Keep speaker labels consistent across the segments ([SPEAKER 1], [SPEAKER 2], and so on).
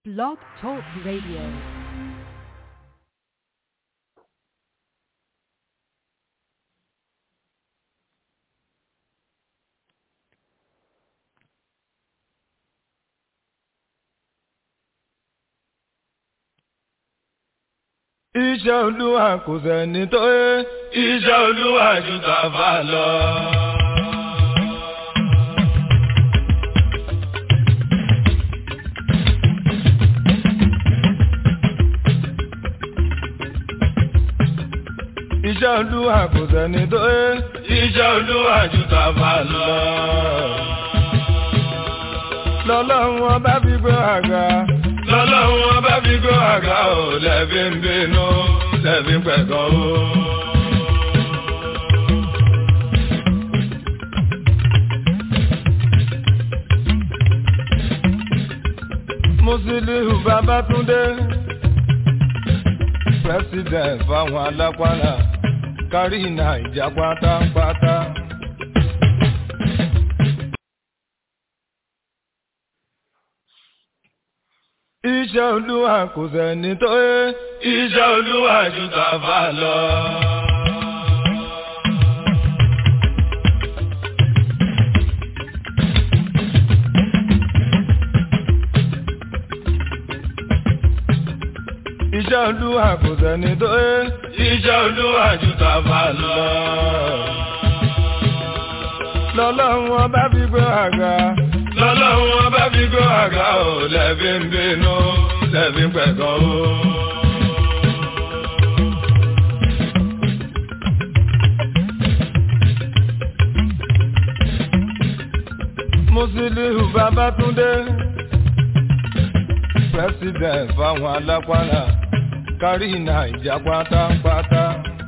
[SPEAKER 1] Blog Talk Radio.
[SPEAKER 2] Iṣẹ́ olúwa kò sẹ́ni tó yẹ. Iṣẹ́ olúwa ju tàfà lọ. Iṣẹ́ olúwa kò sẹ́ni tó yẹ. Iṣẹ́ olúwa ju tàfà lọ. Lọ́lọ́run ọba fi gbé àga. Lọ́lọ́run ọba fi gbé àga ò lẹ́bí ń bínú lẹ́bí ń pẹ̀gàn o. Musiliu Babátúndé president fáwọn alápàlà kárí Nàìjà pátápátá. Iṣẹ́ olúwa kò sẹ́ni tó yẹ. Iṣẹ́ olúwa ju tàfà lọ. Iṣẹ́ olúwa kò sẹ́ni tó yẹ. Iṣẹ́ olúwa ju tàfà lọ. Lọ́lọ́run ọba fi gbé àga. Lọ́lọ́run ọba fi gbé àga ò lẹ́bí ń bínú lẹ́bí ń pẹ̀gàn o. Musiliu Babátúndé president fáwọn alápàlà kárí Nàìjà pátápátá.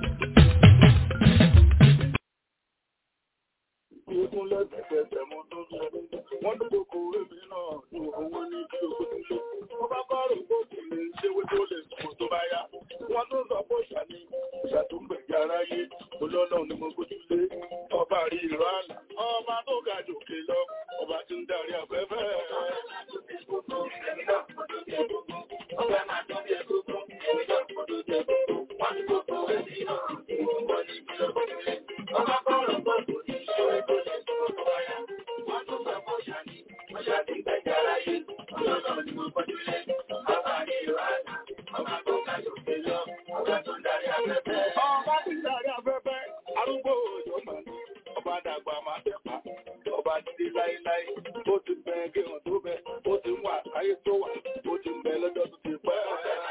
[SPEAKER 3] Ikún lẹ́sẹ̀kẹsẹ̀ mo tó sọ. Wọ́n ní kòkó èmi náà ní owó ní kí o tó ṣe. Mo bá bá rò pé kì í ṣe wé tó lè sùn tó bá yá. Wọ́n tún sọ pé ìṣà ni ìṣà tó ń gbẹ̀gẹ̀ aráyé. Olọ́nà ni mo gbójú lé. Ọba rí ìrọ̀ àlà. Ọba tó ga jòkè lọ. Ọba tí ń darí afẹ́fẹ́. Ọba máa tó bí ẹgbẹ́ Èmi náà kò tó jẹ gbogbo. Wọ́n ní kòkó èmi náà ní owó ní kí o tó ṣe. Ọba bá rò pé kì í ṣe wé tó lè sùn tó bá yá. Wọ́n tún sọ pé ìṣà ni ìṣà tí ń gbẹ̀gẹ̀ aráyé. Olọ́nà ni mo gbójú lé. Ọba rí ìrọ̀ àlà. Ọba tó ga jòkè lọ. Ọba tó ń darí afẹ́fẹ́. Ọba tí ń darí afẹ́fẹ́. Arúgbó òjò mọ̀ ní. Ọba dàgbà máa tẹ̀pá. Ọba dídé láéláé. Ó ti bẹ gẹ̀hàn tó bẹ. Ó ti ń wà káyé tó wà. Ó ti ń bẹ lọ́jọ́ tó ti pẹ́.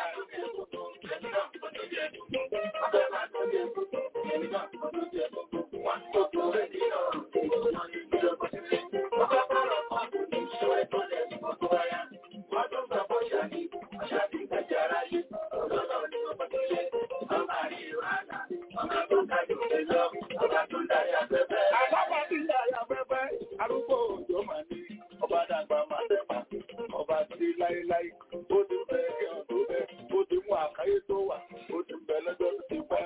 [SPEAKER 3] Àlábà ti ń darí afẹ́fẹ́. Arúgbó òjò mọ̀ ní. Ọba dàgbà máa tẹ̀pá. Ọba dídé láéláé. Ó ti ń bẹ gẹ̀hàn tó bẹ. Ó ti ń wà káyé tó wà. Ó ti ń bẹ lọ́jọ́ tó ti pẹ́.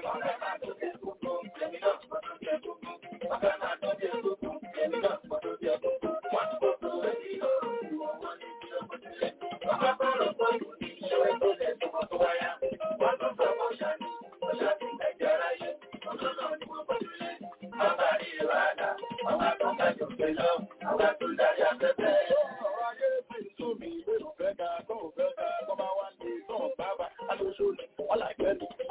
[SPEAKER 3] Ọ̀rọ̀ ayé ti ń sú mi, ìwé ò fẹ́ ga, tó ò fẹ́ ga, tó bá wá lè tán bàbá, alóṣù ni, wọ́n láìpẹ́ ni,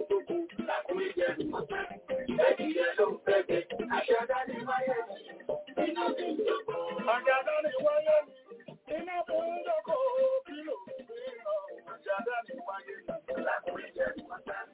[SPEAKER 3] gbogbo làkúrí jẹ nìkan. Ẹ̀dìyẹ ló ń fẹ́fẹ́, àṣàdá ní wáyé mi, iná bí ń dókò. Àṣàdá ní wáyé mi, iná bí ń dókò. Kí ló ń fi hàn? Àṣàdá ní wáyé mi, làkúrí jẹ nìkan.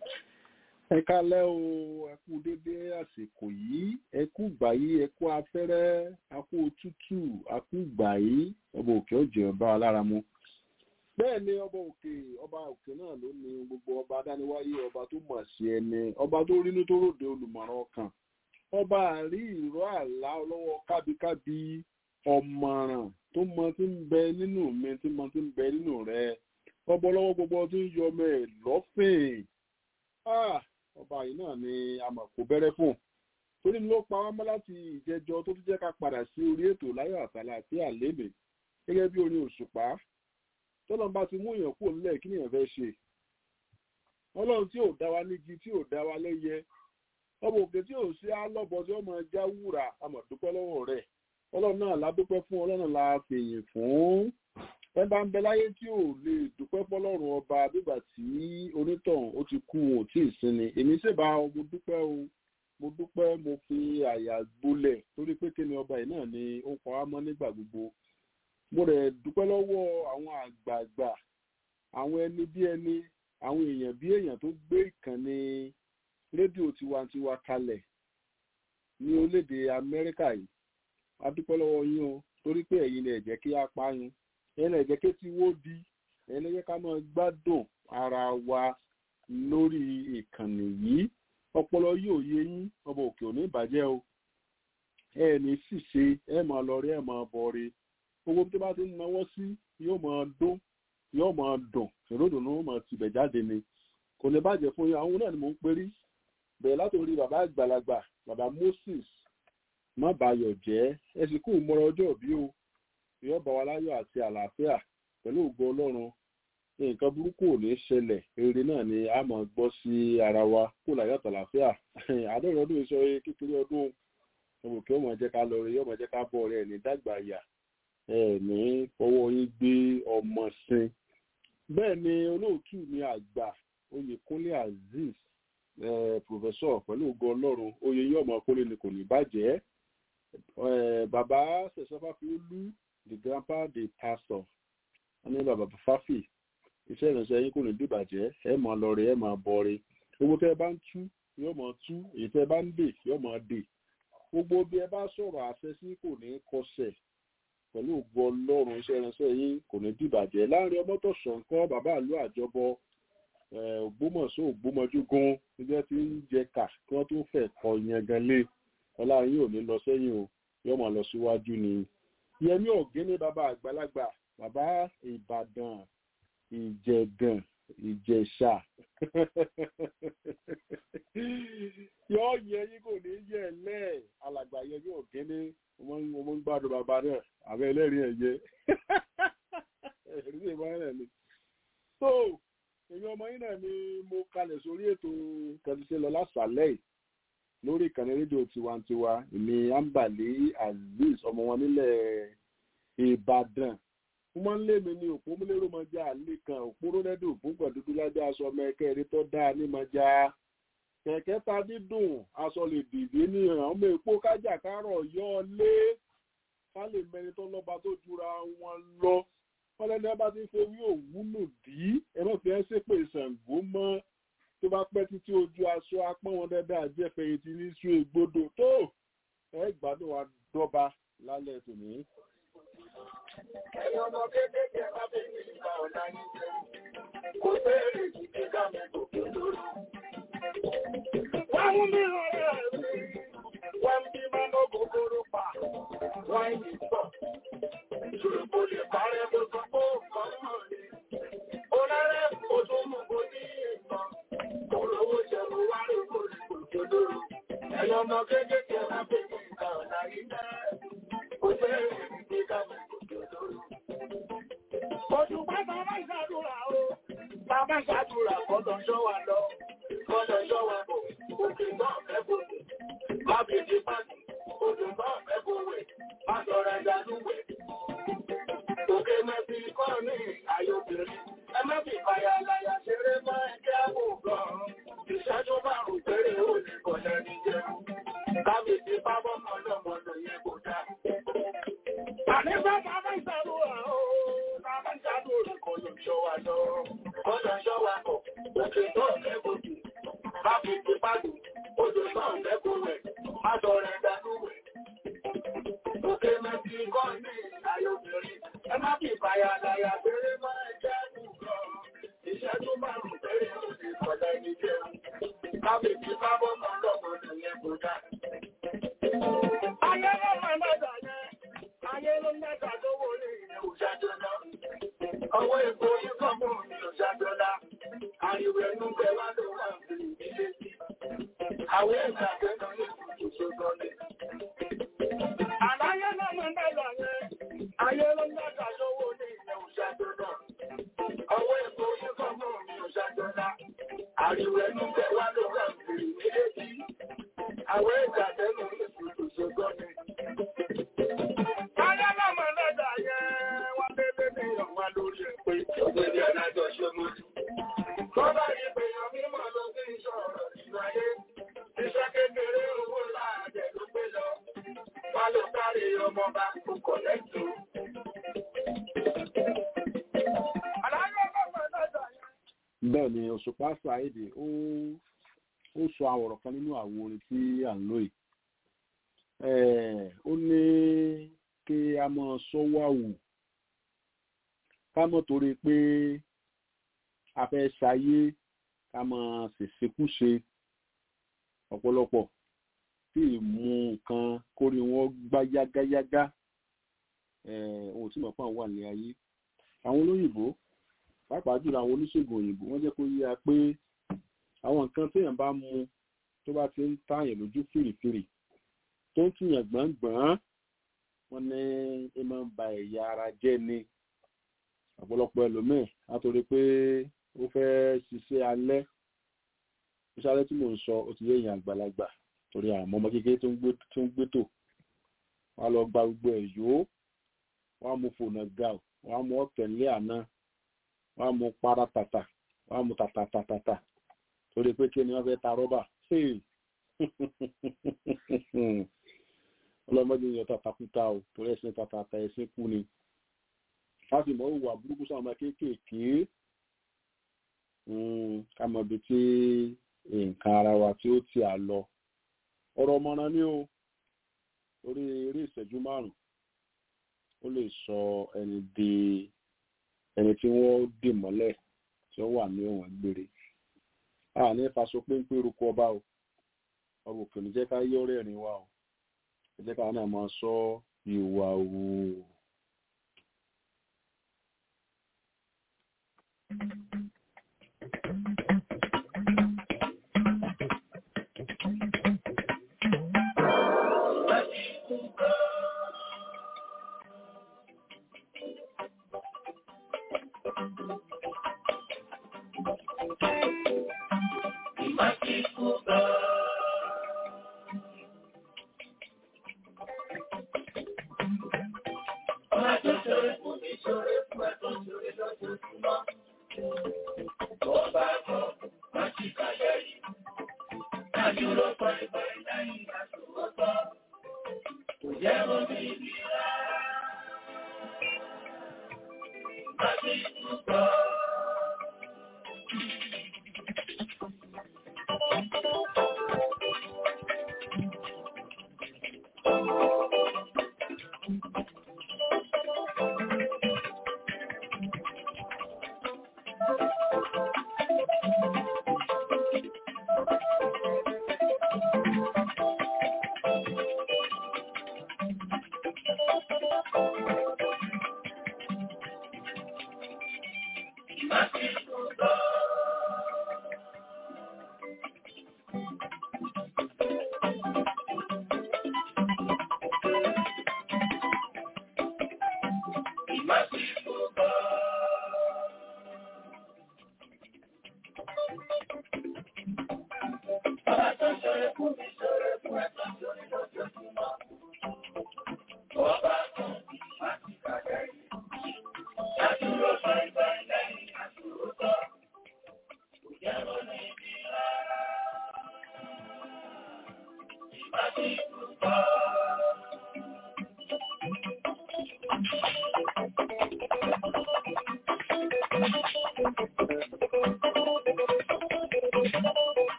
[SPEAKER 1] ẹ kálẹ́ o ẹ kú dédé àsìkò yìí ẹ kú gbà yìí ẹ kú afẹ́rẹ́ a kú òtútù a kú gbà yìí ọba òkè ọjọ́ ọba alára mu bẹ́ẹ̀ ni ọba òkè ọba òkè náà ló ní gbogbo ọba adániwáyé ọba tó mọ̀ sí ẹni ọba tó rínú tó ròde olùmọ̀ràn ọkàn ọba àrí ìró àlá ọlọ́wọ́ kábíkábí ọ̀mọ̀ràn tó mọ tí ń bẹ nínú mi tí mọ tí ń bẹ nínú rẹ ọba ọlọ́wọ́ gbogbo tí ń yọ ọmọ ẹ̀ lọ́fìn Ah, ọba yìí náà ni a mọ̀ kó bẹ̀rẹ̀ fún torí ló pa wá mọ́ láti ìjẹjọ tó tún jẹ́ ká padà sí orí ètò láyọ̀ àtàlà àti àlébè gẹ́gẹ́ bí orin òṣùpá tọ́lọ́n bá ti mú èèyàn kúrò nílẹ̀ kí nìyẹn fẹ́ ṣe ọlọ́run tí ò dá wa nígi tí ò dá wa lẹ́yẹ ọmọ òkè tí ò sí alọ́bọ tí ó máa já wúrà a mọ̀ dúpẹ́ lọ́wọ́ rẹ̀ ọlọ́run náà la dúpẹ́ fún ọlọ́run la fèyìn fún ẹ bá ń bẹ láyé tí ò lè dúpẹ́ fọlọ́run ọba bígbà tí onítọ̀hún ó ti kú wọn ò tí ì sinmi èmi sì bá mo dúpẹ́ o mo dúpẹ́ mo fi àyà gbolẹ̀ torí pé kí ni ọba yìí náà ni ó pa wá mọ́ nígbà gbogbo mo rẹ̀ dúpẹ́ lọ́wọ́ àwọn àgbààgbà àwọn ẹni bí ẹni àwọn èèyàn bí èèyàn tó gbé ìkànnì rédíò tiwantiwa kalẹ̀ ní orílẹ̀-èdè amẹ́ríkà yìí a dúpẹ́ lọ́wọ́ yín o torí pé ẹ̀yin lè jẹ́ kí á pa yín ẹ̀yin lè jẹ́ kí tí wó di ẹ̀yin lè jẹ́ ká máa gbádùn ara wa lórí ìkànnì yìí ọpọlọ yóò yé yín ọba òkè òní ìbàjẹ́ o ẹ ní ṣìṣe ẹ máa lọ rí ẹ máa bọ̀ rí gbogbo tó bá ti ń náwó sí yóò máa dún yóò máa dùn ìròdùnú máa tibẹ̀ jáde ni kò lè bàjẹ́ fún yín àwọn náà ni mò ń perí bẹ̀rẹ̀ látòrí bàbá àgbàlagbà bàbá Moses má bàyọ̀ jẹ́ ẹ sì kú mọ́ra ọjọ́ òbí o yóò bá wa láyọ̀ àti àlàáfíà pẹ̀lú ògo Ọlọ́run nǹkan burúkú ò ní ṣẹlẹ̀ eré náà ni a máa gbọ́ sí ara wa kó láyọ̀ àtàlàáfíà àádọ́rin ọdún ìṣọ́ kékeré ọdún ọmọ kí ọmọ jẹ́ ká lọ rí ọmọ jẹ́ ká bọ̀ rẹ̀ ní dàgbà yà ẹ ní fọwọ́ yín gbé ọmọ sin bẹ́ẹ̀ ni olóòtú mi àgbà Oyèkúnlé Azeez pòfẹ́sọ̀ pẹ̀lú ògo Ọlọ́run oyè yín ọmọ kólé ni kò ní bàjẹ́ bàbá sẹ̀sọ́fà fi ó lú the grandpa the pastor wọn ní bàbá fáfì iṣẹ́ ìrìnsẹ̀ yín kò ní dìbàjẹ́ ẹ máa lọ rẹ ẹ máa bọ rẹ owó tẹ́ ẹ bá ń tú yóò máa tú èyí tẹ́ ẹ bá ń dè yóò máa dè gbogbo bí ẹ bá sọ̀rọ̀ àṣẹ sí kò ní kọsẹ̀ pẹ̀lú ògbó ọlọ́run iṣẹ́ ìrìnsẹ̀ yín kò ní dìbàjẹ́ láàrin ọmọ tó ṣọ̀ǹkọ́ bàbá àlú àjọbọ ògbómọ̀ṣọ́ ògbómọjúgun níjẹ́ tí ń jẹ kà kí wọ́n tó fẹ́ kọ yẹn gan lé ọlá yín ò ní lọ sẹ́yìn o yóò máa lọ síwájú ni yẹmí ọ̀gẹ́ni bàbá àgbàlagbà bàbá ìbàdàn ìjẹ̀gàn ìjẹ̀ṣà yóò yẹ yín kò ní yẹ lẹ́ alàgbà yẹmí ọ̀gẹ́ni mo ń gbádùn bàbá náà àbẹ́ ẹlẹ́rìí ẹ̀yẹ ẹ̀rí ìbọn rẹ̀ ni. so èmi ọmọ yín náà ni mo kalẹ̀ sórí ètò kẹtùsẹ́ lọ lásàlẹ̀ yìí lórí ìkànnì rédíò tiwantiwa ìní ambali azeez ọmọ wọn nílẹ̀ ìbàdàn mo máa ń lé mi ní òpó múlẹ́rọ̀ máa já àlè kan òpó rọ́lẹ́dùn òpó gbọ̀dúdú lábẹ́ aṣọ ọmọ ẹ̀kẹ́ eré tó dáa ní máa já kẹ̀kẹ́ ta dídùn aṣọ lè dìde ní ọmọ èpo kájà kárọ̀ yọ ọ lé ká lè mẹni tó lọ́ba tó jura wọn lọ wọn lẹ́nu bá ti ń fi ewé òwúlò dí ẹ má fi ẹ́ ṣépè Ṣàngó mọ́ tó bá pẹ́ títí ojú aṣọ apọ́n wọn dáadáa àjẹfẹ̀yìntì ní sùn ègbodò tó ẹ gbádùn wa dọ́ba lálẹ́ tòní.
[SPEAKER 3] Ẹ̀yin ọmọ kéékèèké bá fi ní ìgbà ọ̀la yín jẹ́. Kò béèrè jíjẹ ká mi kò kí lóru. Wọ́n mú mi ọ̀rẹ́ mi. Wọ́n bí máa mọ́ gògóró pa. Wọ́n yìí pọ̀. Ìṣòro kò lè parẹ́ bó sọ pé ó kàn mọ̀ ni. Onárẹ̀ kò tún mú kó ní ìtàn. Olówó jẹun wá rí kò ní kò kí lóru. Ẹ̀yin ọmọ kéékèèké bá fi ní ìgbà ọ̀la yín jẹ́. Kò béèrè jíjẹ ká mi kò kí lóru. Oṣù pátá máa ń ṣàdúrà o. Bàbá ṣàdúrà kọ́dọ̀ ṣọ́ wa lọ. Kọ́dọ̀ ṣọ́ wa bọ̀. Òkè náà fẹ́ bò. Bábìlì pàṣẹ. Odò náà fẹ́ bò wẹ̀. Má sọ̀rọ̀ ẹja lúwẹ̀. Òkè mẹ́fì kọ́ ní ayọ̀bìnrin. Ẹ má fi fàyà láyà ṣeré mọ́ ẹgbẹ́ àbò gan. má fi ti pàdù, odò náà lẹ́kọ̀ọ́ rẹ̀, má sọ rẹ̀ dánú rẹ̀. Òkè mẹ́tì kọ́ ní ìlàyé obìnrin, ẹ má fi ìbáyà láyà péré mọ́ ẹ̀jẹ̀ nìkan. Ìṣẹ́jú márùn-ún péré ó ti kọ̀lẹ́ ní jẹun. Má fi ti pábọ́ kan lọ́mọ nìyẹn kò dá. Ayé ló máa ń dàgbà yẹn, ayé ló ń dàgbà lówó ní ìyẹn òṣàjọ náà. Ọwọ́ epo yín kọ́ mọ́ ní òṣàjọ náà. Àríwẹ̀ ẹnu bẹ wá ló wà ní ilé sí. Àwọn ẹ̀ka akẹ́kọ̀ọ́ yẹn kò tó ṣogbọ́n ní. Àláyé náà máa ń dàgbà yẹn, ayé ló ń dàgbà lówó ní ìyẹn òṣàjọ náà. Ọwọ́ epo yín kọ́ mọ́ ní òṣàjọ náà. Àríwẹ̀ ẹnu bẹ wá ló wà ní ilé sí. Àwọn ẹ̀ka akẹ́kọ̀ọ́ yẹn kò tó ṣogbọ́n ní. Ayé náà máa ń dàgbà yẹn, wọ́n lé lé ní ọ̀wá lórí ẹ̀ pé ògbédè ọ̀nàjọ́ ṣe mú. Bọ́lá yìí pé yan mímọ̀ ló sí ìṣọ̀rọ̀ nínú ayé. Iṣẹ́ kékeré owó láàjẹ̀ ló gbé lọ. Wá ló sáré ọmọ bá kò kọ̀lẹ́tù. Àlàyé ọlọ́pàá lọ́dọ̀ yẹn.
[SPEAKER 1] bẹ́ẹ̀ ni òṣùpá ṣàìdè ó ó sọ àwọ̀rọ̀ kan nínú àwo orin tí à ń lò yìí Eh, ó ní kí a mọ sọ́wọ́ àwù ká mọ̀ torí pé a fẹ́ ṣayé ká mọ ṣèṣekúṣe ọ̀pọ̀lọpọ̀ tí ìmú nǹkan kórè wọn gbá yágáyágá Eh, ohun tí mo fún àwọn wà ní ayé àwọn olóyìnbó pàápàá jùlọ àwọn oníṣègùn òyìnbó wọ́n jẹ́ kó yíya pé àwọn nǹkan téèyàn bá mu tó bá ti ń tààyàn lójú fìrìfìrì tó ń tìyàn gbọ̀ngbọ̀n wọ́n ní ẹ máa ń ba ẹ̀yà ara jẹ́ ni ọ̀pọ̀lọpọ̀ ẹlòmíì látòrí pé ó fẹ́ ṣiṣẹ́ alẹ́ iṣẹ́ alẹ́ tí mò ń sọ ó ti yé èèyàn àgbàlagbà torí àwọn ọmọ kékeré tó ń gbé tó ń gbé tò wọ́n á lọ gba gbogbo ẹ̀ yó wọ́n á mú fònà ga ọ̀ wọ́n á mú ọ̀tẹ̀lé àná wọ́n á mú para tàtà wọ́n á mú tàtà tàtà torí pé kí ni wọ́n fẹ́ ta rọ́bà Hey! ọlọ́mọdé yẹn tàtàkùtà ò torí ẹ̀sìn tàtàtà ẹ̀sìn kú ni a sì mọ̀ ìwà burúkú sáwọn ọmọ kéékèèké ká mọ̀ ibi tí nǹkan ara wa tí ó ti à lọ ọ̀rọ̀ ọmọràn ni o orí eré ìṣẹ́jú márùn ó lè sọ ẹni di ẹni tí wọ́n dì mọ́lẹ̀ tí ó wà ní ọ̀wọ̀n gbére a ní faṣọ péńpé rúkọ ọba o ọba òkè ní jẹ́ ká yọ rẹ́rìn wa o ẹ jẹ́ ká náà máa sọ ìwà òwò.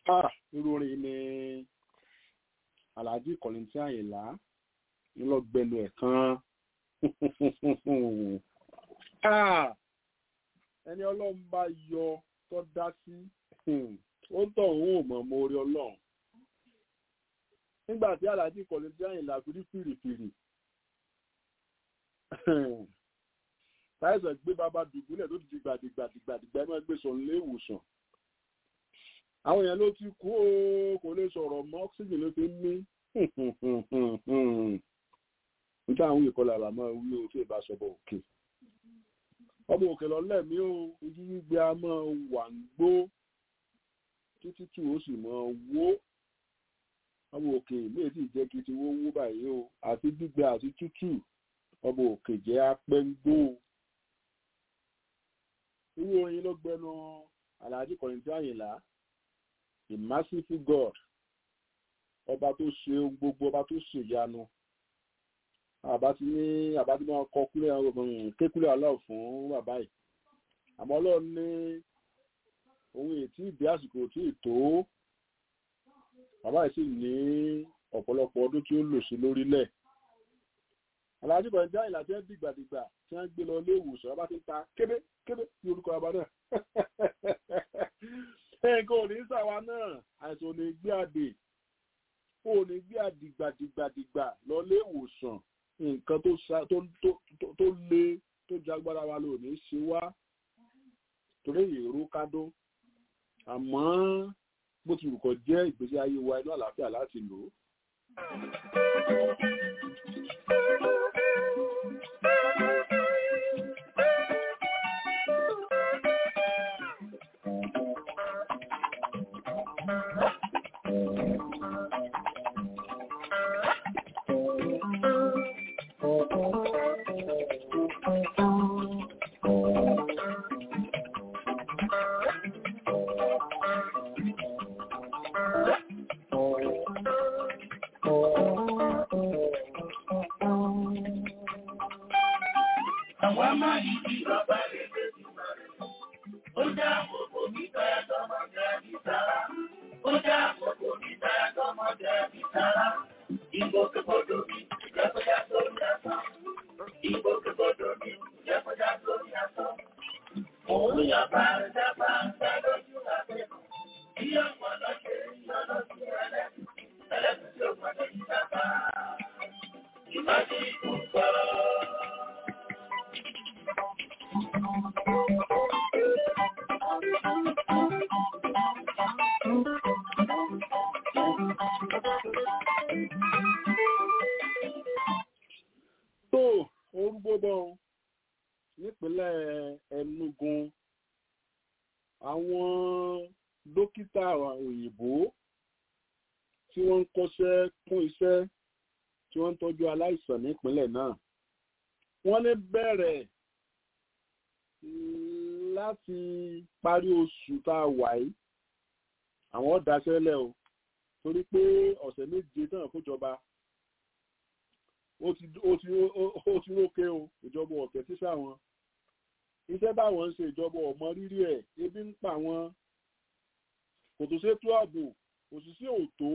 [SPEAKER 1] ah irú orin ni alhaji kọ̀lìntì àyìnlá ńlọgbẹnu ẹ̀ kan ah ẹni ọlọ́run bá yọ tó dá sí ó ń tọ̀ òun ò mọ̀ mọ́ orí ọlọ́run nígbà tí alhaji kọ̀lìntì àyìnlá fi rí fìrìfìrì táìsàn gbé bàbá dùbúlẹ̀ tó ti di gbàdìgbàdìgbàdìgbà ẹ máa gbé sọ nílé ìwòsàn àwọn èèyàn ló ti kú ó kò lè sọ̀rọ̀ mọ́ oxygen ló fi ń mí nígbà àwọn ìkọlà àbámọ́ wí o tí ìbá sọ̀bọ̀ òkè ọmọ òkè lọ́lẹ̀ mi ó ojú gbígbé a máa wà ń gbó títí tí ó sì máa wó ọmọ òkè méjì jẹ́ kí ti wó wó báyìí o àti gbígbé àti tútù ọmọ òkè jẹ́ apẹ́ngbó irú oyin ló gbẹnu Alhaji Kọ̀yìntì Àyìnlá the merciful God ọba tó ṣe ohun gbogbo ọba tó ṣe ìyanu àbá ti ní àbá tí wọ́n kọ kúlẹ̀ kékúlẹ̀ aláwọ̀ fún bàbá yìí àmọ́ ọlọ́run ní ohun ètí ìdí àsìkò tí ì tó bàbá yìí sì ní ọ̀pọ̀lọpọ̀ ọdún tí ó lò sí lórílẹ̀ Alhaji Kọ̀yìntì Àyìnlá tí wọ́n dìgbàdìgbà tí wọ́n gbé lọ ilé ìwòsàn ọba ti ń ta kébé kébé ní orúkọ ọba náà nǹkan ò ní sàwa náà àìsàn ò ní gbé àdè ò ní gbé àdìgbàdìgbàdìgbà lọ ilé ìwòsàn nǹkan tó le tó jagbára wa ló ní ṣe wá torí èrò kádó àmọ́ bó ti rùkọ̀ jẹ́ ìgbésí ayé wa inú àlàáfíà láti lò ó. tó orúgbó bọ́ nípínlẹ̀ Enugu àwọn dókítà òyìnbó tí wọ́n ń kọ́ṣẹ́ kún iṣẹ́ tí wọ́n ń tọ́jú aláìsàn nípínlẹ̀ náà wọ́n ní bẹ̀rẹ̀ láti parí oṣù tá a wà yìí àwọn dáṣẹ́lẹ̀ o torí pé ọ̀sẹ̀ méje náà kójọba ó ti ó ti rókè o ìjọba ọ̀tẹ̀ sísà wọn iṣẹ́ báwọn ń ṣe ìjọba ọ̀mọ rírì ẹ̀ ebi ń pa wọn kò tó ṣètò ààbò kò sì sí òtó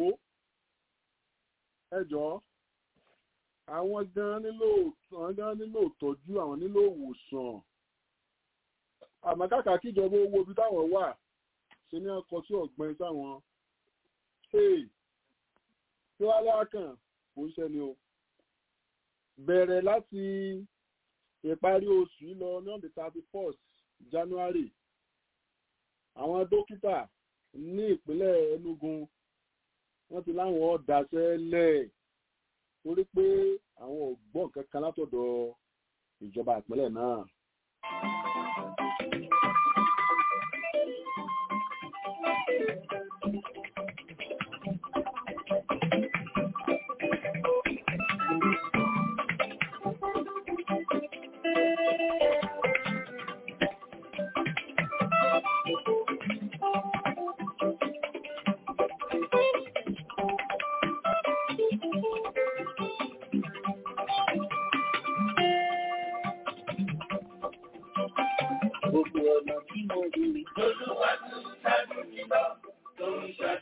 [SPEAKER 1] ẹjọ́ àwọn gan nílò àwọn gan nílò ìtọ́jú àwọn nílò ìwòsàn àmọ́ kàkà kíjọba owó ibi táwọn wà ṣe ní ọkọ̀ tí ọ̀gbìn sáwọn tí wọ́n lákàn kò ń ṣẹni o bẹ̀rẹ̀ láti ìparí oṣù yìí lọ ní on the thirty first January àwọn dókítà ní ìpínlẹ̀ Enugu wọ́n ti láwọn ọ̀dàṣẹ́ lẹ̀ torí pé àwọn ò gbọ́ nǹkan kan látọ̀dọ̀ ìjọba ìpínlẹ̀ náà.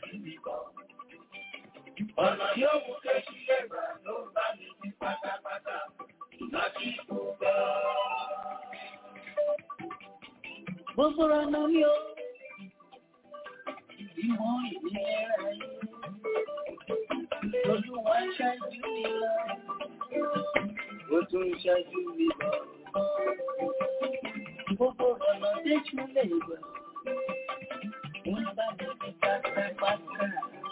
[SPEAKER 3] nìkan. Ọ̀nà yóò mú kéṣí lẹ́gbà ló bá mi ní pátápátá. Ìná kí kò gbọ́. Gbogbo ọ̀nà mi ò. Ìmọ̀ ìlera yìí. Olúwa ṣáájú mi lọ. Ó tún ṣáájú mi lọ. Gbogbo ọ̀nà tẹ́jú lè gbà. Wọ́n bá mi ní pátápátá.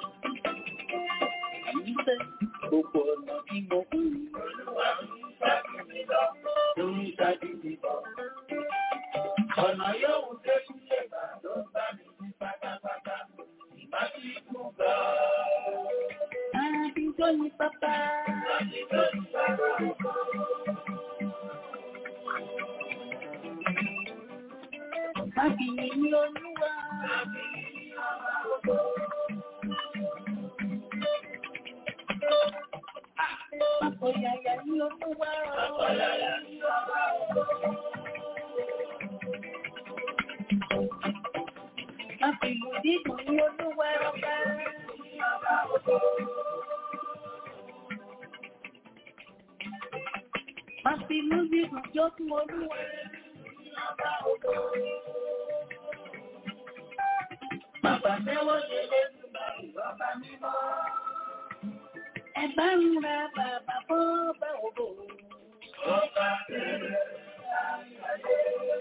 [SPEAKER 3] Èyí fẹ́ gbogbo ọ̀nà tí mo kú. Olúwa ń ṣáájú mi lọ. Ó ń ṣáájú mi lọ. Ọ̀nà yóò tẹ́jú lè gbà ló bá mi ní pátápátá. Ìbá tí kú gbà. Àbíjọ́ ni pápá. Àbíjọ́ ni pápá. Mábìyí ní olúwa. Àpòyàyà ní olúwa. Àpòyàyà ní ọba Mábìyí dídùn ní olúwa ọba. Mábìyí dídùn jó fún olúwa. Bàbá mẹ́wọ́ ṣe lé nígbà ìrọ́bà mímọ́. Ẹ bá ń ra bàbá bọ́ bá òbò. Ọba bẹ̀rẹ̀ ayé.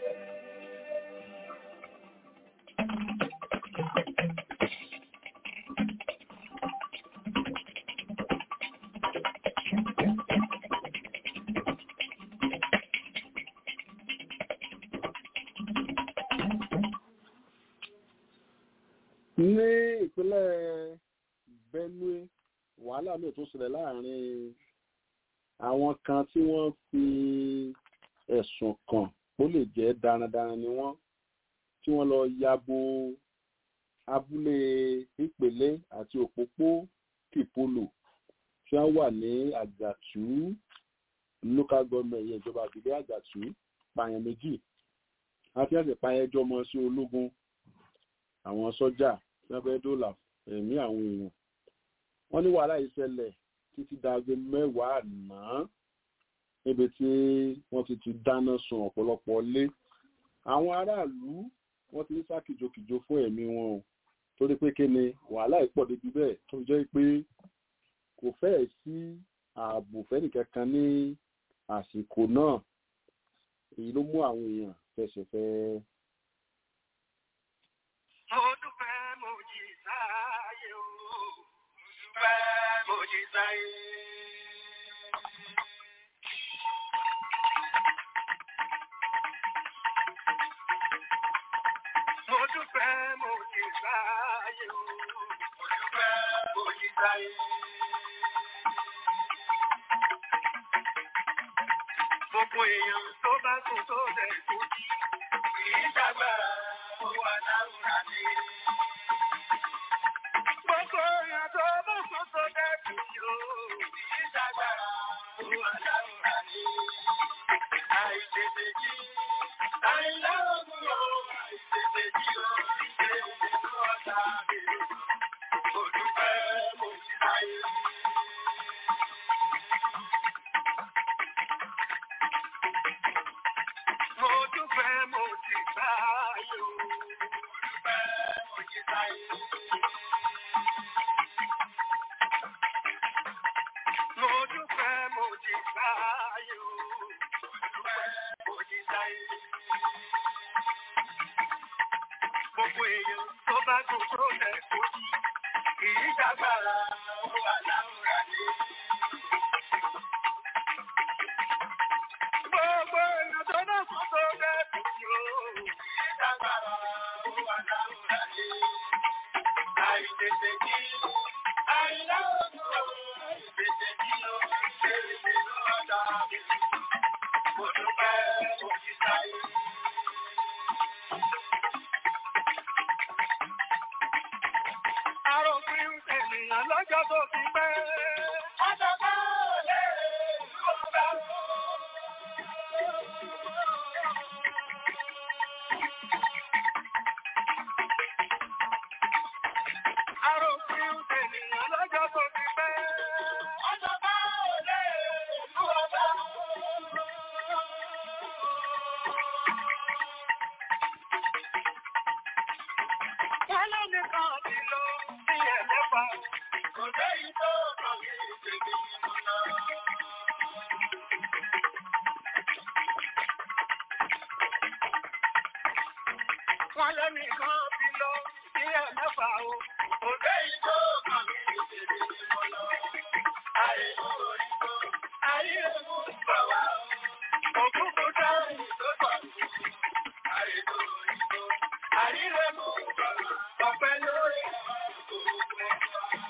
[SPEAKER 1] ní ìpínlẹ̀ Benue wàhálà náà tó ṣẹlẹ̀ láàrin àwọn kan tí wọ́n fi ẹ̀sùn kàn ó lè jẹ́ darandaran ni wọ́n tí wọ́n lọ yabo abúlé ìpèlé àti òpópó kìpolò tí wọ́n wà ní àgàtú local government yẹn ìjọba àbílẹ̀ àgàtú pààyàn méjì àti àti pààyàn ẹjọ́ ọmọ sí ológun àwọn sọ́jà lábẹ́ dọ́là ẹ̀mí àwọn èèyàn wọ́n ní wàhálà ìṣẹ̀lẹ̀ títí dago mẹ́wàá àná níbi tí wọ́n ti ti dáná sun ọ̀pọ̀lọpọ̀ lé àwọn aráàlú wọ́n ti ń sá kìjokìjo fún ẹ̀mí wọn o torí pé kí ni wàhálà ìpọ̀ débi bẹ́ẹ̀ tó jẹ́ pé kò fẹ́ẹ̀ sí ààbò fẹ́nìkankan ní àsìkò náà èyí ló mú àwọn èèyàn fẹsẹ̀fẹ́
[SPEAKER 3] Mo dúpẹ́ mo jí sáyé o. Mo dúpẹ́ mo jí sáyé. Mo dúpẹ́ mo jí sáyé o. Mo dúpẹ́ mo jí sáyé. Gbogbo èèyàn tó bá sùn tó lẹ̀ kú jí. Kì í ṣàgbára ó wà láwùrán ní. Gbogbo èèyàn tó bá sùn tó lẹ̀ kú jí o. Kì í ṣàgbára ó wà láwùrán ní. Àìtètè jí. Àìláwùrán o. Àìtètè jí o. Ìṣe ìṣèlú ọ̀tá mi. Mo dúpẹ́ mo ti sáyé. Mo dúpẹ́ mo ti sáyé o. Mo dúpẹ́ mo ti sáyé. Mo dúpẹ́ mo ti sáyé o. Mo dúpẹ́ mo ti sáyé. Gbogbo èèyàn tó bá tún tó lẹ̀ kó jí. Kì í dàgbàrà ó wà láwùrán ní. Gbogbo èèyàn tó bá tún tó lẹ̀ kó jí o. Kì í dàgbàrà ó wà láwùrán ní. Àìtètè jí. Àìláwùrán o. Àìtètè jí o. Ṣé ìṣèlú ọ̀dà mi? Mo dúpẹ́ mo ti sáyé. Aròpin ènìyàn lọ́jọ́ tó ti pẹ́. Àjọ̀ká ò lè ló bá wọ́n. Arò wọ́n lẹ́nìkan ti lọ sí ẹ̀ mẹ́fà o. Òkè ìjọ kan mi lè tètè ní mo lọ. Àìmú orí tó, àìrèmú bọ̀ wá o. Òkúkú dáhùn tó pọ̀ jù. Àìmú orí tó, àìrèmú bọ̀ wá. Ọ̀pẹ lórí àwọn òkú ẹ̀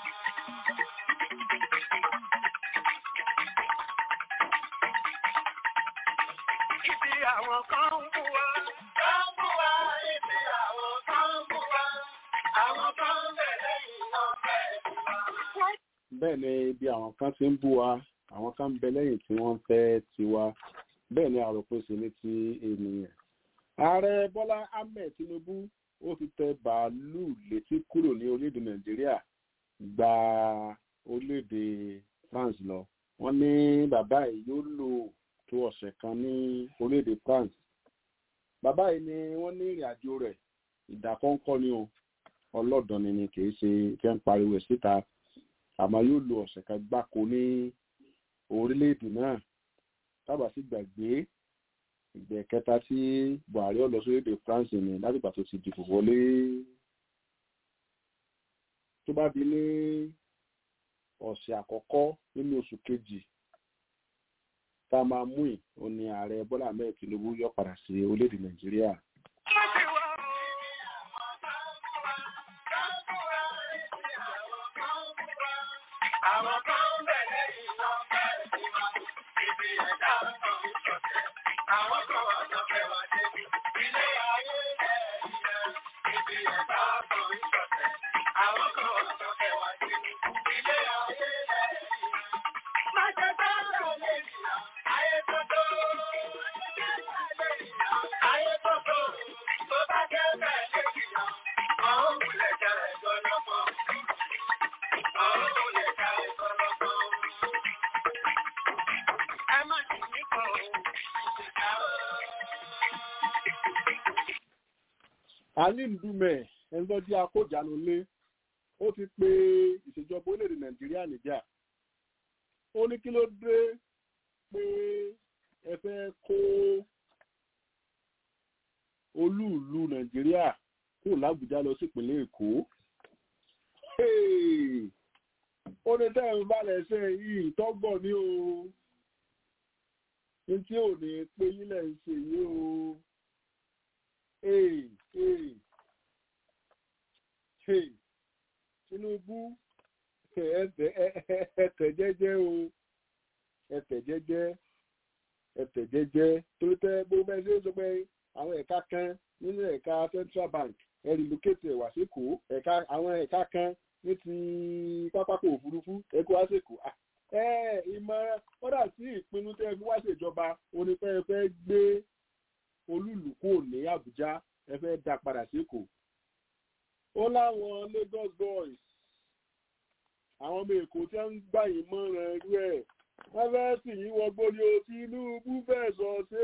[SPEAKER 3] Ibi àwọn kan ń bú wa. Kan ń bú wa. Ibi àwọn kan ń bú wa. Àwọn kan ń bẹ̀rẹ̀ ìwọ̀n bẹ̀rẹ̀ bú wa.
[SPEAKER 1] bẹ́ẹ̀ ni ibi àwọn kan ti ń bú wa àwọn kan ń bẹ lẹ́yìn tí wọ́n ń fẹ́ tiwa bẹ́ẹ̀ ni àròpèsè ní ti ènìyàn. ààrẹ bọ́lá ahmed tinubu ó ti tẹ bàálù létí kúrò ní orílẹ̀-èdè nàìjíríà gba orílẹ̀-èdè france lọ wọ́n ní bàbá yìí yóò lò tó ọ̀sẹ̀ kan ní orílẹ̀-èdè france bàbá yìí ni wọ́n ní ìrìn àjò rẹ̀ ìdákọ́ńkọ́ ni o ọlọ́dọ̀ni ni kì í ṣe fẹ́ ń pariwo ẹ̀ síta àmọ́ yóò lo ọ̀sẹ̀ kan gbáko ní orílẹ̀-èdè náà tábà sí gbàgbé ìgbẹ́ kẹta tí buhari ọ̀lọ́ sórílẹ̀-èdè france ni látìgbà tó ti dìbò wọlé tó bá di ní ọ̀sẹ̀ àkọ́kọ́ nínú oṣù kejì tá a máa mú ì ó ní ààrẹ bọ́lá ahmed tinubu yọ padà sí orílẹ̀-èdè nàìjíríà
[SPEAKER 3] Àwọn kan ń bẹ̀rẹ̀ ìwọ̀n bẹ̀rẹ̀ bú wa. Ibi ẹ̀dá kan ń ṣọ̀tẹ̀. Àwọn kan wà lọ́fẹ̀ wá débi. Ilé ayé ẹ̀ ìyẹn. Ibi ẹ̀dá kan ń ṣọ̀tẹ̀. Àwọn kan wà lọ́fẹ̀ wá débi. Ilé ayé ẹ̀ ìyẹn. Má jẹ́ bá ọ̀rọ̀ lè yà. Ayé tó tó. Ayé tó tó. Tó bá jẹ́ bẹ́ẹ̀ lè yà. Àwọn òkúlẹ̀ jẹ́ ẹ̀jọ́ lọ́pọ̀. Àwọn òkúlẹ̀ jẹ́ ẹ̀jọ́ lọ́pọ̀. Ẹ má sì ní kọ̀ ọ́.
[SPEAKER 1] ali ndume ẹni tó jẹ́ akójànú lé ó ti pe ìṣèjọba orílẹ̀-èdè nàìjíríà níjà ó ní kí ló dé pé ẹ fẹ́ kó olúùlú nàìjíríà kúrò lábùjá lọ sípínlẹ̀ èkó Hey! ó ní tẹ́ ń balẹ̀ ṣe yìí tọ́gbọ̀n ní o ní tí ò ní pé yílẹ̀ ń ṣe yìí o hey, hey, hey. tinubu ẹtẹ ẹtẹ jẹ́jẹ́ o ẹtẹ jẹ́jẹ́ ẹtẹ jẹ́jẹ́ torí tẹ bó bẹ́ẹ̀ ṣe é sọ pé àwọn ẹ̀ka kan nínú ẹ̀ka central bank ẹ relocate ẹ wá sékòó ẹ̀ka àwọn ẹ̀ka kan ní ti pápákọ̀ òfurufú ẹ kó wá sékòó Ah, ẹ ìmọ̀ràn kódà sí ìpinnu tẹ́ ẹ fi wá ṣèjọba onífẹ́ ẹ fẹ́ gbé olúùlú kúrò ní àbújá ẹ fẹ́ dá padà sékòó ó láwọn lagos boys àwọn ọmọ èkó tí wọ́n ń gbà yín mọ́ràn irú ẹ̀ wọ́n fẹ́ sì yín wọgbó ni o tinubu fẹ́ sọ sí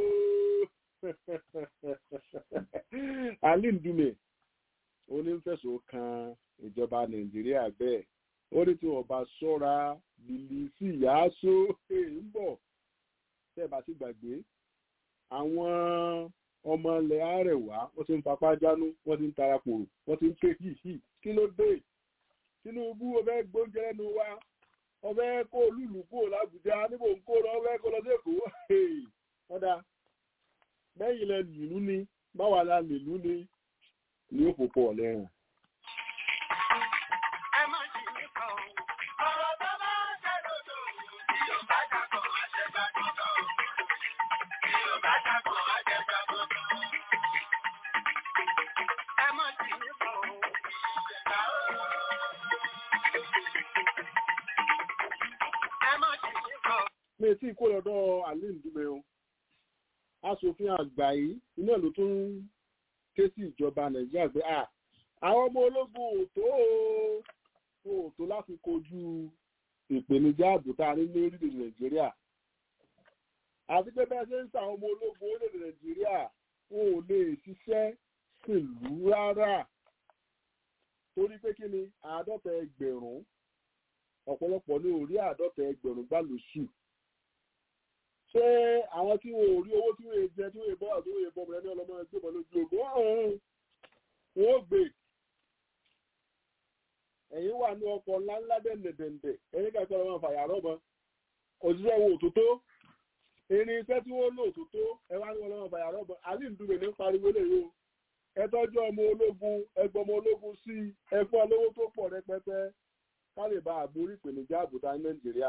[SPEAKER 1] o ali ndume onífẹ̀sọ̀ kan ìjọba nàìjíríà bẹ́ẹ̀ ó ní tí wọ́n bá ṣọ́ra bìlísì yáásó ń bọ̀ tẹ́ ẹ bá sì gbàgbé àwọn ọmọ ilẹ̀ àrẹ̀wá wọ́n ti ń fapá jánú wọ́n ti ń tarapòrò wọ́n ti ń ké hìhì kí ló dé tinubu ọbẹ̀ gbóúnjẹ lẹ́nu wa ọbẹ̀ kó olúùlú kúrò lábùjá níbo ń kó lọ ọbẹ̀ kó lọ sẹ́kọ̀ọ́ ọ̀dà bẹ́yìn lẹ nìlú ni báwa la nìlú ni ní òpópó ọ̀lẹ́rìn.
[SPEAKER 3] Ẹ má sì ní kọ̀ ọ́. Ọ̀rọ̀ tó bá jẹ́ lòdò. Tí yóò bá dàpọ̀, á jẹ́ gbàgbọ́. Tí yóò bá dàpọ̀, á jẹ́ gbàgbọ́. Ẹ má sì ní kọ̀ ọ́. Ẹ má sì ní kọ̀ ọ́.
[SPEAKER 1] mi tí kó lọ́dọ̀ ali ndume o aṣòfin àgbà yìí iná ló tún ké sí ìjọba nàìjíríà pé à àwọn ọmọ ológun ò tó o ò tó láti kojú ìpèníjà ààbò tá a ní ní orílẹ̀-èdè nàìjíríà àti pé bẹ́ẹ̀ ṣe ń sa àwọn ọmọ ológun orílẹ̀-èdè nàìjíríà wọn ò lè ṣiṣẹ́ pẹ̀lú rárá torí pé kí ni àádọ́ta ẹgbẹ̀rún ọ̀pọ̀lọpọ̀ ní orí àádọ́ta ẹgbẹ̀rún gbà lóṣù ṣé àwọn tí wọn ò rí owó tí wọn jẹ tí wọn bọ́ àti wọn bọ́ ọmọ ẹni ọlọmọ ẹgbẹ́ ọmọ lójú ogun ọ̀hún wọn ó gbé ẹ̀yin wà ní ọkọ̀ ńláńlá dẹ̀ndẹ̀dẹ̀ndẹ̀ ẹ̀yin kẹ́kọ̀ọ́ lọ́wọ́ fàyà rọ́bọ òṣìṣẹ́ wo òtútó irin iṣẹ́ tí wọ́n lò òtútó ẹ wá ní wọn lọ́wọ́ fàyà rọ́bọ àlì ìdúgbò ní pariwo lè yó ẹ tọ́jú ọmọ ológun ẹgbọ́n ọmọ ológun sí ẹfọ́ olówó tó pọ̀ rẹpẹtẹ ká lè bá àborí ìpèníjà àbùdá ní nàìjíríà.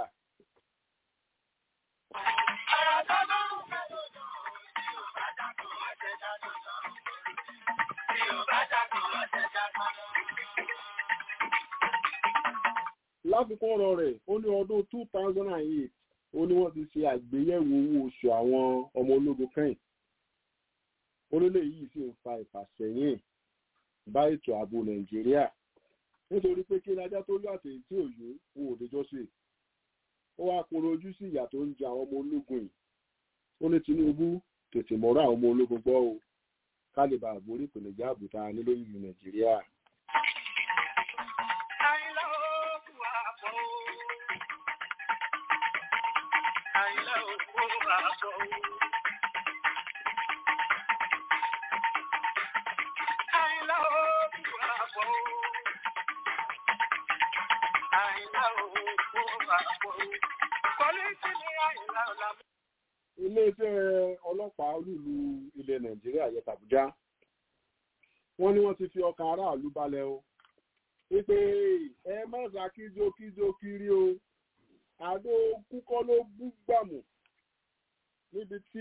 [SPEAKER 1] láfikún ọ̀rọ̀ rẹ̀ ó ní ọdún two thousand and eight ó ní wọ́n ti ṣe àgbéyẹ̀wò owó oṣù àwọn ọmọ ológun kẹ́yìn orílẹ̀ yìí sì ń fa ìfàsẹ́yìn bá ètò ààbò nàìjíríà nítorí pé kí ajá tó lọ àtẹ̀yìn tí òyò wo òdejọ́ sí ó wá kóró ojú sí ìyà tó ń jẹ àwọn ọmọ ológun yìí ó ní tinubu tètè mọ́rọ́ àwọn ọmọ ológun gbọ́ o ká lè bá àgbórí ìpèníjà àbùtá nílò ìlú nàìjíríà. iléeṣẹ́ ọlọ́pàá olúlu ilẹ̀ nàìjíríà yẹta àbújá wọ́n ní wọ́n ti fi ọkàn aráàlú balẹ̀ o wípé ẹ má sá kíjokíjo kiri o àdó kúkọ́ ló bú gbàmù níbi tí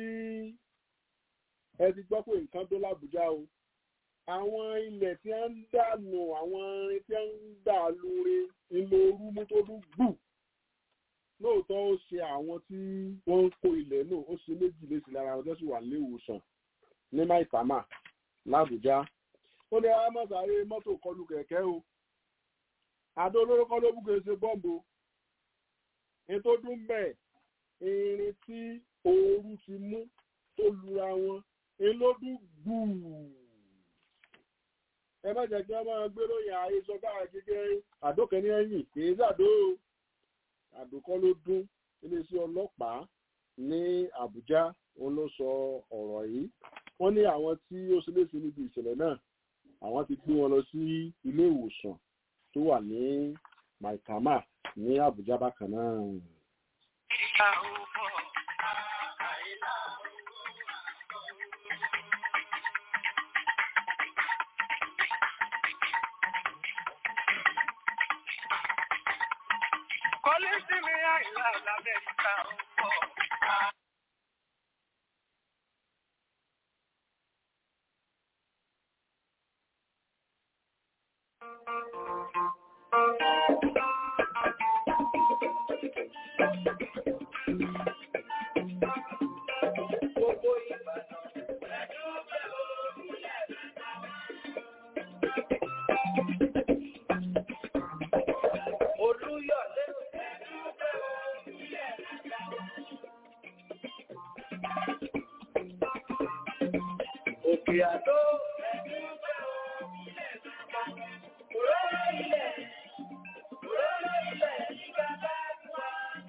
[SPEAKER 1] ẹ ti gbọ́ pé nǹkan dó lábújá o àwọn ilẹ̀ tí wọ́n ń dànù àwọn irin tí wọ́n ń dà lóore ńlọ orú mú tó dún gbù lóòótọ́ ó ṣe àwọn tí wọ́n ń kó ilẹ̀ náà ó ṣe méjì léṣe lára àwọn tó sì wà nílé ìwòsàn ní maitama làbújá ó ní amáṣáré mọ́tò kọlù kẹ̀kẹ́ o àdó olóró kọ́ ló búkẹ́ ṣe bọ́ǹbù ní tó dún bẹ́ẹ̀ irin tí ooru ti mú tó lura wọn elódún gbùù ẹ má jẹ́ kí wọ́n máa gbé lóyìn ààyè sọ káà kékeré àdókẹ́ ní ẹ̀yìn kì í sàdó àdókọ́ ló dún iléeṣẹ́ ọlọ́pàá ní àbújá òun ló sọ ọ̀rọ̀ yìí wọ́n ní àwọn tí ó ṣe léṣe níbi ìṣẹ̀lẹ̀ náà àwọn ti gbé wọn lọ sí ilé ìwòsàn tó wà ní maitama ní àbújá bákan náà.
[SPEAKER 3] Kọ́lé sí mi àìlá l'Amẹ́ríkà ó pọ̀. Gbogbo Ìbàdàn. Olúyọ̀lé. Òkè Àdó. Òróró ilẹ̀. Òróró ilẹ̀ ní bàbá wa.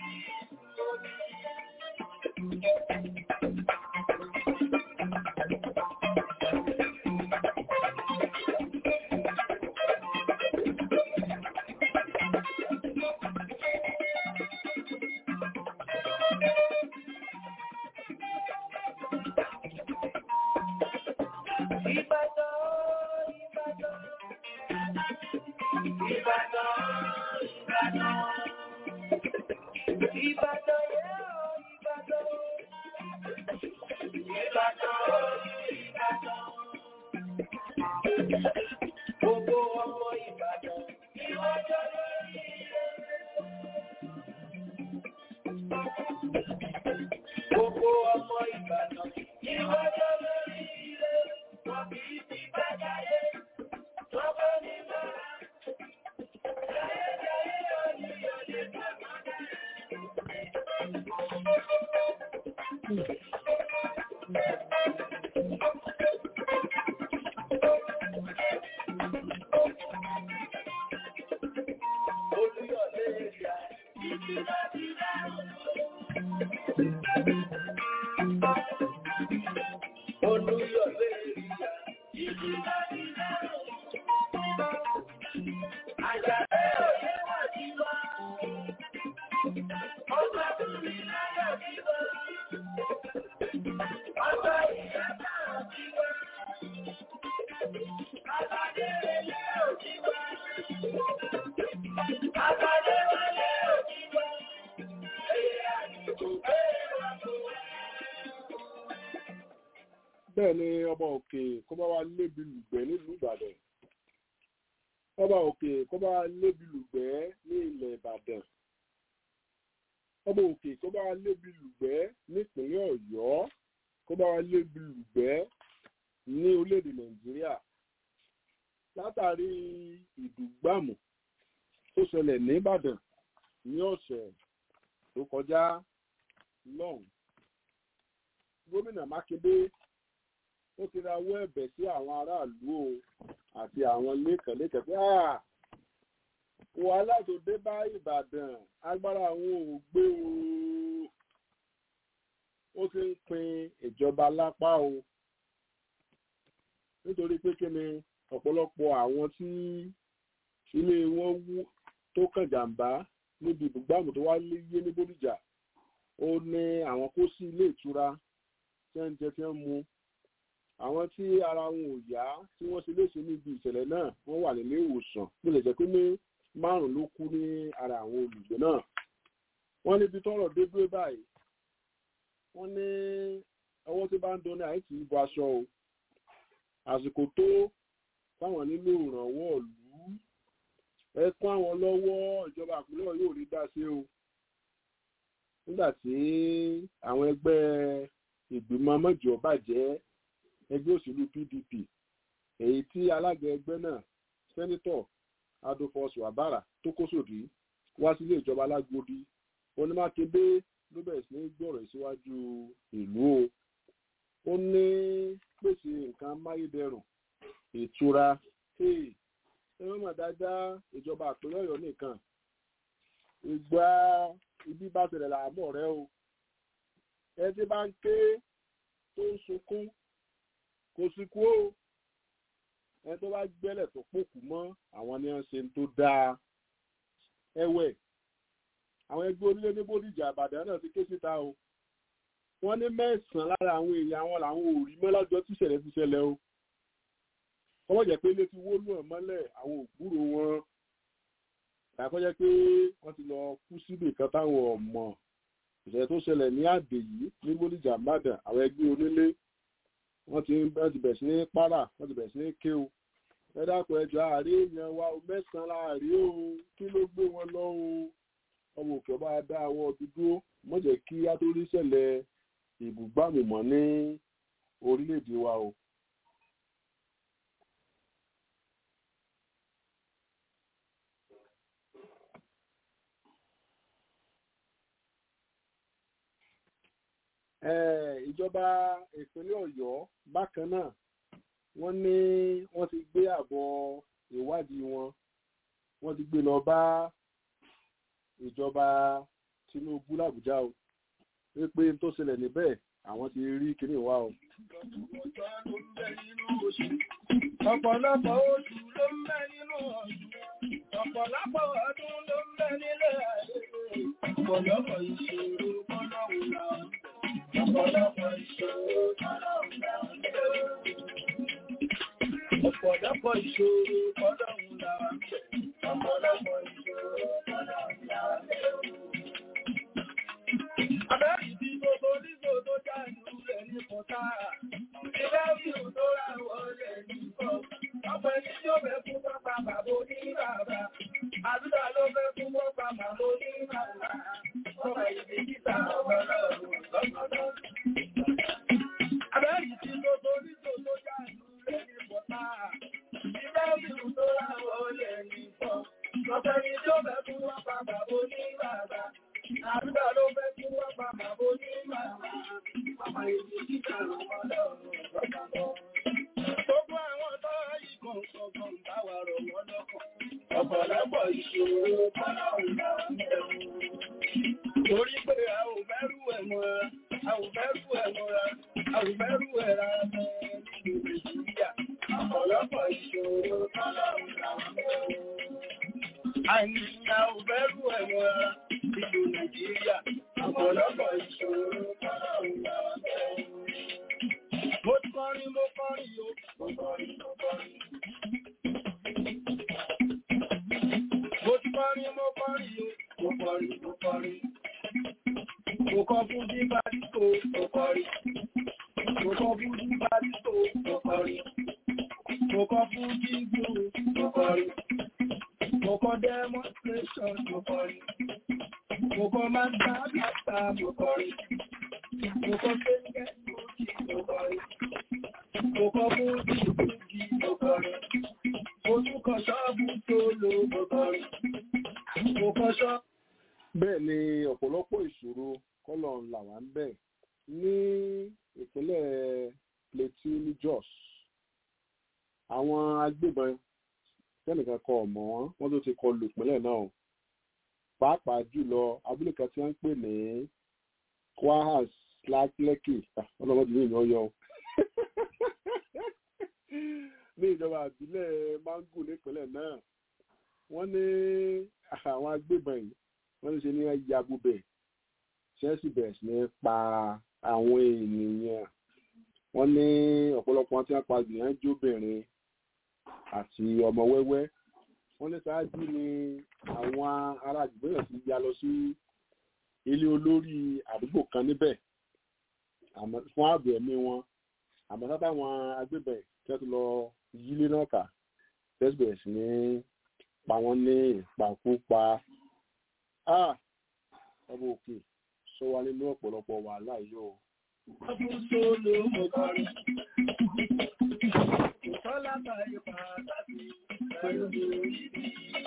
[SPEAKER 3] Ìbàdàn, Ìbàdàn. Ìbàdàn, Ìbàdàn. Ìbàdàn yẹ́ ọ́, Ìbàdàn. Ìbàdàn, Ìbàdàn. Gbogbo ọmọ Ìbàdàn ni wọ́n jọ lórí ilẹ̀. Gbogbo ọmọ Ìbàdàn ni wọ́n jọ lórí ilẹ̀. Wọ́n kì í ti bá jayé. Wọ́n bá ní mọ́ra. Jayé jayé ọ̀lẹ́ ọ̀lẹ́ bàbá náà. Olúyọ̀lé ìyá. Olúyọ̀lé ìyá.
[SPEAKER 1] bẹ́ẹ̀ ni ọba òkè kó bá wa lébi lùgbẹ́ nílùú ìbàdàn ọba òkè kó bá wa lébi lùgbẹ́ ní ilẹ̀ ìbàdàn ọba òkè kó bá wa lébi lùgbẹ́ nípínlẹ̀ ọ̀yọ́ kó bá wa lébi lùgbẹ́ ní orílẹ̀-èdè nàìjíríà látàrí ìdùgbàmù tó ṣẹlẹ̀ ní ìbàdàn ní ọ̀sẹ̀ tó kọjá lọ́hùn gómìnà mákindé ó ti rawọ́ ẹ̀bẹ̀ sí àwọn aráàlú o àti àwọn lẹ́kànlẹ́kàn pé wàhálà tó dé bá ìbàdàn agbára àwọn ò gbé o ó ti ń pin ìjọba lápá o nítorí pé kí ni ọ̀pọ̀lọpọ̀ àwọn tí ilé wọn wú tó kàn jàǹbá níbi ìbùgbàmù tó wá yé ní bódìjà ó ní àwọn kó sí ilé ìtura tí wọ́n ń jẹ tí wọ́n ń mu àwọn tí ara wọn ò yá tí wọ́n ṣe léṣe níbi ìṣẹ̀lẹ̀ náà wọ́n wà nílé ìwòsàn bó lè jẹ́ pé ní márùn ló kú ní ara àwọn olùgbé náà wọ́n níbi tọ́rọ̀ dé dúró báyìí wọ́n ní ọwọ́ tí bá ń dán ní àìsí ìbò aṣọ o àsìkò tó táwọn nílò ìrànwọ́ ìlú ẹ kún àwọn lọ́wọ́ ìjọba àpilẹ̀ yóò rí dá sí o nígbà tí àwọn ẹgbẹ́ ìgbìmọ̀ mọ́jọ bàjẹ́ ẹgbẹ́ òṣèlú pdp èyí tí alága ẹgbẹ́ náà sẹ́nitọ̀ adolphus wabara tó kó sòdí wá sílé ìjọba alágbódì onímákédé ló bẹ̀rẹ̀ sí ní gbọ̀rọ̀ síwájú ìlú o ó ní pèsè nǹkan amáyédẹrùn ìtura ẹ wọ́n mọ̀ dáadáa ìjọba àpẹẹrẹ ọ̀yọ́ nìkan ìgbà ibi bá ṣẹlẹ̀ làámọ̀ rẹ o ẹ ti bá ń ké tó ń sunkún kò sí kú o ẹni tó bá gbẹ́lẹ̀ tó pòkù mọ́ àwọn ni wọ́n ṣe tó dáa ẹ̀wẹ̀ àwọn ẹgbẹ́ onílé ní bódìjà àbàdàn náà ti ké síta o wọ́n ní mẹ́sàn-án lára àwọn èèyàn àwọn làwọn ò rí mọ́ lájọ́ tí ìṣẹ̀lẹ̀ ti ṣẹlẹ̀ o kọ́mọ̀ jẹ́ pé ilé ti wó lù ẹ̀ mọ́lẹ̀ àwọn ògbúrò wọn àkọ́jẹ́ pé wọ́n ti lọ kú síbì kan táwọn ọmọ ìṣẹ̀lẹ̀ tó ṣẹlẹ̀ ní àdè yìí ní bódìjà àbàdàn àwọn ẹgbẹ́ onílé wọ́n ti wọ́n ti bẹ̀rẹ̀ sí ní pàrà wọ́n ti bẹ̀rẹ̀ sí ní ké o ẹ dákun ẹjọ́ àárẹ̀ èèyàn wa o mẹ́sàn-án láàrin o kí ló gbé wọn lọ o ọmọ òkè ọba dá àwọ̀ dúdú mọ̀ jẹ́ kí á tó rí ṣẹlẹ̀ ìbúgbàmùmọ́ ní orílẹ̀-èdè wa o. ìjọba ìpínlẹ̀ ọ̀yọ́ bákan náà wọ́n ní wọ́n ti gbé àbọ̀ ìwádìí wọn wọ́n ti gbé lọ bá ìjọba tinubu làbújá o wípé tó ṣẹlẹ̀ níbẹ̀ àwọn ti rí kíní wa o.
[SPEAKER 3] ọ̀pọ̀lọpọ̀ oṣù ló ń bẹ nínú ọ̀sùn ọ̀pọ̀lọpọ̀ ọdún ló ń bẹ nílé ayé ọ̀pọ̀lọpọ̀ ìṣòro kọ́lọ́hùn náà ọ̀pọ̀lọpọ̀ ìṣòro kọ́lọ́hùn náà ọ̀pọ̀lọpọ̀ ìṣòro kọ́lọ́hùn náà ọ̀pọ̀lọpọ̀ ìṣòro kọ́lọ́hùn náà Abẹ́rì tí gbogbo nígbò tó jáàlú rẹ̀ ní pọ̀tá. Ìbẹ́rì ò tó rà wọlé nìkan. Ọ̀pọ̀ ẹni tí ó fẹ́ fún pápá bàbá ní bàbá. Àdúrà ló fẹ́ fún pápá bàbá ní bàbá. Ọ̀pọ̀ ìdí títà ọ̀pọ̀lọpọ̀ lọ́sọ̀dọ̀. Abẹ́rì tí gbogbo nígbò tó jáàlú rẹ̀ ní pọ̀tá. Ìbẹ́rì ò tó rà wọlé nìkan. Ọ̀pọ̀ ẹni tí ó fẹ́ fún pápá bàbá ní bàbá. Àdúgbà ló fẹ́ kí wọ́n pa màbó ní màmá. Màmá ìdí kíkà ọlọ́run lọ́kàtọ̀. Gbogbo àwọn tó yí kọ̀ọ̀kan bá wà rọ̀ wọ́n lọ́kàn. Ọ̀pọ̀lọpọ̀ ìṣòro kọ́lọ́run náà ń bẹ̀rù. Torí pé a ò bẹ̀rù ẹ̀ mọ́ra, a ò bẹ̀rù ẹ̀ mọ́ra, a ò bẹ̀rù ẹ̀ rárá mọ́ nínú Nàìjíríà. Ọ̀pọ̀lọpọ̀ ìṣòro kọ́lọ́run náà ń bẹ̀rù. Àìníyà ò bẹ̀rù ẹ̀wọ̀ ara ìlú Nàìjíríà. Ọ̀pọ̀lọpọ̀ ìṣòro kọ́nà ìgbà ọ̀tẹ̀. Mo kọrin, mo kọrin o, mo kọrin, mo kọrin. Mo ti kọrin, mo kọrin o, mo kọrin, mo kọrin. Mo kọ fún bíbá dípò, mo kọrin. Mo kọ fún bíbá dípò, mo kọrin. Mo kọ fún jíjù, mo kọrin. Mo kọ demonstration, mo kọrin. Mo kọ máa ń dá bàtà, mo kọrin. Mo kọ sẹ́ńgẹ́ lókì, mo kọrin. Mo kọ fún jíjù, mo kọrin. Mo tún kọ ṣọ́ọ̀bù tó lò, mo kọrin. Mo kọ ṣọ́ọ̀bù.
[SPEAKER 1] bẹ́ẹ̀ ni ọ̀pọ̀lọpọ̀ ìṣòro kọ́lọ̀ là wá ń bẹ̀ ní ìpínlẹ̀ Plateau ní Jos àwọn agbébọn sẹ́nìkan kọ ọ̀mọ́ wọn wọ́n tó ti kọlù ìpínlẹ̀ náà pàápàá jùlọ abúlé kan tí wọ́n ń pè ní Kwahas Lẹ́kì ọlọ́mọdé ní ìyàn yọ ní ìjọba àbílẹ̀ Mangu nípínlẹ̀ náà wọ́n ní àwọn agbébọn yìí wọ́n ní ṣe ní yabu bẹ̀ chelsea bẹ̀rẹ̀ sí ní pa àwọn ènìyàn wọ́n ní ọ̀pọ̀lọpọ̀ tí wọ́n pa gbìyànjú obìnrin àti ọmọ wẹ́wẹ́ wọ́n ní ṣáájú ni àwọn ará àdúgbò náà ti ya lọ sí ilé olórí àdúgbò kan níbẹ̀ fún ààbò ẹ̀mí wọn àmọ́ sábà àwọn agbébẹ̀ tí wọ́n ti lọ yílé náà kà chelsea bẹ̀rẹ̀ sí ní pa wọ́n ní ìpakúpa ọmọ òkè sọ wá nínú ọ̀pọ̀lọpọ̀ wàhálà yìí o.
[SPEAKER 3] Ọdún tó ló mọ̀ kọrin. Ìtọ́lá báyìí pàtàkì pẹ̀lú ìbí.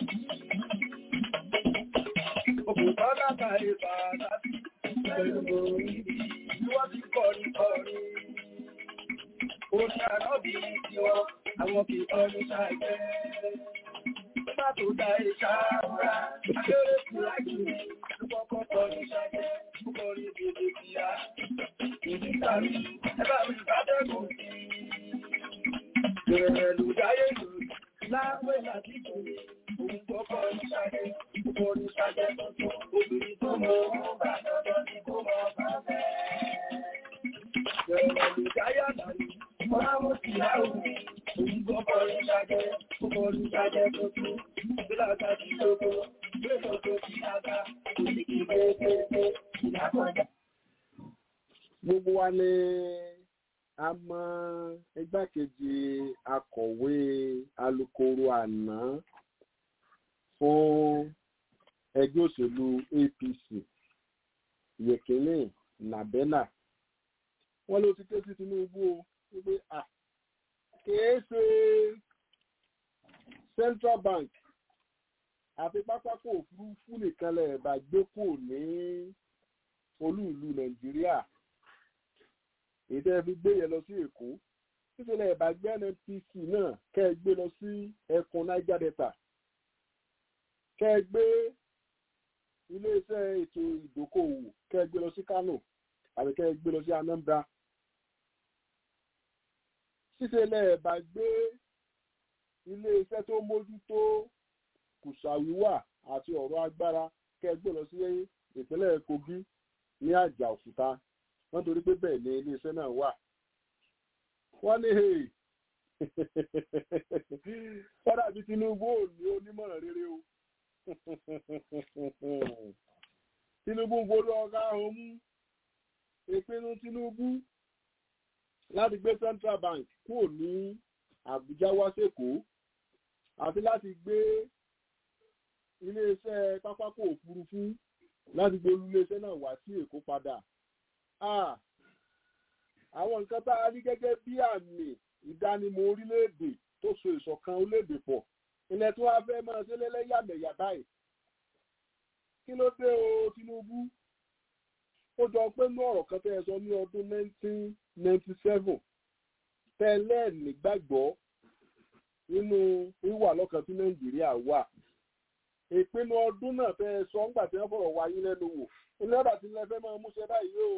[SPEAKER 3] Òkùnkọ́lá báyìí pàtàkì pẹ̀lú ìbí. Wọ́n ti kọrin kọrin. Orí àlọ́bí ti wọ́n, àwọn kì í kọrin ṣàìfẹ́. Nígbà tó dá ìṣàrà, akéré fúra jù ní kọ́kọ́ kọrin ṣàìfẹ́, kọrin bèbè kíá. Ìdí tàbí ẹbá mi ìbádẹ́gùn sí. Ìrẹ̀lú dáyé lórí, láwẹ́ láti kòrò, òun kọ́kọ́ ní ṣàìfẹ́, kọrin ṣàìfẹ́ tuntun, obìnrin tó mọ̀ ọ́n bá dọ́dọ́ ní kó mọ̀ bá fẹ́. Ìrẹ̀lú dáyé àdàlú, ọlá mo sì láwùú.
[SPEAKER 1] Gbogbo wa ni a mọ igbákejì akọ̀wé alukoro àná fún ẹgbẹ́ òṣèlú APC Yekini Nabena. Wọ́n ló ti ké sí Tinubu o wípé à kìí ṣe Central Bank àti pápákọ̀ òfurufú nìkan lẹ̀ bá gbé kò ní olú ìlú Nàìjíríà èyí tẹ́ fi gbé yẹn lọ sí Èkó nítorí ẹ̀bà gbé NNPC náà kẹ́ ẹ gbé lọ sí ẹkùn Niger Delta kẹ́ ẹ gbé iléeṣẹ́ ètò ìdókòwò kẹ́ ẹ gbé lọ sí Kano àbí kẹ́ ẹ gbé lọ sí Anambra ṣíṣe lẹ́ẹ̀bà gbé iléeṣẹ́ tó mójútó kùsàwíwà àti ọ̀rọ̀ agbára kẹgbẹ́ lọ sí ìpínlẹ̀ Kogi ní àjà òkúta wọ́n torí pé bẹ́ẹ̀ ni iléeṣẹ́ náà wà. wọ́n ní kọ́dà bí Tinubu ò ní onímọ̀ràn rere o Tinubu ń gbóló ọ̀gá ọ̀hún mú ìpinnu Tinubu láti gbé Central Bank kúrò ní Àbújá wá sẹ́kọ̀ọ́ àti láti gbé iléeṣẹ́ pápákọ̀ òfurufú láti gbé iléeṣẹ́ náà wá sí Èkó padà. àwọn nǹkan tá a rí gẹ́gẹ́ bí àmì ìdánimọ̀ orílẹ̀-èdè tó so ìṣọ̀kan orílẹ̀-èdè pọ̀ ilẹ̀ tí wọ́n fẹ́ máa ṣe lẹ́lẹ́yàmẹ̀yà báyìí. kí ló dé o Tinubu ó jọ pé ní ọ̀rọ̀ kan tẹ́ ẹ sọ ní ọdún 1997 tẹ́lẹ̀ nígbàgbọ́ nínú wíwà lọ́kàn tí Nàìjíríà wà ìpinnu ọdún náà tẹ́ ẹ sọ ńgbà tí wọ́n fọ̀rọ̀ wáyé lẹ́nu wò ilé ọ̀dà tí ilẹ̀ fẹ́ máa múṣẹ báyìí o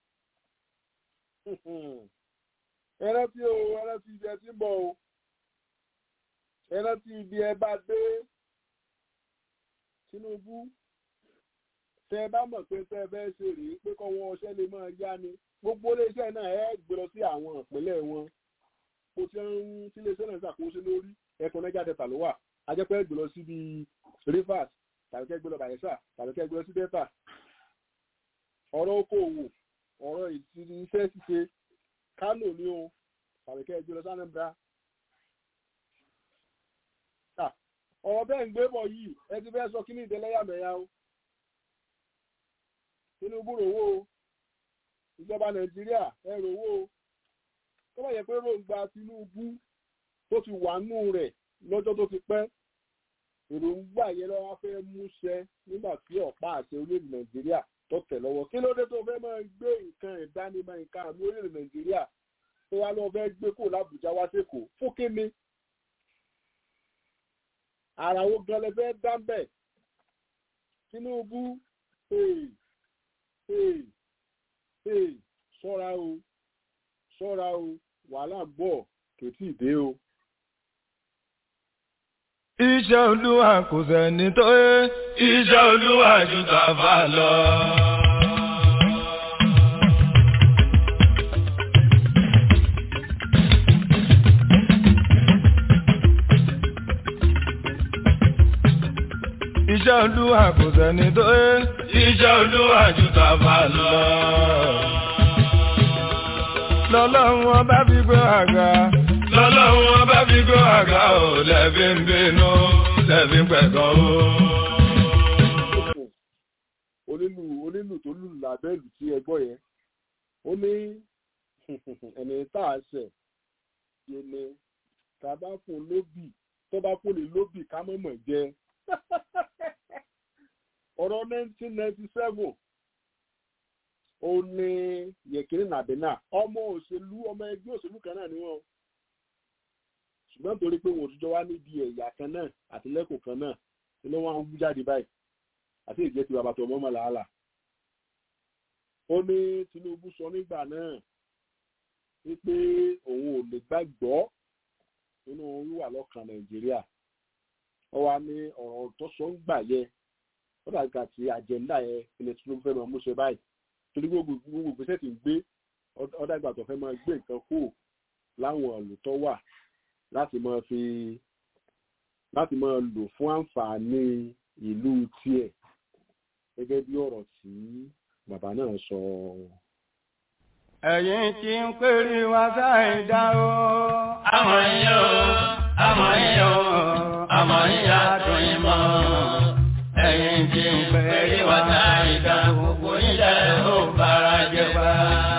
[SPEAKER 1] ẹran tí o ẹran tí ibi ẹ ti ń bọ̀ o ẹran tí ibi ẹ bá dé Tinubu tẹ bá mọ̀ pé tẹ fẹ́ ṣe rèé pé kọ́ wọn ọṣẹ́ lè máa yá ni gbogbo iléeṣẹ́ náà ẹ gbé lọ sí àwọn ìpínlẹ̀ wọn kó tí ń tí iléeṣẹ́ náà ṣàkóso lórí ẹkùn Niger Delta ló wà ajẹ́pẹ́ gbé lọ síbi Rivers tàbí kẹ́ gbé lọ Bayelsa tàbí kẹ́ gbé lọ sí Delta ọ̀rọ̀ okòòwò ọ̀rọ̀ iṣẹ́ ṣíṣe Kánò ní o tàbí kẹ́ gbé lọ sí Anambra ọ̀rọ̀ bẹ́ẹ̀ ń gbé bọ̀ yìí ẹ ti fẹ́ sọ kí ní ìdẹ́lẹ́yàmẹ̀yà o Tinubu rówó o ìjọba Nàìjíríà ẹ rówó o tó bá yẹ pé ròǹgbà Tinubu tó ti wà nù rẹ̀ lọ́jọ́ tó ti pẹ́ èròǹgbà yẹn lọ́wọ́ fẹ́ múṣẹ nígbà tí ọ̀pá àṣẹ orílẹ̀-èdè Nàìjíríà tó tẹ̀ lọ́wọ́ kí ló dé tó fẹ́ máa gbé nǹkan ìdánimọ̀ nǹkan àmì orílẹ̀-èdè Nàìjíríà tó wá lọ́wọ́ fẹ́ gbé kó l'Àbújá wá sẹ́kọ̀ọ́ fún kíni ara wo gan lẹ fẹ́ dá bẹ́ẹ̀ Tinubu hey, hey, hey, ṣọ́ra o ṣọ́ra o wàhálà ń bọ̀ kètì dé o.
[SPEAKER 2] Iṣẹ́ olúwa kò sẹ́ni tó yé. Iṣẹ́ olúwa ju tàfà lọ. Iṣẹ́ olúwa kò sẹ́ni tó yé. Iṣẹ́ olúwa ju tàfà lọ. Lọ́lọ́run ọba fi gbé àga. Lọ́lọ́run ọba fi gbé àga ò lẹ́bí ń bínú lẹ́bí ń pẹ̀kọ́ o.
[SPEAKER 1] onílù onílù tó lù lábẹ́lù tí ẹ gbọ́ yẹn ó ní ẹni tá a ṣẹ̀ yé ni tá a bá fún lóbì tó bá fún ní lóbì ká mọ̀mọ̀ jẹ ọ̀rọ̀ 1997 ó ní yẹ̀kínní nàbínà ọmọ òṣèlú ọmọ ẹgbẹ́ òṣèlú kan náà ni wọ́n ṣùgbọ́n torí pé wọn ò tújọ́ wá níbi ẹ̀yà kan náà àti lẹ́kọ̀ọ́ kan náà ni ló wọ́n ń wú jáde báyìí àti ìjẹ́ ti bàbá tó mọ́ mọ́ làálà. ó ní Tinubu sọ nígbà náà wípé òun ò lè gbàgbọ́ nínú wíwà lọ́kàn Nàìjíríà ó wá ní ọ̀rọ̀ tó sọ ń gbà yẹ ó dàgbà tí àjẹ́ńdà yẹn ilẹ̀ Tinubu fẹ́ máa múṣe báyìí torí gbogbo gbogbo ìgbésẹ̀ tí ń gbé ó dàgbà tó fẹ́ máa gbé nǹkan kú láwọn ìlú tó wà láti máa fi láti máa lò fún àǹfààní ìlú tiẹ̀ gẹ́gẹ́ bí ọ̀rọ̀ tí bàbá náà sọ.
[SPEAKER 2] Ẹ̀yin tí ń pèrè wá sáì dá o.
[SPEAKER 3] Àmọ̀ yín o, àmọ̀ yín o, àmọ̀ yín àdùn yín mọ́. Ẹ̀yin tí ń pèrè wá sáì dá gbogbo ilẹ̀ ó bára jẹ pa.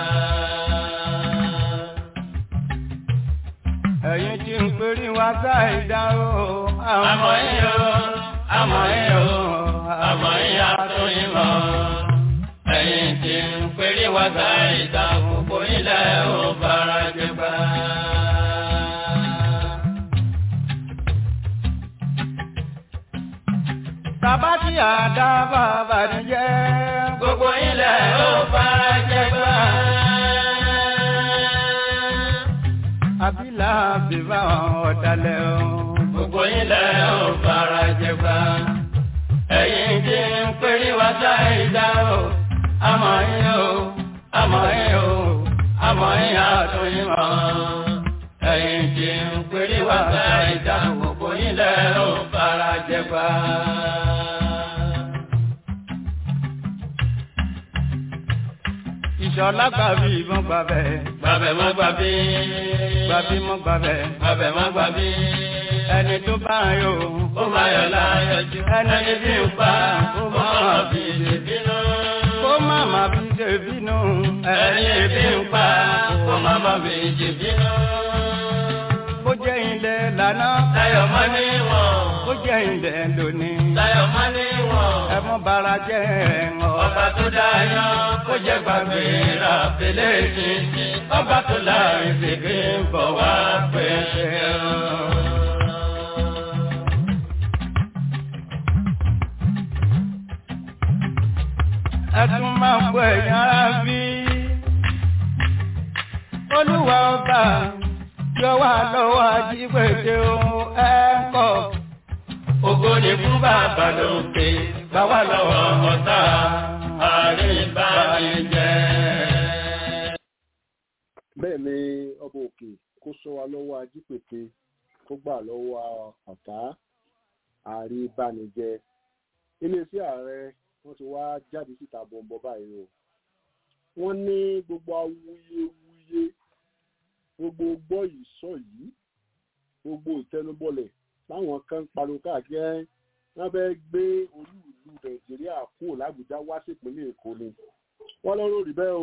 [SPEAKER 2] Ẹ̀yin tí ń pèrè wá sáì dá o.
[SPEAKER 3] Àmọ̀ yín o, àmọ̀ yín o, àmọ̀ yín àdùn yín mọ́. Ẹ̀yin tí ń pèrè wá sáì dá gbogbo ilẹ̀ ó bára jẹ pa.
[SPEAKER 2] Bàbá tí àdá bàbá ní jẹ́.
[SPEAKER 3] Gbogbo ilẹ̀ ó bára jẹ pa.
[SPEAKER 2] Àbílà bíbá ọ̀dàlẹ̀ o.
[SPEAKER 3] Gbogbo ilẹ̀ ó bára jẹ pa. Ẹ̀yin tí ń pèrè wá sáì dá o. Àmọ̀ yín o, àmọ̀ yín o, àmọ̀ yín àtún yín mọ́. Ẹ̀yin tí ń pèrè wá sáì dá gbogbo ilẹ̀ ó bára jẹ pa.
[SPEAKER 2] Ìṣọ̀lá gbàbí ìbọn gbàbẹ̀.
[SPEAKER 3] Gbàbẹ̀ mọ́ gbàbí.
[SPEAKER 2] Gbàbí mọ́ gbàbẹ̀.
[SPEAKER 3] Gbàbẹ̀ mọ́ gbàbí.
[SPEAKER 2] Ẹni tó bá yọ.
[SPEAKER 3] Ó máa yọ̀ láyọ̀ jù.
[SPEAKER 2] Ẹni
[SPEAKER 3] bí ń pa, ó máa fi ṣe bínú.
[SPEAKER 2] Kó má má fi ṣe bínú.
[SPEAKER 3] Ẹni bí ń pa, ó máa ma fi ṣe bínú.
[SPEAKER 2] Bó jẹ́ ilẹ̀ lánàá.
[SPEAKER 3] Láyọ̀ mọ́ níwọ̀n.
[SPEAKER 2] Bó jẹ́ ilẹ̀ lónìí.
[SPEAKER 3] Láyọ̀ mọ́ níwọ̀n.
[SPEAKER 2] Ẹ mọ́ bara jẹ́ ẹ̀ngọ́.
[SPEAKER 3] Ọba tó dáyọ̀, kó jẹ́ gbàgbé ra fèlè títí. Ọba tó láàrin fèké ń bọ̀ wá pẹ̀lẹ́.
[SPEAKER 2] Ẹ tún máa ń pọ̀ ẹ̀yìn ara bí. Olúwa ọba yọ wá lọ́wọ́ ajígbèdè ohun ẹ̀ ń kọ̀.
[SPEAKER 3] Ògo ni fún bàbá lókè.
[SPEAKER 2] Báwa lọ́wọ́ ọ̀tá àríbánijẹ́.
[SPEAKER 1] bẹ́ẹ̀ ni ọba òkè kó sọ wa lọ́wọ́ ajípète kó gbà lọ́wọ́ ọ̀tá àríbánijẹ́ iléeṣẹ́ ààrẹ wọ́n ti wá jáde síta bọ̀m̀bọ̀ báyìí o wọ́n ní gbogbo awuyewuye gbogbo gbọ́ yìí sọ yìí gbogbo ìtẹnubọlẹ̀ láwọn kan ń pariwo káàkiri wọ́n fẹ́ gbé olú ìlú nàìjíríà kúrò lábújá wá sípínlẹ̀ èkó ni wọ́n lọ́rọ̀ rí bẹ́ẹ̀ o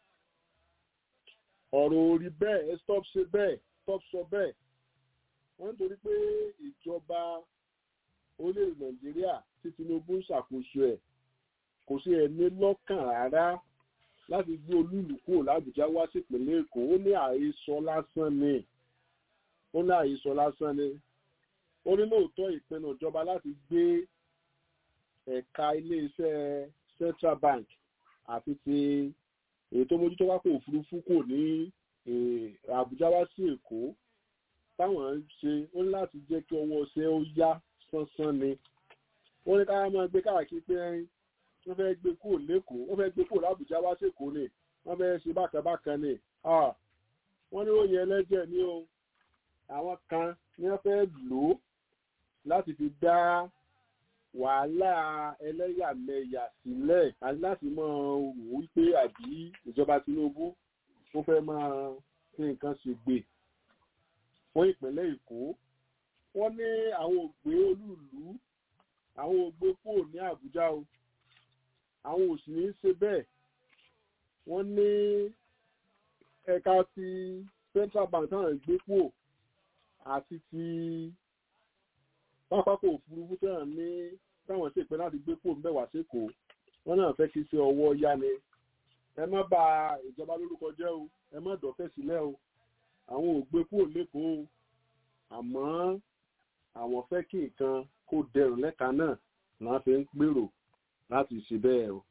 [SPEAKER 1] ọ̀rọ̀ orí bẹ́ẹ̀ ẹ stop ṣe bẹ́ẹ̀ stop sọ bẹ́ẹ̀ wọ́n nítorí pé ìjọba orílẹ̀-èdè nàìjíríà tí tinubu ń ṣàkóso ẹ̀ kò sí ẹni lọ́kàn rárá láti gbé olúùlú kúrò lábújá wá sípínlẹ̀ èkó ó ní àhesọ lásán ni ó ní àhesọ lásán ni ó ní lóòótọ́ ìpinnu ìjọba láti gbé ẹ̀ka iléeṣẹ́ central bank àti ti èyí tó mójútó wákò òfurufú kò ní àbújá wá sí èkó táwọn ń ṣe ó ní láti jẹ́ kí ọwọ́ ṣe ó yá sánsán ni wọ́n ní káyọ̀ máa gbé káàkiri pé wọ́n fẹ́ gbé kúrò lẹ́kọ̀ọ́ wọ́n fẹ́ gbé kúrò lábújá wá sí èkó ni wọ́n fẹ́ ṣe bákan bákan ni wọ́n ní òye ẹlẹ́jẹ̀ ní o àwọn kan ní wọ́n fẹ́ lò ó láti fi dá wàhálà ẹlẹ́yàmẹ̀yà sílẹ̀ àti láti máa wò wípé àbí ìjọba Tinubu ó fẹ́ máa fi nǹkan ṣe gbè fún ìpínlẹ̀ Èkó wọ́n ní àwọn ògbé olúùlú àwọn ògbé kúrò ní Àbújá o àwọn ò sì ní í ṣe bẹ́ẹ̀ wọ́n ní ẹ̀ka ti Central Bank táwọn gbé kúrò àti ti pápákọ̀ òfurufú tẹ̀ràn ní táwọn ṣe pé láti gbé kúrò ńbẹ̀ wá sékòó wọ́n náà fẹ́ kí ṣe ọwọ́ yá ni ẹ má bà ìjọba lórúkọ jẹ́ o ẹ má dọ̀fẹ́ sílẹ̀ o àwọn ò gbé kúrò lẹ́kọ̀ọ́ o àmọ́ àwọn fẹ́ kí nǹkan kó dẹrùn lẹ́ka náà náà fi ń gbèrò láti ṣe bẹ́ẹ̀ o.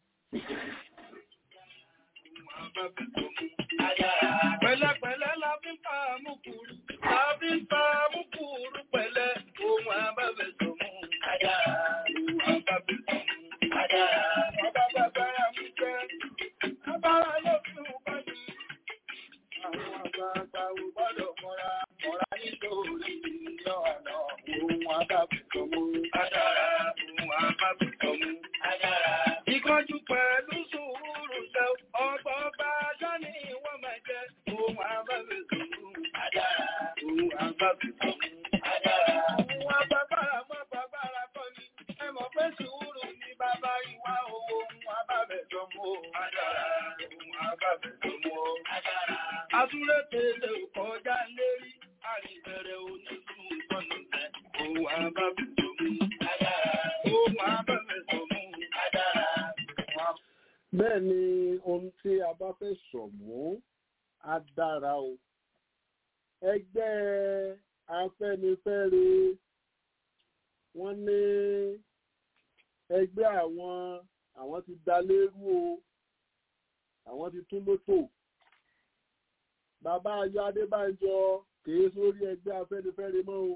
[SPEAKER 3] Pẹ̀lẹ́pẹ̀lẹ́ la fi ń pa àmúkúrú, la fi ń pa àmúkúrú pẹ̀lẹ́, ohun àbábẹ̀ tó mú. Ajára, ohun àbábẹ̀ tó mú. Ajára, ọba bàbára mú jẹ́, abára yóò fi hù báyìí. Àwọn àgbààgbà ò gbọ́dọ̀ mọ́ra, mọ́ra nítorí ìyọ́ àná, ohun àbábẹ̀ tó mú. Ajára, ohun àbábẹ̀ tó mú. Ajára, ìkánjú pẹ̀lú sùúrù ṣe ọgbọ́n bá dání wọ́n máa jẹ́ ohun àbábẹ̀ tó mú. Ajára, ohun àbábẹ̀ tó mú. Ajára, ohun àbábára mọ́ bàbára kọ́ ni, ẹ mọ̀ pé sùúrù ní bàbá ìwà owó ohun àbábẹ̀ tó mú. Ajára, ohun àbábẹ̀ tó mú. Ajára, àtúrẹ́ tẹ̀lé kọjá lérí, àríbẹ̀rẹ̀ onísùn sọ́nù tẹ̀, ohun àbábẹ̀ tó mú. Ajára, ohun àbábẹ̀ tó mú. Ajára,
[SPEAKER 1] bẹ́ẹ̀ ni ohun tí a bá fẹ́ sọ̀mú á dára o ẹgbẹ́ afẹ́nifẹ́re wọ́n ní ẹgbẹ́ àwọn àwọn ti da lérú o àwọn ti tún lótò bàbá ayọ̀ adébánjọ kìí sórí ẹgbẹ́ afẹ́nifẹ́re mọ́ o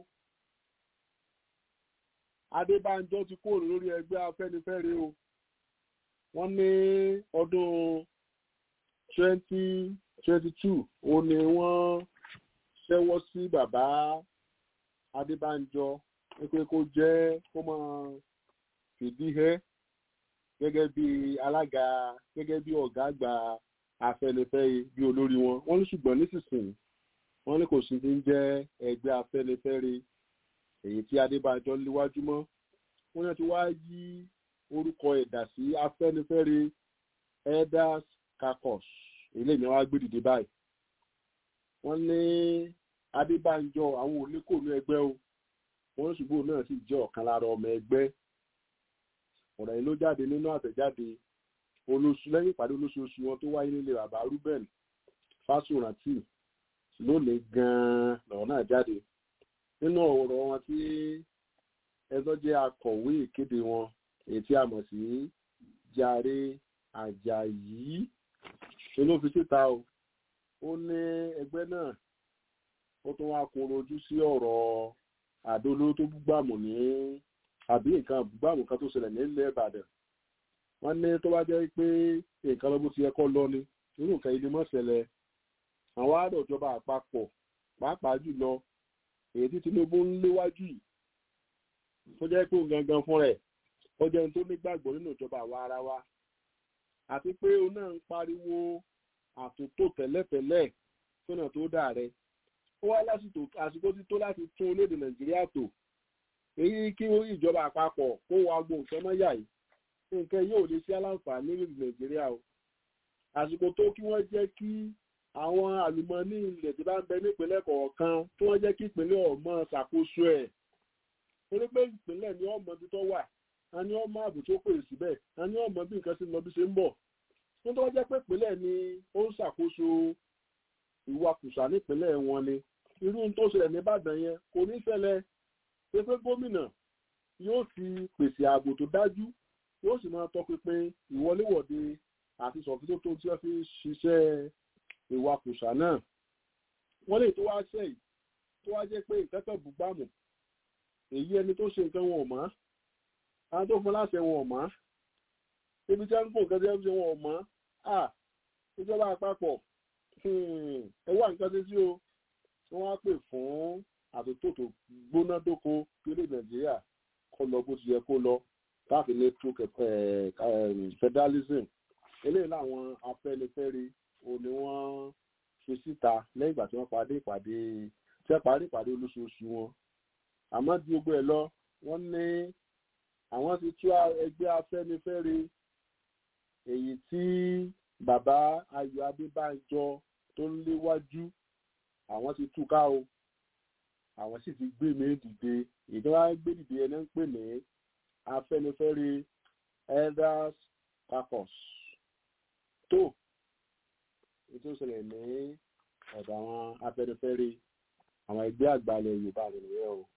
[SPEAKER 1] adébánjọ ti kúrò lórí ẹgbẹ́ afẹ́nifẹ́re o wọ́n ní ọdún twenty twenty two òun ni wọ́n ṣẹ́wọ́ sí bàbá adébánjọ pé kó jẹ́ kó máa fìdí hẹ́ gẹ́gẹ́ bí alága gẹ́gẹ́ bí ọ̀gá àgbà afẹ́nifẹ́re bí olórí wọn wọ́n ní ṣùgbọ́n nísinsìnyí wọ́n ní kò sí ti ń jẹ́ ẹgbẹ́ afẹ́nifẹ́re èyí tí adébánjọ léwájú mọ́ wọ́n ní ti wá yí orúkọ ẹ̀dà sí afẹ́nifẹ́re elders caucus eléyìí ni wọ́n á gbé dìde báyìí wọ́n ní adébánjọ àwọn oníkòónú ẹgbẹ́ o wọ́n ṣùgbọ́n náà sì jẹ́ ọ̀kan lára ọmọ ẹgbẹ́ ọ̀rọ̀ yìí ló jáde nínú àtẹ̀jáde olóṣù lẹ́yìn ìpàdé olóṣooṣù wọn tó wáyé nílé bàbá ruben fásórántì lónìí gan-an lọ́rọ̀ náà jáde nínú ọ̀rọ̀ wọn tí ẹjọ́ jẹ́ akọ̀wé ìkéde wọn èyí tí a mọ̀ sí jàre àjàyí ló fi síta o ó ní ẹgbẹ́ náà ó tún wá kún ojú sí ọ̀rọ̀ àdóló tó gbàmù ní àbí nǹkan gbàmù kan tó ṣẹlẹ̀ nílẹ̀ ìbàdàn wọ́n ní tó bá jẹ́ pé nǹkan lọ́bù ti yẹ kọ́ lọ ni irú nǹkan ilé mọ́ ṣẹlẹ̀ àwọn àdọ̀jọba àpapọ̀ pàápàá jùlọ èyí tí tinubu ń léwájú yìí tó jẹ́ pé òun gangan fún rẹ̀ ó jẹ́ ohun tó nígbàgbọ́ nínú ìjọba àwa ara wa àti pé òun náà ń pariwo àtúntò tẹ́lẹ̀tẹ́lẹ̀ sọ́nà tó dà rẹ̀ ó wá lásìkò àsìkò tí tó láti tún orílẹ̀-èdè nàìjíríà tò èyí kí ìjọba àpapọ̀ kó wa gbọ́ nǹkan mọ́yà yìí nǹkan yóò lè ṣe aláǹfààní orílẹ̀-èdè nàìjíríà o àsìkò tó kí wọ́n jẹ́ kí àwọn àlùmọ́ọ́nì ilẹ̀ tí bá ń bẹ nípínlẹ̀ kọ̀ọ̀kan tí wọ́n jẹ́ kí ìpínlẹ̀ ọmọ ṣàkóso ẹ̀ torí pé ìpínlẹ̀ ni ọmọ ibi tó wà a ní ọmọ ààbò tó pè síbẹ̀ a ní ọmọ bí nǹkan ṣe ń lọ bí ṣe ń bọ̀ fún tó jẹ́ pé ìpínlẹ̀ ni ó ń ṣàkóso ìwakùsà nípínlẹ̀ wọn ni irú tó ṣẹlẹ̀ nìbàdàn yẹn kò ní ṣẹlẹ̀ pé pé gómìnà yóò ti pèsè ààbò tó dájú yóò sì máa tọpinpin ìwọléwọ̀de àti sọ̀fíṣọ́ tó tí wọ́n fi ṣiṣẹ́ ìwakùsà náà wọ́n lè tó wá ṣe yìí tó wá jẹ́ pé ìkẹ́kọ̀ọ́ bùgbàmù èyí ẹni tó ṣe nǹkan wọn ò mọ́ àwọn tó fún láṣẹ wọn ò mọ́ ibi tí wọ́n ń kó nǹkan tí wọ́n ṣe wọn ò mọ́ à ìjọba àpapọ̀ ẹ wá nǹkan tí sí o tí wọ́n á pè fún àtúntò tó gbóná dóko kéré nàìjíríà kó lọ bó ti yẹ kó lọ láti lè tú federalism eléyìí làwọn afẹ́nifẹ́re òun ni wọ́n fi síta lẹ́yìn ìgbà tí wọ́n parí ìpàdé tí wọ́n parí ìpàdé olóṣooṣù wọn àmọ́ di gbogbo ẹ̀ lọ wọ́n ní àwọn ti tú ẹgbẹ́ afẹ́nifẹ́re èyí tí bàbá ayọ̀ adébánjọ tó ń léwájú àwọn ti tú ká o àwọn sì ti gbé mi dìde ìdánwà gbé dìde ẹni ń pè ní afẹ́nifẹ́re elders caucus tó ètò ìṣẹ̀lẹ̀ ní ọ̀dọ̀ àwọn afẹ́nifẹ́re àwọn ẹgbẹ́ àgbàlẹ̀ yorùbá nìyẹn o.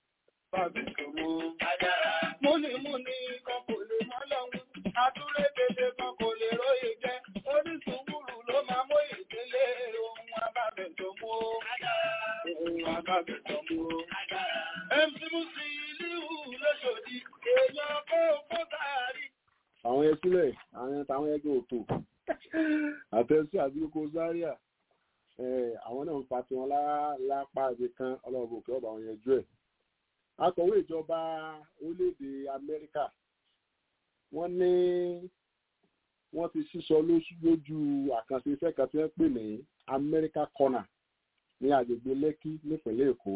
[SPEAKER 3] múnimúni kan kò lè mọ́ lọ́hùn atúrédèdè kan kò lè róye jẹ́ orísun wúrù ló máa mú ìdílé ohun abábẹ̀ tó mú ohun abábẹ̀ tó mú. mc musi ìlú lóṣòdì èèyàn kó kó sáárì.
[SPEAKER 1] àwọn yẹn sílẹ̀ àwọn táwọn ẹgbẹ́ òtò àtẹ̀sí àdúgbò zaria àwọn náà ń fa tiwọn lápá ibi kan ọlọ́run òkè ọba àwọn yẹn jú ẹ̀ akọ̀wé ìjọba orílẹ̀-èdè amẹ́ríkà wọ́n ní wọ́n ti sísọ lójú àkànṣe iṣẹ́ kan tí wọ́n pè ní america corner ní agbègbè lẹ́kí nípínlẹ̀ èkó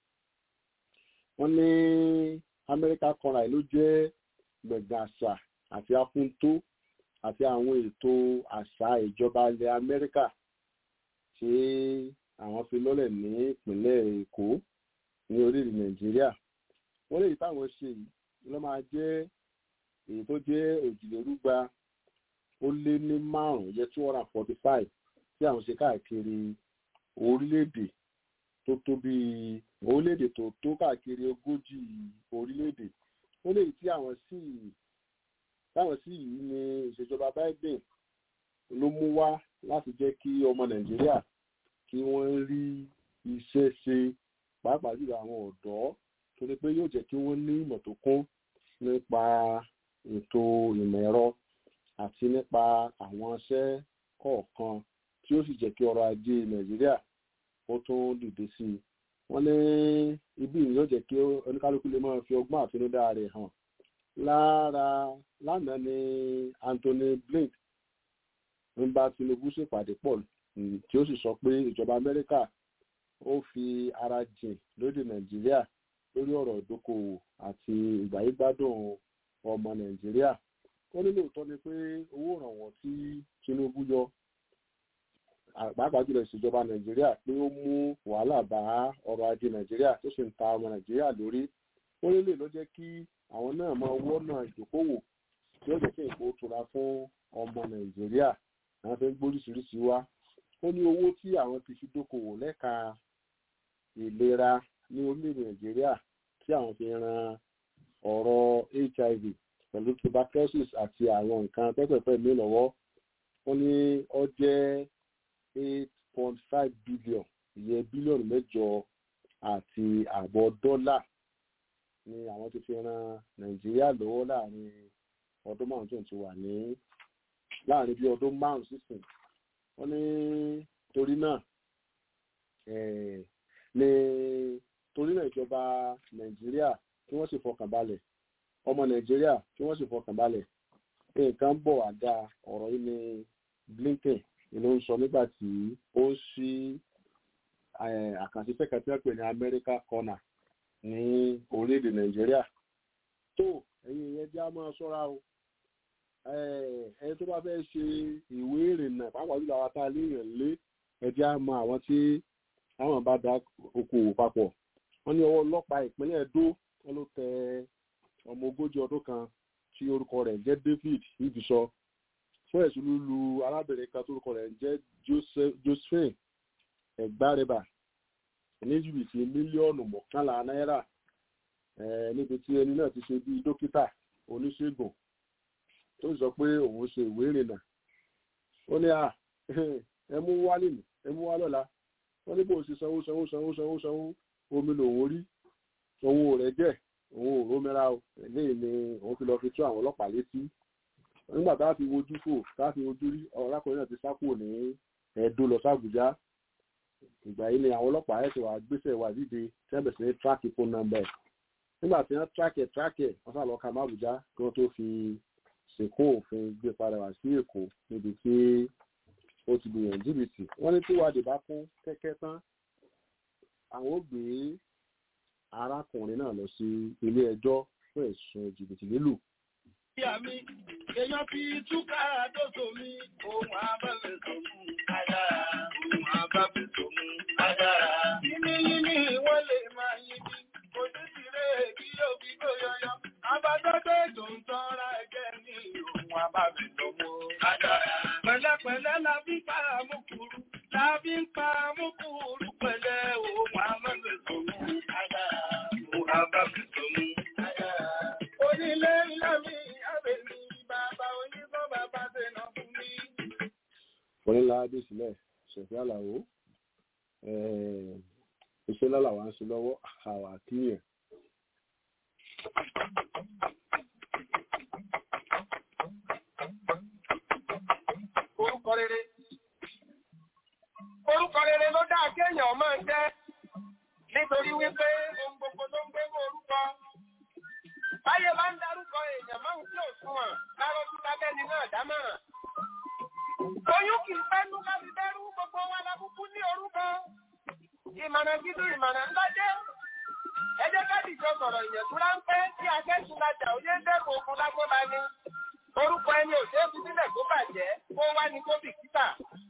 [SPEAKER 1] wọ́n ní america corner ló jẹ́ gbẹ̀gbẹ̀ àṣà àti afúntó àti àwọn ètò àṣà ìjọba ilẹ̀ amẹ́ríkà tí àwọn fi lọ́lẹ̀ ní ìpínlẹ̀ èkó ní orílẹ̀ nàìjíríà wọ́n lè táwọn ṣe yìí ló máa jẹ́ èyí tó jẹ́ òjìlérúgba ó lé ní márùn-ún jẹ́ two hundred and forty five tí àwọn ṣe káàkiri orílẹ̀-èdè tó tó bíi orílẹ̀-èdè tó tó káàkiri ogójì orílẹ̀-èdè ó lè tí àwọn sì táwọn sì yìí ní ìṣèjọba biden ló mú wá láti jẹ́ kí ọmọ nàìjíríà kí wọ́n rí iṣẹ́ ṣe pàápàá jùlọ àwọn ọ̀dọ́ torí pé yóò jẹ́ kí wọ́n ní ìmọ̀ tó kún nípa ètò ìmọ̀ ẹ̀rọ àti nípa àwọn iṣẹ́ kọ̀ọ̀kan tí ó sì jẹ́ kí ọrọ̀ ajé nàìjíríà ó tún dìde sí i wọ́n ní ibi yìí yóò jẹ́ kí oníkálukú lè máa fi ọgbọ́n àtinúdá rẹ̀ hàn lára lánàá ni anthony blake ń bá tinubu ṣèpàdé pọ̀ tí ó sì sọ pé ìjọba amẹ́ríkà ó fi ara jìn lóde nàìjíríà lórí ọ̀rọ̀ ìdókòwò àti ìgbàyégbádùn ọmọ nàìjíríà ó ní lóòótọ́ ni pé owó ìrànwọ́ tí tinubu yọ pàápàá jùlọ ìṣèjọba nàìjíríà pé ó mú wàhálà bá ọrọ̀ ajé nàìjíríà tó sì ń ta ọmọ nàìjíríà lórí ó ní lè lọ jẹ́ kí àwọn náà máa wọ́nà ìdókòwò tí ó jẹ́ kí nǹkan ó tura fún ọmọ nàìjíríà àwọn fẹ́ gbóríṣiríṣi wá ó ní owó tí àwọn ti fi dókòwò lẹ́ka ìlera ní orílẹ̀-èdè nàìjíríà tí àwọn fi ran ọ̀rọ̀ hiv pẹ̀lú tuberculosis àti àwọn nǹkan pẹ́pẹ́pẹ́ mi lọ́wọ́ ó ní ó jẹ́ eight point five billion ìyẹn bílíọ̀nù mẹ́jọ àti àbọ̀ dọ́là ni àwọn ti fi ran nàìjíríà lọ́wọ́ láàrin ọdún márùn tó ń ti wà ní láàrin bí ọdún márùn sísìn wọ́n ní torí náà ní torí náà ìjọba nàìjíríà kí wọ́n sì fọkàn balẹ̀ ọmọ nàìjíríà kí wọ́n sì fọkàn balẹ̀ nǹkan bọ̀ wá dáa ọ̀rọ̀ yìí ni blinken ló ń sọ nígbà tí ó ń ṣí àkànṣe fẹ́kẹ̀ tí wọ́n pè ní america corner ní orílẹ̀-èdè nàìjíríà tó ẹ̀yin ìyẹn já máa ṣọ́ra o ẹni tó bá fẹ́ ṣe ìwé ìrìnnà pàápàá jùlọ àwọn tá a lè yàn lé ẹjẹ́ á mọ àwọn tí àwọn bá da okòwò papọ̀ wọ́n ní ọwọ́ ọlọ́pàá ìpínlẹ̀ Ẹdó wọ́n ló tẹ ọmọ ogójì ọdún kan tí orúkọ rẹ̀ ń jẹ́ David ibùsọ fún ẹ̀sùn lulu arábìnrin kan tó orúkọ rẹ̀ ń jẹ́ Josephine ẹ̀gbárẹ́bà ní jìbìtì mílíọ̀nù mọ́kànlá náírà níbi tí ẹni náà ti ṣe bí dókítà oníṣègùn tó sọ pé òun ṣe ìwé ìrìnnà ó ní à ẹ mú wá nìyí ẹ mú wá lọ́la wọ́n ní bó ṣe sanwó sanwó sanwó sanwó sanwó omi lòun rí òun ò rẹ̀ jẹ́ òun ò rómìnira o eléyìí ni òun fi lọ fi tó àwọn ọlọ́pàá létí nígbà tá a fi wojú fò tá a fi wojú rí ọ̀rákùnrin náà ti sá kúrò ní Ẹdó lọ sàbújá ìgbà yìí ni àwọn ọlọ́pàá ẹ̀sìn wa gbéṣẹ́ wa dìde tẹ́bẹ̀ sí ní tíráàkì fóònù nọ́mbà ẹ̀ nígbà tí wọ́n tíráàkì ẹ̀ tíráàkì ẹ̀ wọ́n sá lọ ka má Àbújá kí wọ́n tó fi sìnkú òfin gbé padà wá sí Èkó níbi tí ó ti gbìyànjú jìbìtì wọ́n ní tí wádìí bá kún kẹ́kẹ́ tán àwọn ò gbé arákùnrin náà lọ sí ilé ẹjọ́ fún ẹ̀sùn jìbìtì lílù.
[SPEAKER 3] Ìyá mi, èèyàn fi túká dòdò mi, ohun abẹ́fẹ́ tó mú agbára, ohun abẹ́fẹ́ tó mú agbára. Yíní yíní wọ́n lè máa yí bí, kò sí tirẹ̀ kí yóò fi gbó yọyọ. Abájọ́dé tó ń tọ́ra ẹgbẹ́ ní ohun abẹ́fẹ́ tó mú agbára. Pẹ̀lẹ́pẹ̀lẹ́ la fi pa àmúkúrú, la fi ń pa àmúkúrú pẹ̀lẹ́ ohun abẹ́fẹ́ tó mú agbára, ohun abẹ́fẹ́ tó mú agbára. Onílé ńlá mi, àbẹ̀ mi, bàbá onígbọ́ bàbá tẹ̀nà fún mi.
[SPEAKER 1] onílà adé sílẹ̀ ṣẹ̀fẹ́ àlàó iṣẹ́ lálàwà ń ṣe lọ́wọ́ àwà kíyàn.
[SPEAKER 3] Orúkọ rere. Orúkọ rere ló dáa kéèyàn máa jẹ́ nítorí wípé ohun gbogbo ló ń gbé mọ́ orúkọ. Báyé bá ń darúkọ èèyàn máa ń tí ò súnwọ̀n lárọ́ tí lábẹ́ni náà dámọ̀ràn. Oyún kì í pẹ́nu ká fi bẹ́rú gbogbo wa lábúkú ní orúkọ. Ìmọ̀ràn gidi ìmọ̀ràn ńlá jẹ́. Ẹ jẹ́ ká dìjọ sọ̀rọ̀ ìyẹ̀dú ráńpẹ́ tí akẹ́sùn lajà òye ń dẹ́kun ogun lágbóba ni. Orúkọ ẹni ò ṣeé fi sílẹ̀ kó bàjẹ́, kó wá ní kó bìkítà.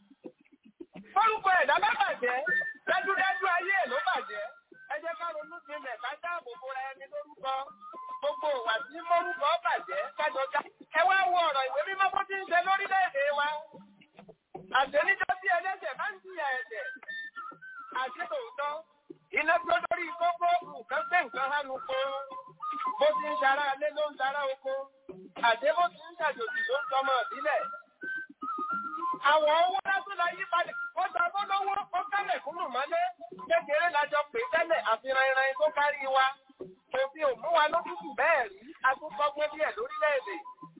[SPEAKER 3] Orúkọ ẹ̀dá bá bàjẹ́, dájúdájú ayé ẹ̀ ló bàjẹ́. Ẹ jẹ́ ká ronú jinlẹ̀ ká dáàbò bo ra ẹni lórúkọ. Gbogbo ìwà tí mórúkọ bàjẹ́ kájọ já. Ẹ wá wo ọ̀rọ̀ ìwé mímọ́ bó ti ń ṣe lórílẹ̀-èdè wa. Àṣẹníjọ́ tí ẹlẹ́ṣẹ̀ bá ń jìyà ẹ̀ṣẹ̀. Àṣẹ tòótọ́, iná tó lórí kókó nǹkan gbé nǹkan hánu kó. Bó ti ń ṣara alé ló ń ṣara oko. Àṣẹ bó ti ń ṣàjòjì ló ń sọmọ ìbílẹ̀. Àwọn owó lásán la yí padà. Ó ta bọ́ lọ́wọ́, ó kálẹ̀ kúrò mọ́lé. Kékeré lájọ pè tẹ́lẹ̀ àfihàn ìran tó kárí wa. Òfin ò mú wa lójútù bẹ́ẹ̀ rí, a tún kọ́gbọ́n díẹ̀ lórílẹ̀-èdè.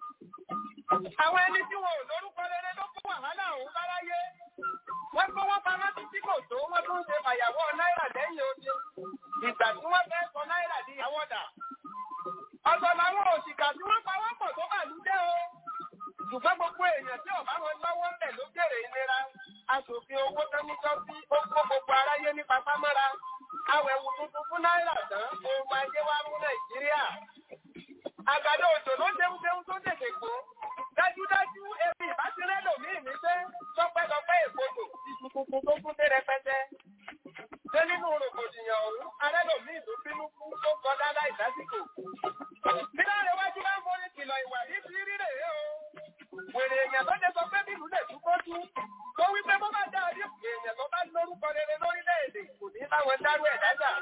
[SPEAKER 3] Àwọn ẹni tí wọn ò lórúkọ rere ló kó wàhálà òun láráyé. Wọ́n kó wọ́n pamọ́ títí kò tó, wọ́n tún ṣe fàyàwọ́ náírà lẹ́yìn odi. Ìgbà tí wọ́n fẹ́ sọ náírà di àwọ̀dà. Ọ̀sọ̀ làwọn òṣìkà tí wọ́n pa wọ́n pọ̀ tó bà lú jẹ́ o. Ṣùgbọ́n gbogbo èèyàn tí ọ̀bá wọn lọ́wọ́ ń bẹ̀ ló jèrè ìlera. Aṣòfin owó tán níjọ́ sí ó kó gbogbo aráyé ní papámọ́ra. Awẹ̀wù tuntun fún náírà tán, ohun ayé wa mú Nàìjíríà. Àgbàdo òjò ló déhùndéhùn tó tètè gbó. Dájúdájú ebi ìbátírẹ́ lòmíì ní pé tọ́pẹ́tọ́pẹ́ èkótò ìsùnkùnkù tó kún dé rẹpẹtẹ. Ṣé nínú rògbòdìyàn ọ̀hún, arẹ́ lòmíì tó bínú kú tó kọjá láì lásìkò. Bí láre wájú bá ń forí kìlọ̀ ìwà yìí fi rí rèé o. Wèrè èèyàn tó jẹ́ sọ pé bílù lè tún kó tú. Tó wí pé bó bá dá orí èèyàn tó bá lórúkọ rere lórílẹ̀-èdè kò ní báwọn dárú ẹ̀ dájà.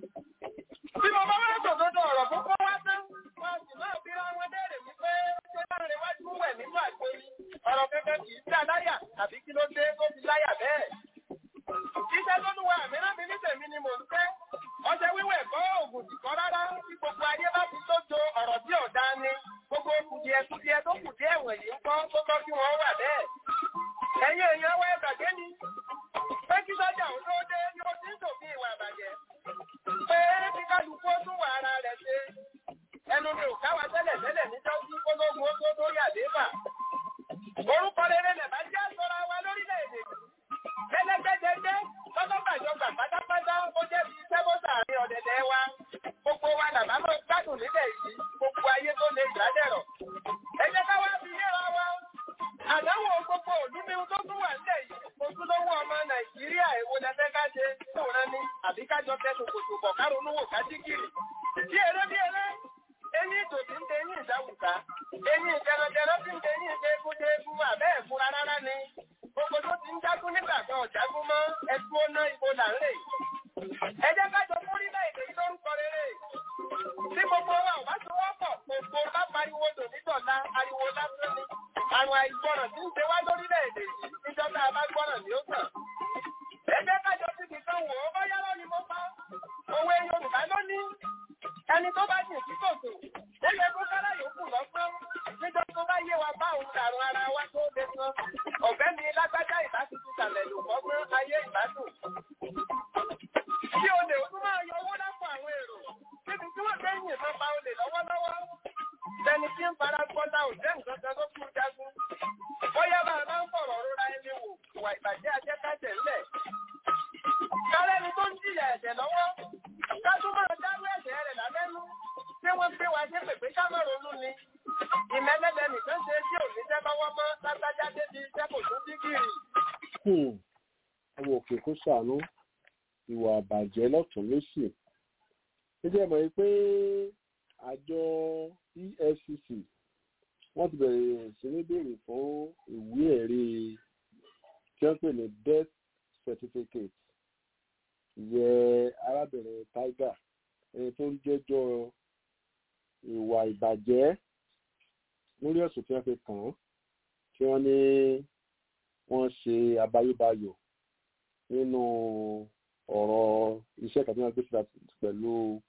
[SPEAKER 3] Bí mo bá wá sòdodo ọ̀rọ̀ fún kó wá tán, wọ́n sì máa fi ra wọn léèrè wípé ṣé láre wájú wẹ̀ nínú àgbóyí. Ọ̀rọ̀ kẹ́kẹ́ kì í sí aláyà tàbí kí ló dé tó fi láyà bẹ́ẹ̀. Iṣẹ́ tó lúwa mìíràn mi ní tèmi ni mò ń fẹ́. Ọṣẹ wíwẹ̀ kọ́ òògùn sì kọ́ rárá tí gbogbo ayé
[SPEAKER 4] kùdìẹ̀kùdìẹ̀ tó kù díẹ̀ wọ̀nyí ń kọ́ tó tọ́ kí wọ́n wà bẹ́ẹ̀. ẹ̀yin èèyàn wá ẹgbàgbé ni pé kí sọ́jà òun tó dé ni ó ti ń tòfin ìwà àbàjẹ́ pé kí kálukú ó tún wà ara rẹ̀ ṣe ẹnu mi ò káwa tẹ́lẹ̀ tẹ́lẹ̀ níjọ́ sí kólógun ó tó lórí àléébà. orúkọ rere lẹ̀ bá jẹ́ sọ́ra wa lórílẹ̀-èdè gẹ́gẹ́gẹ́gẹ́ lọ́lọ́gbàjọgbà pátápátá ó jẹ́ bí sẹ́bọ́sà àárín ọ̀dẹ̀dẹ̀ wa gbogbo wa làbá mọ́ gbádùn nílẹ̀ yìí gbogbo ayé tó lè ìdádẹ̀rọ̀. ẹ jẹ́ ká wá fi yéra wa àdánwò gbogbo òlú ní tó tún wà nílẹ̀ yìí ojúlówó ọmọ nàìjíríà èwo lẹfẹ́ ká ṣe tóun ní àbí kájọ tẹsùn kòtò bọ̀ káronú wò ká jíkìrì. bí eré bí eré eyín ìdòdì ń tẹyìn ìdáwùká eyín ìjẹrẹjẹrẹ tí ń tẹyìn ìdẹ́gúndẹ́gún àbẹ́ ẹ̀fúnra rárá ni gbogbo tó ti ń jágún nígbà kan ọ̀jágún mọ́ ẹtú ọ̀nà ìbò là ń rè. ẹ jẹ́ kájọ fún orílẹ̀-èdè yìí lórúkọ rere tí gbogbo wa ò bá ti wọ́pọ̀ gbogbo bá pariwo dòmítọ̀lá ariwo lásán ni àrùn àìgbọràn tí ń ṣe wá lórílẹ̀-èdè yìí níjọba bá gbọ́ràn ní ó tàn. ẹ jẹ́ kájọ síbi kan wò ó bóyá lónìí mo pa òwe Yorùbá ló ní ẹni tó bá jìn sí kòtò ó yẹ kó sára yòókù lọ́gbọ́n níjọ́ tó bá yé wa bá òun dàrún ara wa tó lè san ọ̀fẹ́ mi lágbájá ìbátutù sàlẹ̀ lò fọ́gbọ́n ayé ìbádùn. Bí olè ó tún máa yọ owó lápò àwọn èrò níbi tí wọ́n fẹ́ yìnbọn pa olè lọ́wọ́lọ́wọ́. Tẹni tí ń fara gbọ́dá ò jẹ́ nǹkan kan tó kú jagun. Bóyá bá a bá ń fọ̀rọ̀ rora ẹni wò ìwà ìbàjẹ́ ajẹ́kájẹ̀ ńlẹ̀. Kálẹ́ni tó ń jìyà ẹ̀jẹ̀ lọ́wọ́. Ká tún máa dárú ẹ̀jẹ̀ rẹ̀ lábẹ́nú. Ṣé wọ́n gbé wa ṣépè pé ká má ronú ni? Ìmẹ́lẹ́lẹ́ nìkan ṣe tí ò ní jẹ́ lọ́wọ́ mọ́ lágbájá débi iṣẹ́ kò tún dígìrì.
[SPEAKER 1] ọmọ òkè kó ṣàánú ìwà àbàjẹ́ lọ́tún lósì ó jẹ́ mọ̀ pé àjọ EFCC wọ́n ti bẹ̀rẹ̀ sí ní béèrè fún ìwé ẹ̀rí tí wọ́n pè ní death certificate ìyẹn arábìnrin Tiger ẹni tó ń jẹ́jọ́ ìwà ìbàjẹ́ lórí ẹ̀sùn tí wọ́n fi kàn án tí wọ́n ní wọ́n ṣe àbáyébáyọ̀ nínú ọ̀rọ̀ iṣẹ́ kan tí wọ́n gbé síta pẹ̀lú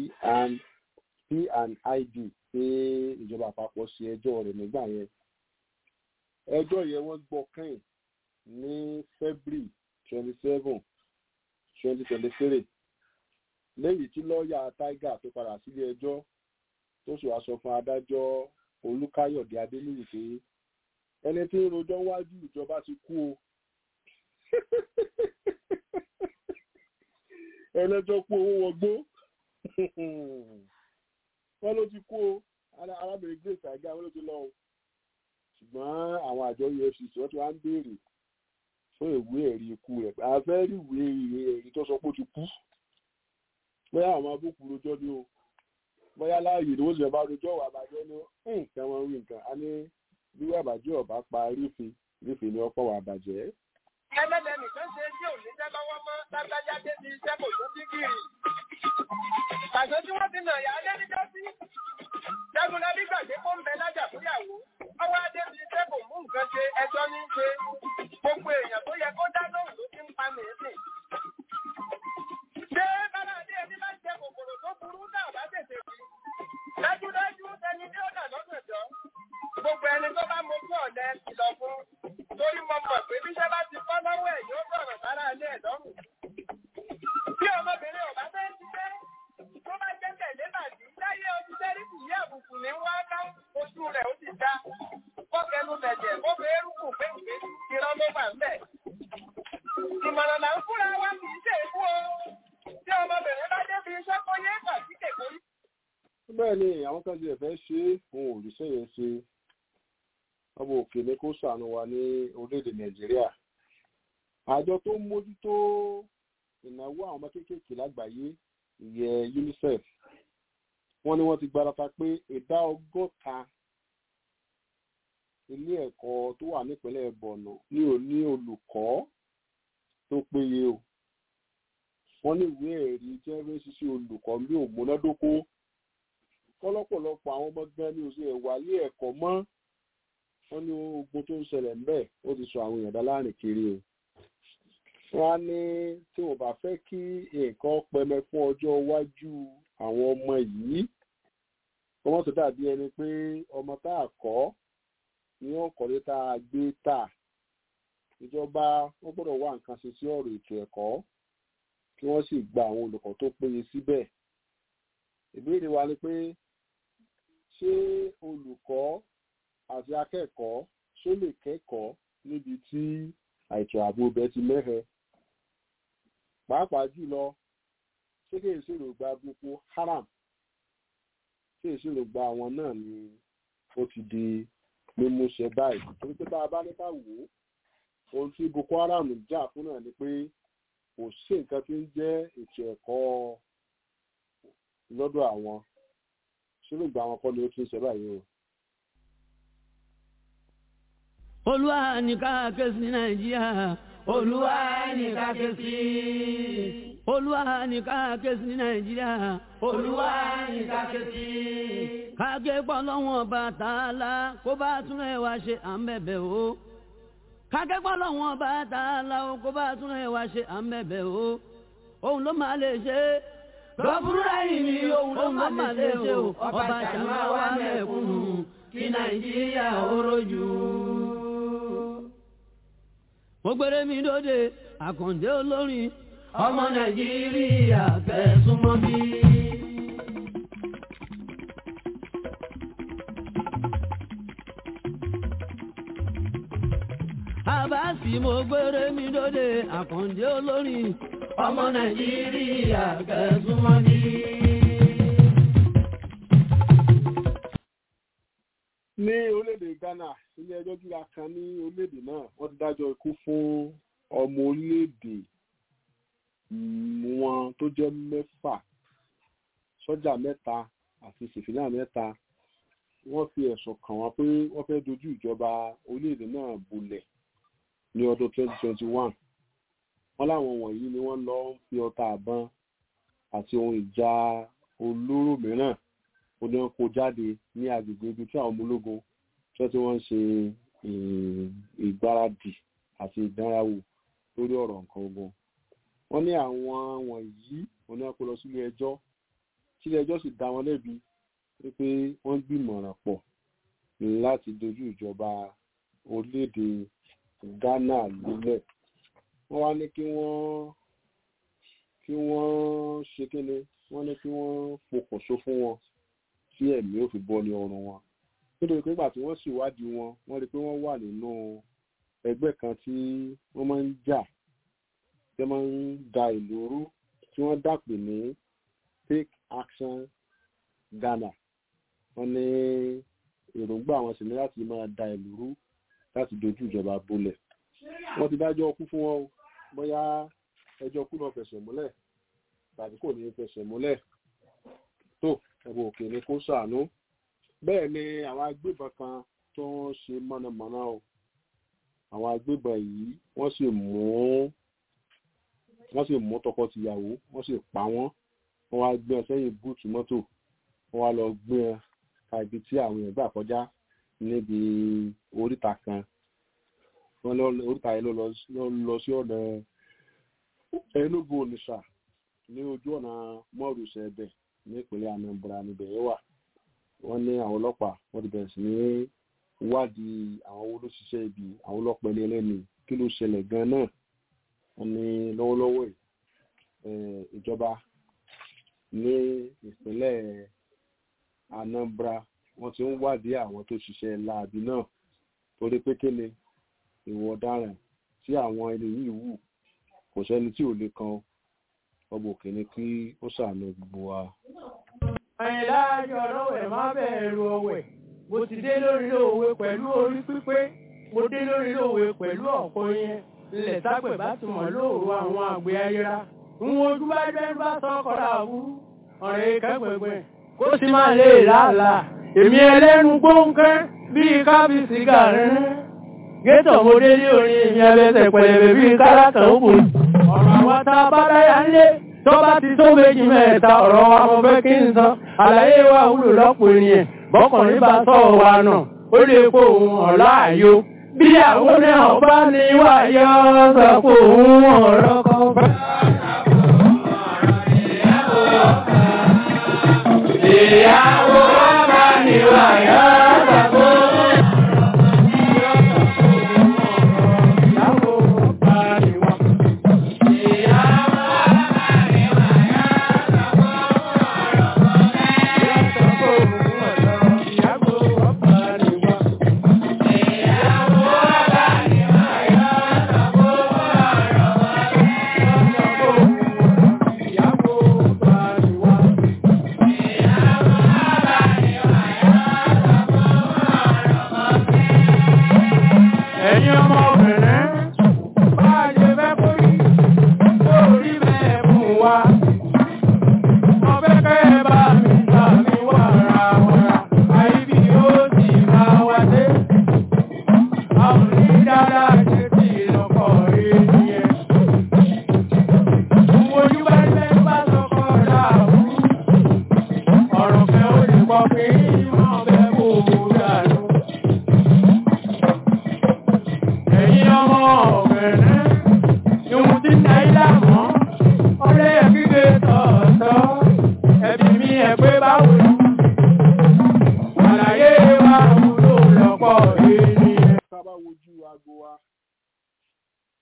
[SPEAKER 1] P&ID pé ìjọba àpapọ̀ ṣe ẹjọ́ rẹ̀ nígbà yẹn ẹjọ́ yẹn wọ́n gbọ́ kẹ́yìn ní February twenty seven twenty twenty three lẹ́yìn tí lọ́ọ̀yà Tiger tó padà sílé ẹjọ́ tó sì wá sọ fún adájọ́ Olúkáyọ̀dé Adéníyì pé ẹni tí ń rojọ́ wájú ìjọba ti kú o ẹlẹ́jọ́ kú owó wọgbó wọ́n ló ti kú o arábìnrin grace àga wọ́n ló ti lọ o ṣùgbọ́n àwọn àjọ EFCC wọ́n ti wá ń béèrè fún ìwé ẹ̀rí ikú rẹ̀ a fẹ́ rí ìwé ẹ̀rí tó sọ pé ó ti kú bóyá àwọn abúkù rojọ́ ni o bóyá láàyè ni wọ́n sì bá rojọ́ wà bàjẹ́ ni nǹkan wọn wí nǹkan a ní bí wà bàjẹ́ ọ̀bá pa rífe rífe ni ọ̀pọ̀ wà bàjẹ́.
[SPEAKER 4] ẹlẹ́dẹ̀ nìkan ṣe tí ò ní jẹ́ lọ́wọ́ mọ́ lágbájá débi iṣẹ́ kò tún dígìrì. pàṣẹ tí wọ́n ti nà yà á lé níjọ́ sí. jagunlabi gbàgbé kó ń bẹ lájà fúyàwó. ọwọ́ adé ti iṣẹ́ kò mú nǹkan ṣe ẹjọ́ ní í ṣe. gbogbo èèyàn tó yẹ kó dá lóhùn ló ti ń pa mèésì. ṣé bára adé ẹni bá jẹ kòkòrò tó burú náà bá tètè rí. dájúdájú ẹni tí ó dà lọ́sọ̀jọ́ gbogbo ẹni tó bá mojú ọ̀lẹ kìlọ̀ fún torí mo mọ̀ pé bíṣẹ́ bá ti fọ́ lọ́wọ́ ẹ̀ yóò sọ̀rọ̀ sára ilé ẹ̀ lọ́rùn. bí ọmọbìnrin ọ̀bá fẹ́ ṣiṣẹ́ tó bá jẹ́ tẹ̀lé bàdí láyé ojú sẹ́ríkì yí àbùkù ní wá ká ojú rẹ̀ ó ti dá kọ́kẹ́nu bẹ̀jẹ̀ ó fẹ́ rúkù péńpé irọ́ ló wà ńbẹ̀. ìmọ̀ràn là ń fúnra wa kì í ṣe èkú o tí ọmọbìnrin bá débi iṣẹ́ kó yé kàtí kèkórí.
[SPEAKER 1] bẹ́ẹ̀ ni àwọn kan ti ẹ̀fẹ́ ṣe é fún òrìṣẹ́ yẹn ṣe ọmọ òkè ní kó ṣàánú wa ní orílẹ̀-èdè nàìjíríà àjọ tó ń mójútó ìnáwó àwọn ọmọ kéékèèké lágbàáyé ìyẹn UNICEF wọ́n ní wọ́n ti gbarata pé ìdá ọgọ́ta ilé ẹ̀kọ́ tó wà nípínlẹ̀ Borno ní ò ní olùkọ́ tó péye o wọ́n ní ìwé ẹ̀rí tí wọ́n fi ń ṣiṣẹ́ olùkọ́ bí ògbónádókó kọ́lọ́pọ̀lọpọ̀ àwọn ọmọ gan ni òṣèlú ẹ̀wà ilé ẹ̀kọ́ mọ́ wọ́n ní ogun tó ń ṣẹlẹ̀ ń bẹ̀ ó ti sọ àwọn èèyàn dá láàrin kiri o wọ́n á ní tí wọ́n bá fẹ́ kí nǹkan pẹmẹ fún ọjọ́ iwájú àwọn ọmọ yìí ọmọ tó dàbí ẹni pé ọmọ tá a kọ́ ni wọ́n kọ́lé tá a gbé tà ìjọba wọ́n gbọ́dọ̀ wá nǹkan ṣe sí ọ̀rọ̀ ètò ẹ̀kọ́ kí wọ́n sì gba àwọn olùkọ́ tó péye síbẹ̀ ìbéèrè wa ni pé ṣé olùkọ́ àti akẹ́kọ̀ọ́ ṣó lè kẹ́kọ̀ọ́ níbi tí àìtò ààbò bẹ ti mẹ́hẹ pàápàá jùlọ ṣé kí èsì èròǹgbà Boko Haram ṣé èsì èròǹgbà àwọn náà ni ó ti di mímúṣẹ báyìí torí pé bá a bá ní ká wò ó ohun tí Boko Haram jà fún náà ni pé kò sí nǹkan tí ń jẹ́ ètò ẹ̀kọ́ lọ́dọ̀ àwọn ṣé èròǹgbà àwọn kọ́ ni ó ti ń ṣe báyìí o.
[SPEAKER 5] olúwa ní ká ké sí nàìjíríà olúwa ní ká ké sí olúwa ní ká ké sí nàìjíríà olúwa ní ká ké sí. kágé pọ̀ lọ́wọ́n bàtà la kó bá tún ẹ̀ wá ṣe à ń bẹ̀bẹ̀ o. kágé pọ̀ lọ́wọ́n bàtà la kó bá tún ẹ̀ wá ṣe à ń bẹ̀bẹ̀ o. òun ló máa lè ṣe é lọ́bùrúdà yìí ni òun ló máa lè ṣe o ọba ṣàmà wà mẹ́kúnnù kí nàìjíríà ó rojú mo gbére mi lóde àkàndé olórin ọmọ nàìjíríà fẹ̀sùnmọ́ bí. àbáàsì mo gbére mi lóde àkàndé olórin ọmọ nàìjíríà fẹ̀sùnmọ́ bí.
[SPEAKER 1] ní orílẹ̀-èdè Ghana ilé ẹjọ́ gíga kan ní orílẹ̀-èdè náà wọ́n ti dájọ́ ikú fún ọmọ orílẹ̀-èdè wọn tó jẹ́ mẹ́fà sọ́jà mẹ́ta àti sìfìlà mẹ́ta wọ́n fi ẹ̀sùn kàn wọ́n pé wọ́n fẹ́ dojú ìjọba orílẹ̀-èdè náà bolẹ̀ ní ọdún 2021 wọ́n láwọn wọ̀nyí ni wọ́n lọ ń fi ọta àbọn àti ohun ìjà olóró mìíràn ó ní wọn kó jáde ní agbègbè ibi tí àwọn ọmọ ológun tí wọ́n ti wọ́n ń ṣe ìgbáradì àti ìdánrawò lórí ọ̀rọ̀ nǹkan ogun wọ́n ní àwọn wọ̀nyí wọ́n ní wọ́n kó lọ sílé ẹjọ́ sílé ẹjọ́ sì dá wọn lẹ́bi pé wọ́n gbìmọ̀ràn pọ̀ láti dojú ìjọba orílẹ̀-èdè Ghana lulẹ̀ wọ́n wá ní kí wọ́n kí wọ́n ṣe kíni wọ́n ní kí wọ́n pokùnso fún wọn tí ẹ̀mí ò fi bọ́ ní ọrùn wọn nítorí pé nígbà tí wọ́n sì wádìí wọn wọ́n rí i pé wọ́n wà nínú ẹgbẹ́ kan tí wọ́n máa ń jà tí wọ́n máa ń da ìlú rú tí wọ́n dàpè ní take action Ghana wọ́n ní èròǹgbà àwọn sì ní láti máa da ìlú rú láti dojú ìjọba bolẹ̀ wọ́n ti dájọ́ ọkú fún wọn o bóyá ẹjọ́ ọkú náà fẹsẹ̀ múlẹ̀ tàbí kò ní fẹsẹ̀ múlẹ̀ tó ẹ̀bùn òkè ni kó ṣàánú bẹ́ẹ̀ ni àwọn agbébọn kan tó ń ṣe mọ̀nàmọ́ná o àwọn agbébọn yìí wọ́n sì mú wọ́n sì mú tọkọ-tìyàwó wọ́n sì pa wọ́n wọ́n wá gbé ẹ sẹ́yìn búùtù mọ́tò wọ́n wá lọ gbé ẹ ka ibi tí àwọn èèyàn gbà kọjá níbi oríta kan wọ́n lọ oríta yẹn ló lọ sí ọ̀nà Enugu Onitsha ní ojú ọ̀nà mọ́rùsẹ̀ ẹ̀bẹ̀ ní ìpínlẹ̀ Anambra níbẹ̀ yẹn wà wọ́n ní àwọn ọlọ́pàá wọ́n ti bẹ̀rẹ̀ sí ní wádìí àwọn owó ló ṣiṣẹ́ ibi àwọn ọlọ́pàá ẹni ẹlẹ́ni kí ló ṣẹlẹ̀ gan náà wọ́n ní lọ́wọ́lọ́wọ́ ìjọba ní ìpínlẹ̀ Anambra wọ́n ti ń wádìí àwọn tó ṣiṣẹ́ láabi náà torí pé kéne ìwọ ọ̀daràn tí àwọn ẹni yìí wù kò sẹ́ni tí ò lè kan ọgbọ̀n òkè ni kí ó ṣàánú gbogbo wa.
[SPEAKER 6] àyìnlá ayọ̀ lọ́wẹ̀ má bẹ̀rù ọ̀wẹ̀ mo ti dé lórí òwe pẹ̀lú orí pípé mo dé lórí òwe pẹ̀lú ọ̀pọ̀ yẹn ilẹ̀ sápẹ̀ bá ti mọ̀ lóòrò àwọn àgbẹ̀ ayéra ń wojú bá jẹ́ bá sọ́kọ̀rọ̀ àwúrú ọ̀rẹ́ kẹ́gbẹ̀gbẹ̀ kó sì máa lè lálà èmi ẹlẹ́nu gbóǹkẹ́ bíi kábíyèsí gàrin gétọ̀ mo dé ní orin èmi abẹ́sẹ̀ pẹ̀lẹ̀bẹ̀ bíi káràtà òkùn ọ̀rọ̀ àwọn tá a bá dáyà ńlé tó bá ti tó méjì mẹ́ta ọ̀rọ̀ wa mo fẹ́ kí n sọ àlàyé wa wúlò lọ́pọ̀ ènìyàn bọ́kùnrin bá sọ wa náà ó lè kó òun ọ̀la àyò bí àwọn náà bá ní wáyọ́ sọ pé òun ọ̀rọ̀ kan bá. Ìyàwó ọba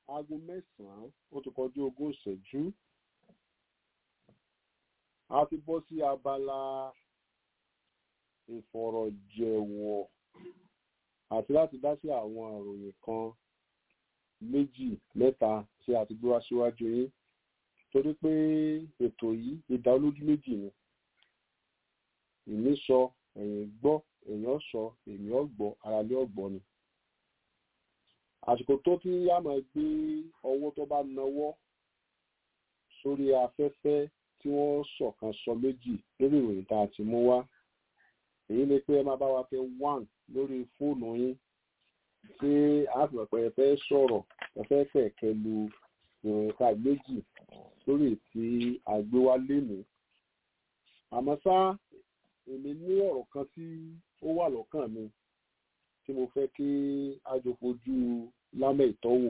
[SPEAKER 1] aago mẹ́sàn-án ó ti kọjú ogún ìṣẹ́jú a ti bọ́ sí abala ìfọ̀rọ̀jẹ̀wọ̀ àti láti dá sí àwọn ìròyìn kan méjì mẹ́ta tí a ti gbé wá síwájú yín torí pé ètò yìí ìdá olójú méjì ni ìmí sọ ẹ̀yìn gbọ́ èèyàn sọ èmi ọ̀gbọ́ aráalé ọ̀gbọ́ ni àsìkò tó tí yá máa gbé ọwọ́ tó bá nawọ́ sórí afẹ́fẹ́ tí wọ́n sọ̀kan sọ méjì lórí ìròyìn tá a ti mú wá èyí ni pé ẹ máa bá wa tẹ one lórí fóònù yín tí a fi pẹ̀pẹ̀ fẹ́ sọ̀rọ̀ ẹ fẹ́ kẹ̀kẹ́ lu ìròyìn ká méjì lórí tí a gbé wá lénìí àmọ́ ṣá èmi ní ọ̀rọ̀ kan tí ó wà lọ́kàn mi tí mo fẹ́ kí a jọ fojú lámẹ́ ìtọ́wò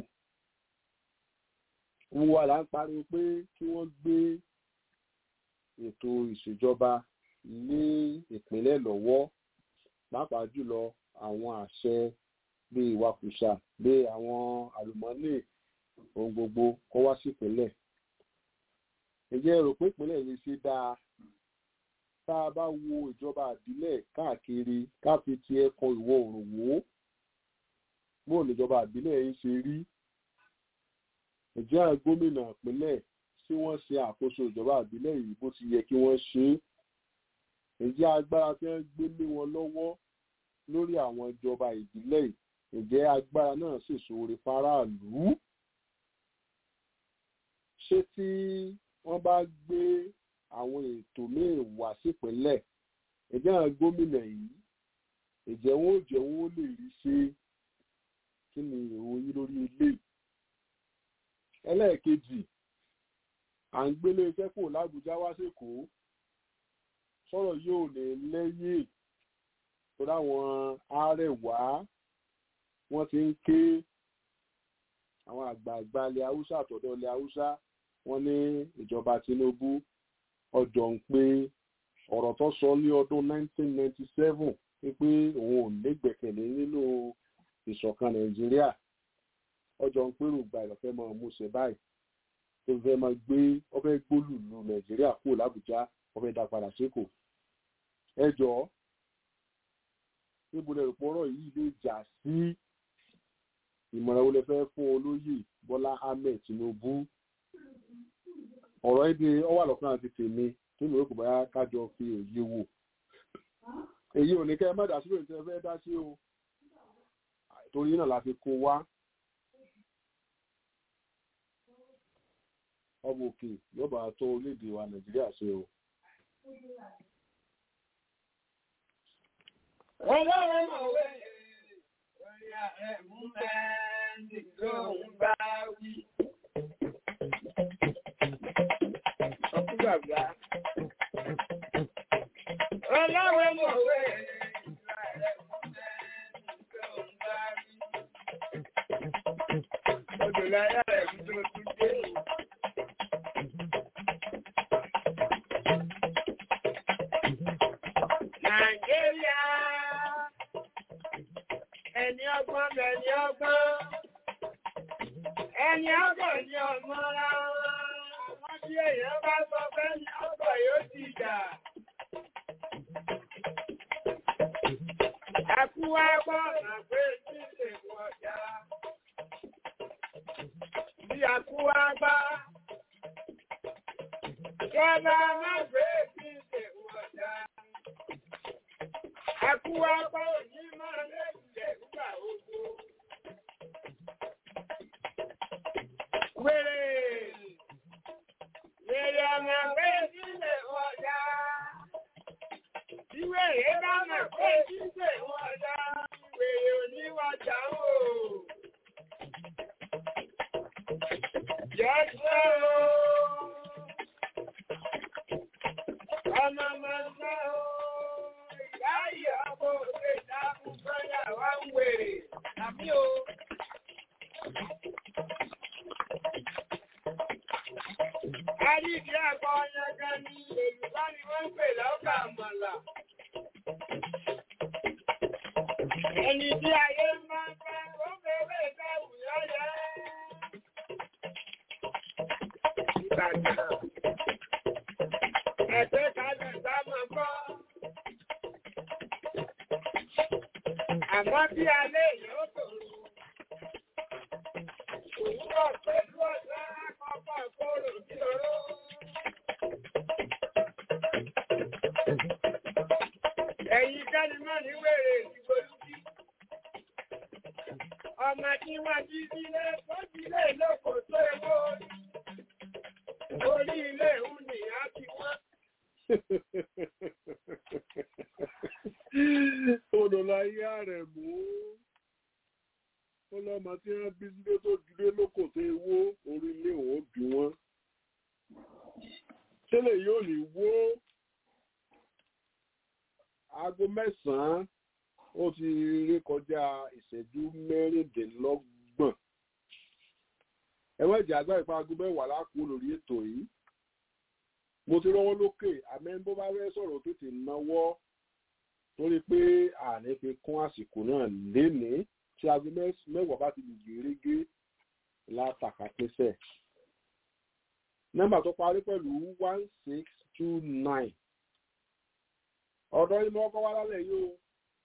[SPEAKER 1] wọ́n wà là ń pariwo pé kí wọ́n gbé ètò ìṣèjọba ní ìpínlẹ̀ lọ́wọ́ pàápàá jùlọ àwọn àṣẹ bíi ìwakùsà bíi àwọn àlùmọ́nì ohun gbogbo kó wá sí ìpínlẹ̀ ǹjẹ́ ẹ rò pé ìpínlẹ̀ yìí ṣe dáa tá a bá wo ìjọba àbílẹ̀ káàkiri ká fi ti ẹkùn ìwọ̀ oòrùn wò ó bó níjọba àbílẹ̀ yìí ṣe rí ǹjẹ́ gómìnà ìpínlẹ̀ tí wọ́n ṣe àkóso ìjọba àbílẹ̀ yìí bó ti yẹ kí wọ́n ṣe é ǹjẹ́ agbára tí wọ́n gbé lé wọn lọ́wọ́ lórí àwọn ìjọba ìbílẹ̀ yìí ǹjẹ́ agbára náà sì ṣoore fáráàlú ṣé tí wọ́n bá gbé àwọn ètò míì wá sípínlẹ̀ ǹjẹ́ àwọn gómìnà yìí ǹjẹ́ wọn ò jẹ́ wọn ó lè rí ṣe kí ni ìròyìn lórí ilé ẹlẹ́ẹ̀kejì à ń gbélé iṣẹ́ kò lábújá wá sékòó sọ̀rọ̀ yóò lè lẹ́yìn tó dáwọn arẹwà wọ́n ti ń ké àwọn àgbààgbà ilẹ̀ haúsá àtọ̀dọ̀ ilẹ̀ haúsá wọ́n ní ìjọba Tinubu ọjọ́ ń pé ọ̀rọ̀ tó sọ ní ọdún 1997 wípé òun ò nígbẹ̀kẹ̀lé nínú ìṣọ̀kan Nàìjíríà ọjọ́ ń pérò gba ìlọ́fẹ́ máa mú ṣe báyìí tó fẹ́ máa gbé ọfẹ́ gbólùlù Nàìjíríà kúrò l'Àbújá ọfẹ́ dá padà sékò ẹ jọ̀ọ́ níbo lẹ rògbọ́rọ̀ yìí lè jà sí ìmọ̀ràn wo lẹ fẹ́ fún olóyè Bọ́lá Ahmed Tinubu ọ̀rọ̀ èdè ọwà lọ́kàn àti tèmi tí mo rò kò bá kájọ fi òye wò èyí ò ní kẹ́ ẹ má dá sí lóyún tí ẹ fẹ́ dá sí o torí náà la fi kó wá ọmọ òkè yóò bá tó orílẹ̀-èdè wa Nàìjíríà ṣe o.
[SPEAKER 4] Ọlọ́run mọ̀wé orí ààrẹ mú mẹ́rin ló ń bá wí. Ọkú bàbá. Ọlọ́run mọ̀wé orí ààrẹ mú mẹ́rin ló ń bá wí. Odò láyà rẹ̀ ń tó tún dé. Nàìjíríà ẹni ọgbọ́n bẹ̀ni ọgbọ́n ẹni ọgbọ́n ni ọmọ ra wọn tí èèyàn bá sọ fẹ́ ní ọgbọ́n yóò ti dà. Ẹkú wá gbọ́ ọ̀nà pé tí lè wọ̀já. Bí ẹkú wá gbá. Ìjọba máa gbé tí lè wọ̀já. Ẹkú wá gbọ́ òní máa lẹ́yìn nígbà ogun. Wèrè! Wèrè ọmọ pé sílẹ̀ wọ̀dá. Ìwèrè bá mọ̀ pé sílẹ̀ wọ̀dá. Wèrè oníwàjà ń wò. Yọ́sọ́ o! Ọmọ máa ń sá o! Ìyá ọmọ òṣè dákun sọ́yà wá ń wèrè. Àbí o. Àríkì àgbà ọ̀yàgá ni Yorùbá ni wọ́n ń pè lọ́kà àmàlà. Ẹni tí ayé máa ń fẹ́ ó fẹ́rẹ́ ìfẹ́wù yọ́yẹ́. ìtajà. Ẹ̀jẹ̀ kalẹ̀ sámọ̀ kọ́. Àmọ́ bí alẹ́ yóò tòrò. Òwúrọ̀ pẹ̀lú ọ̀sán àkọ́kọ́ kóró sí oró. Ẹ̀yin kẹ́ni mọ́ ní wèrè ìgbòlúbí. Ọmọ tí wọ́n jí sílé tó jílé lóko tó ewó orí. Orí ilé ìhùn ni a ti wọ́n.
[SPEAKER 1] Odòláyé rẹ̀ mú. Ó lọ́mọ tí wọ́n bí sílé tó jílé lóko tó ewó orí ilé òun bí wọ́n. Ṣẹlẹ̀ yóò ní wó aago mẹ́sàn-án ó ti rí kọjá ìṣẹ́jú mẹ́rìndínlọ́gbọ̀n. ẹ̀wọ́n ìjà àgbà ìpa aago mẹ́wàá lákòó lórí ètò yìí. mo ti rọ́wọ́ lókè àmẹ́ bó bá fẹ́ sọ̀rọ̀ tètè náwọ́ torí pé àní fi kún àsìkò náà lénìí tí aago mẹ́wàá bá ti lè gèrègé látàkàtẹ́sẹ̀. nọ́mbà tó parí pẹ̀lú one six two nine ọ̀dọ́ inú ọkọ̀ wá lálẹ́ yìí o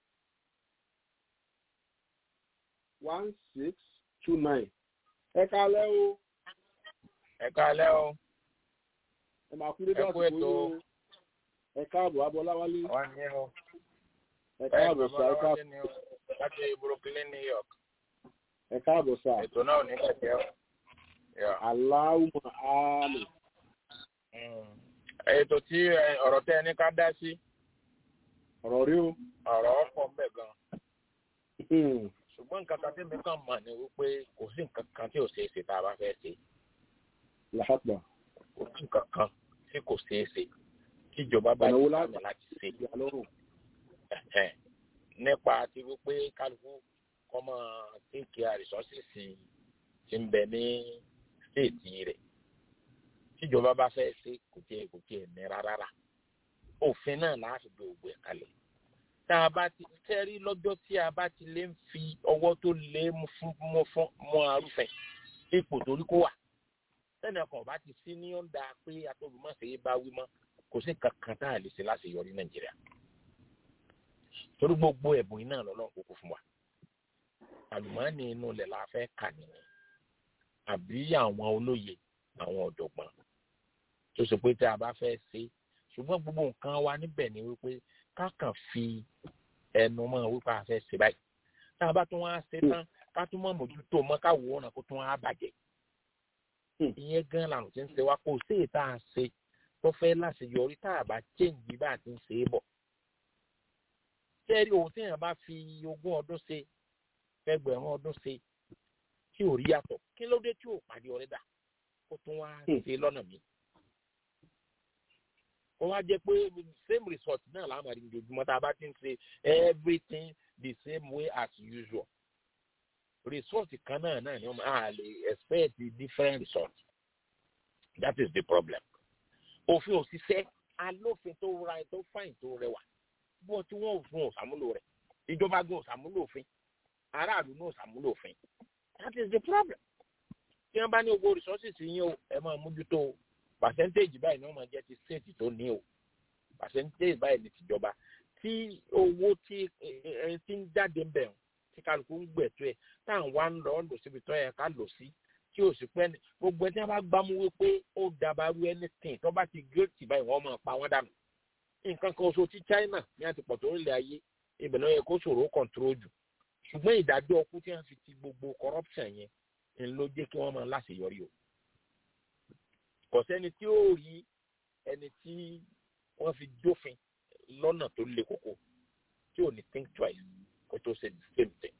[SPEAKER 1] one six two nine ẹ kálẹ́ o
[SPEAKER 7] ẹ kálẹ́ o
[SPEAKER 1] ẹ máa kú dédé
[SPEAKER 7] Ẹ kú
[SPEAKER 1] àsìkò
[SPEAKER 7] ètò.
[SPEAKER 1] yìí o ẹ káàbọ̀ abọ́láwálé
[SPEAKER 7] wọ́n ní o
[SPEAKER 1] ẹ káàbọ̀ sá ẹ
[SPEAKER 7] wọ́n
[SPEAKER 1] káàbọ̀
[SPEAKER 7] ní o láti Brooklyn New York
[SPEAKER 1] ẹ káàbọ̀ sá
[SPEAKER 7] ètò náà ò ní kẹ̀kẹ́ o. Yeah.
[SPEAKER 1] aláwùmọ̀ áàmì
[SPEAKER 7] Mm. ètò tí ẹ, ọ̀rọ̀ tẹ́ ẹ ní ká dá sí
[SPEAKER 1] ọ̀rọ̀ rí o
[SPEAKER 7] ọ̀rọ̀ ọ̀pọ̀ ń bẹ̀ gan
[SPEAKER 1] Hmm,
[SPEAKER 7] ṣùgbọ́n nǹkan kan tí mi kàn mọ̀ ni wípé kò sí nǹkan kan tí ò ṣeé ṣe tá a bá fẹ́ ṣe
[SPEAKER 1] làhàtà
[SPEAKER 7] kò sí nǹkan kan tí kò ṣeé ṣe tíjọba bá
[SPEAKER 1] Ọ̀nà wo
[SPEAKER 7] yí
[SPEAKER 1] láti-
[SPEAKER 7] sáàmì láti ṣe
[SPEAKER 1] ìyá lọ́rùn
[SPEAKER 7] Ẹ̀hẹ́n. nípa ti wípé kálukú kọ́mọ tíǹkì àrísọ́sìsì ti ń bẹ ní stéètì rẹ̀ tíjọba bá fẹ́ ṣe kò tiẹ̀ kò tiẹ̀ ní rárá òfin náà láti gbé ògbó ẹ̀ kalẹ̀ tá a bá ti tẹ́rí lọ́jọ́ tí a bá ti lè ń fi ọwọ́ tó lé mú fún mú fún mú arúfẹ́ ipò torí kó wà sẹ́ni ọkàn bá ti sí ní ọ̀dà pé atọ́bùmọ̀ṣe bá wí mọ́ kò sí kankan tá a lè ṣe láti yọrí nàìjíríà torí gbogbo ẹ̀bùn iná lọ́lọ́run kúkú fún wa àlùmọ́ọ́nì inú ilẹ̀ la fẹ́ kà nìyẹn àbí àwọn olóye àwọn ọ̀jọ̀gbọ́n tó ṣe pé tí a bá fẹ́ ṣe ṣùgbọ́n gbogbo nǹkan wa níbẹ̀ ni wípé ká kàn fi ẹnu mọ́ wípé a fẹ́ ṣe báyìí tá a bá tún wá ṣe tán ká tún mọ́ mójútó mọ́ ká wò ó náà kó tún wá bàjẹ́
[SPEAKER 1] Hmm.
[SPEAKER 7] ìyẹn gan làrùn tí ń ṣe wá kó sí èyí tá a ṣe tó fẹ́ láṣeyọrí tá a bá chéǹjì bá a ti ń ṣe é bọ̀ tẹ́rí ohun tí èèyàn bá fi ogún ọdún ṣe ẹgbẹ̀rún ọdún ṣe tí ò rí yàtọ̀ kí ló dé tí ò pàdé ọ̀rẹ́ dà kó tún wá
[SPEAKER 1] Hmm.
[SPEAKER 7] ṣe lọ́nà mi. ó wá jẹ́ pé same result náà láàmú àdìgbò ojoojúmọ́ tá a bá ti ń ṣe everything the same way as usual. result kan náà náà ni wọ́n máa lè expect different result. that is the problem. òfin òṣìṣẹ́ alófin tó ra tó fáìn tó rẹwà bó tí wọn ò fún òsàmúlò rẹ̀ ìjọba gan òsàmúlò òfin aráàlú náà òsàmúlò òfin that is the problem tí wọn bá ní owó resources yín o ẹ máa mójútó o percentage báyìí ni wọn máa jẹ ti state tó ní o percentage báyìí ni tìjọba tí owó tí ẹ ti ń jáde ń bẹ̀ ọ́n tí kálukú ń gbẹ̀tọ́ ẹ̀ tá à ń wá ń lọ lò síbi tó yẹ ká lò sí tí o sì pẹ́ ní gbogbo ẹni tí wọ́n bá gbámú wípé ó dabarú anything tó bá ti gírètì báyìí wọ́n máa pa wọ́n dànù nǹkan kan oṣù tí China ní àti pọ̀ tó ń lé ayé ibẹ̀ náà yẹ kó ṣòro control jù ṣùgbọ́n ìdájọ́ ọkú tí wọ́n fi ti gbogbo corruption yẹn ń ló jẹ́ kí wọ́n máa láṣeyọrí o kò sẹ́ni tí ó rí ẹni tí wọ́n fi jófin lọ́nà tó le koko tí ò ní think twice kó tó ṣe the same thing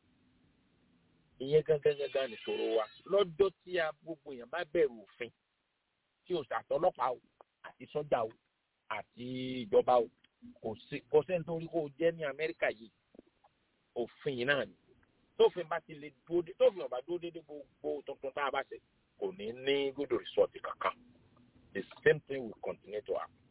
[SPEAKER 7] ìyẹn gangan gangan nìṣòro wa lọ́jọ́ tí a gbogbo èèyàn bá bẹ̀rù òfin tí o ṣàtọlọ́pàá o àti sọ́jà o àti ìjọba o kò sí kò sẹ́ni tó rí kó o jẹ́ ní Amẹ́ríkà yìí òfin yìí náà ni tófin bá ti lè dúró dé tófin ọba dúró dédé gbogbo tuntun tá a bá ṣe kò ní ní good result kankan the same thing will continue to happen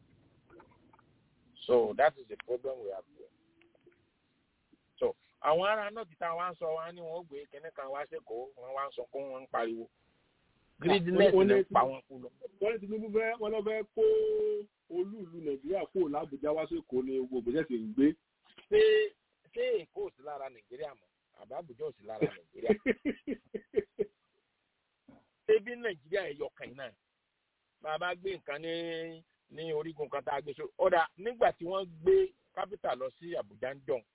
[SPEAKER 7] so that is the problem we have here so àwọn ará náà ti ta wá ń sọ wá ní wọn ó gbé kínní kan wá sẹkọọ wọn wá ń sọ kó wọn ń pariwo greediness
[SPEAKER 1] wọ́n
[SPEAKER 7] ló
[SPEAKER 1] ní
[SPEAKER 7] ń pa wọn kú lọ.
[SPEAKER 1] wọ́n ní tinubu fẹ́ wọ́n lọ fẹ́ kó olú ìlú nàìjíríà kó làbújá wá sí èkó ní gbogbo ìgbésẹ̀ sì ń gbé.
[SPEAKER 7] ṣé ṣé èkó ò sí lára nàìjíríà mọ́ àbá àbújá ò sí lára nàìjíríà ṣé bí nàìjíríà ẹ̀yọ kan náà bàbá gbé nǹkan ní ní orígun kan tá a gbé so ọ̀dà nígbà tí wọ́n gbé kápítà lọ sí àbújá ń dọ̀n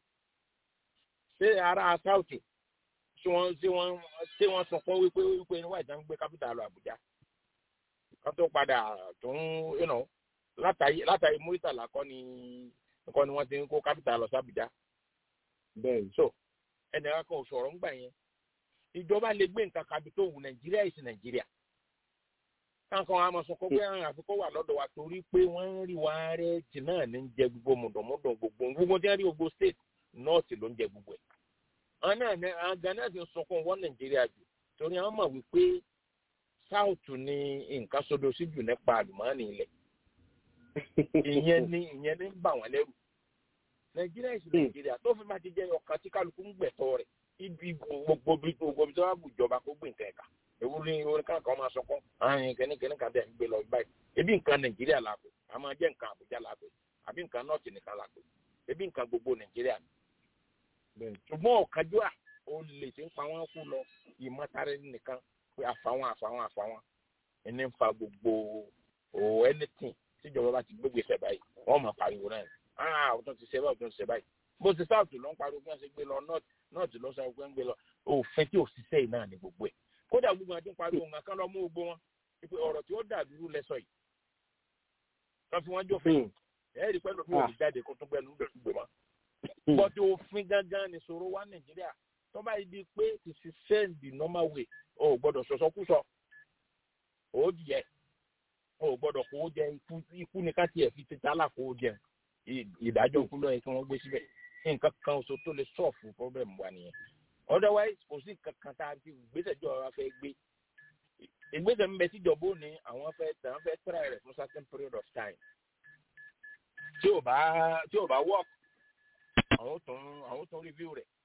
[SPEAKER 7] ṣé ará sáùtù ṣé wọ́n ṣé wọ́n ṣé wọ́n sọ fún wípé wípé níwájú ìjà ń gbé kápítà lọ àbújá kan tó padà tó ń you know, látàrí látàrí múrítàlá kọ́ ni kọ́ ni wọ́n ti ń kó kápítà lọ sí àbújá
[SPEAKER 1] bẹ́ẹ̀
[SPEAKER 7] so ẹnì kan kò sọ̀rọ̀ ńgbà yẹn ìjọba lè gbé nǹkan kabi tó wù nàìjíríà ìsìn nàìjíríà kankan wa máa sọ kó pé àwọn àfikún wà lọ́dọ̀ wa torí pé wọ́n ń rí wa rẹ̀ jì náà ní jẹ gbogbo mọ̀dọ̀mọ́dọ̀ gbogbo gbogbo tí wọ́n rí gbogbo state north ló ń jẹ gbogbo ẹ̀ àwọn náà ní àwọn ghana ti ń sọkún wọ́n nàìjíríà jù torí àwọn mọ̀ wípé south ni nǹkan sodo sí jù nípa àlùmọ́ọ́nì ilẹ̀ ìyẹn ní ìyẹn ní ń bà wọ́n lẹ́rù nàìjíríà ìsìn nàìjíríà tó fi máa ti jẹ́ ọkàn tí kálukú ń gbẹ̀tọ́ rẹ̀ ibi gbogbo bí gbogbo bí tó bá bù jọba kó gbé nǹkan ẹ̀ka ewu ní orin kan kan máa sọkún ààrin kẹ́nìkẹ́nì kan bẹ́ẹ̀ ń gbé lọ báyìí ebi nǹkan nàìjíríà la pè a máa jẹ́ nǹkan àbújá la pè àbí nǹkan nọ́ọ̀tì nìkan la pè ebi nǹkan gbogbo nàìjíríà ni. ṣùgbọ́n ọ̀kájúà ó lè ti ń pa wọ́n kú lọ ìmọ̀tara nìkan pé àfàwọn àfàwọn àfàwọn ẹni ń fa gbogbo o anything tíjọba bá ti gbégbèsè báyìí wọ́n máa pariwo náà ah ọ̀tún ti ṣe báyìí ọ̀tún ti ṣe báyìí bó ti sáàtù ló ń pariwo bí wọ́n ṣe gbé lọ north north ló sọ pé ń gbé lọ òfin tí òṣìṣẹ́ yìí náà ní gbogbo ẹ̀ kódà gbogbo àti ń pariwo nǹkan kan lọ mú gbogbo wọn pé ọ̀rọ̀ tí ó dàbírú lẹ́sọ̀ yìí kan fi wọ́n jófin ẹ̀ rí pẹ́lú fún òbí jáde kó tún gbẹ́nu gbé wọn. bọ́dé òfin gangan ni ṣòro wá nàìjíríà tó bá yìí di pé ti ṣiṣẹ́ the normal way o ò gbọ́dọ̀ sọ̀sọ́kúsọ ó jẹ o ò gbọ́dọ̀ kó jẹ ikú ní ká tiẹ̀ fi ti tálà kó jẹ ìdájọ́ òkú lọ́yẹ kí wọ́n gbé síbẹ̀ nǹkan kan oṣù tó lè sọ̀fù problem wa nìyẹn otherwise kò sí nǹkan kan tá a ti ìgbésẹ̀ jọ wa fẹ́ gbé ìgbésẹ̀ ń bẹ tíjọba ó ní àwọn fẹ́ tẹ̀ wọ́n fẹ́ try rẹ̀ fún certain period of time tí ò bá tí ò bá work àwọn tó ń àwọn tó ń review rẹ̀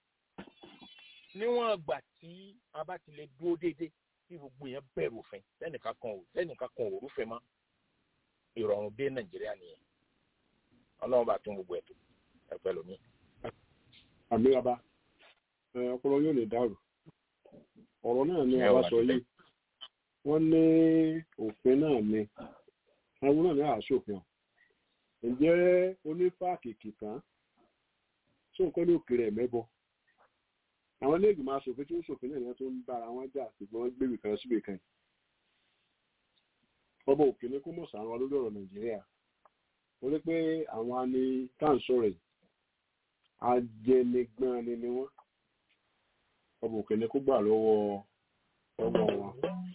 [SPEAKER 7] níwọ̀n ìgbà tí a bá ti lè dúró déédéé tí gbogbo yẹn bẹ̀rù òfin sẹ́nìkan kan ò sẹ́nìkan kan ò rúfin mọ́ ìrọ̀rùn dé nàìjíríà nìyẹn ọlọ́run bá tún gbogbo ẹ̀tọ́ ẹ̀pẹ́ lómi.
[SPEAKER 1] àmì bàbá ọpọlọ yóò lè dàrú ọ̀rọ̀ náà ni àwa sọ yìí wọ́n ní òfin náà ni àwọn náà ní àṣòfin ọ̀ ǹjẹ́ onífàkìkì kan tó nǹkan ní òkèrè ẹ̀mẹ́bọ àwọn iléègbè máa ṣòfin tí ó ṣòfin náà ni wọ́n tó ń bára wọn jà ṣùgbọ́n wọ́n gbèrè kan síbì kan ọba òkè ní kó mọ̀ sàrán wa lórí ọ̀rọ̀ nàìjíríà torí pé àwọn ani táǹsọ̀rẹ̀ ajẹnigbọ́n ni ni wọ́n ọba òkè ní kó gbà lọ́wọ́ ọwọ́ wọn.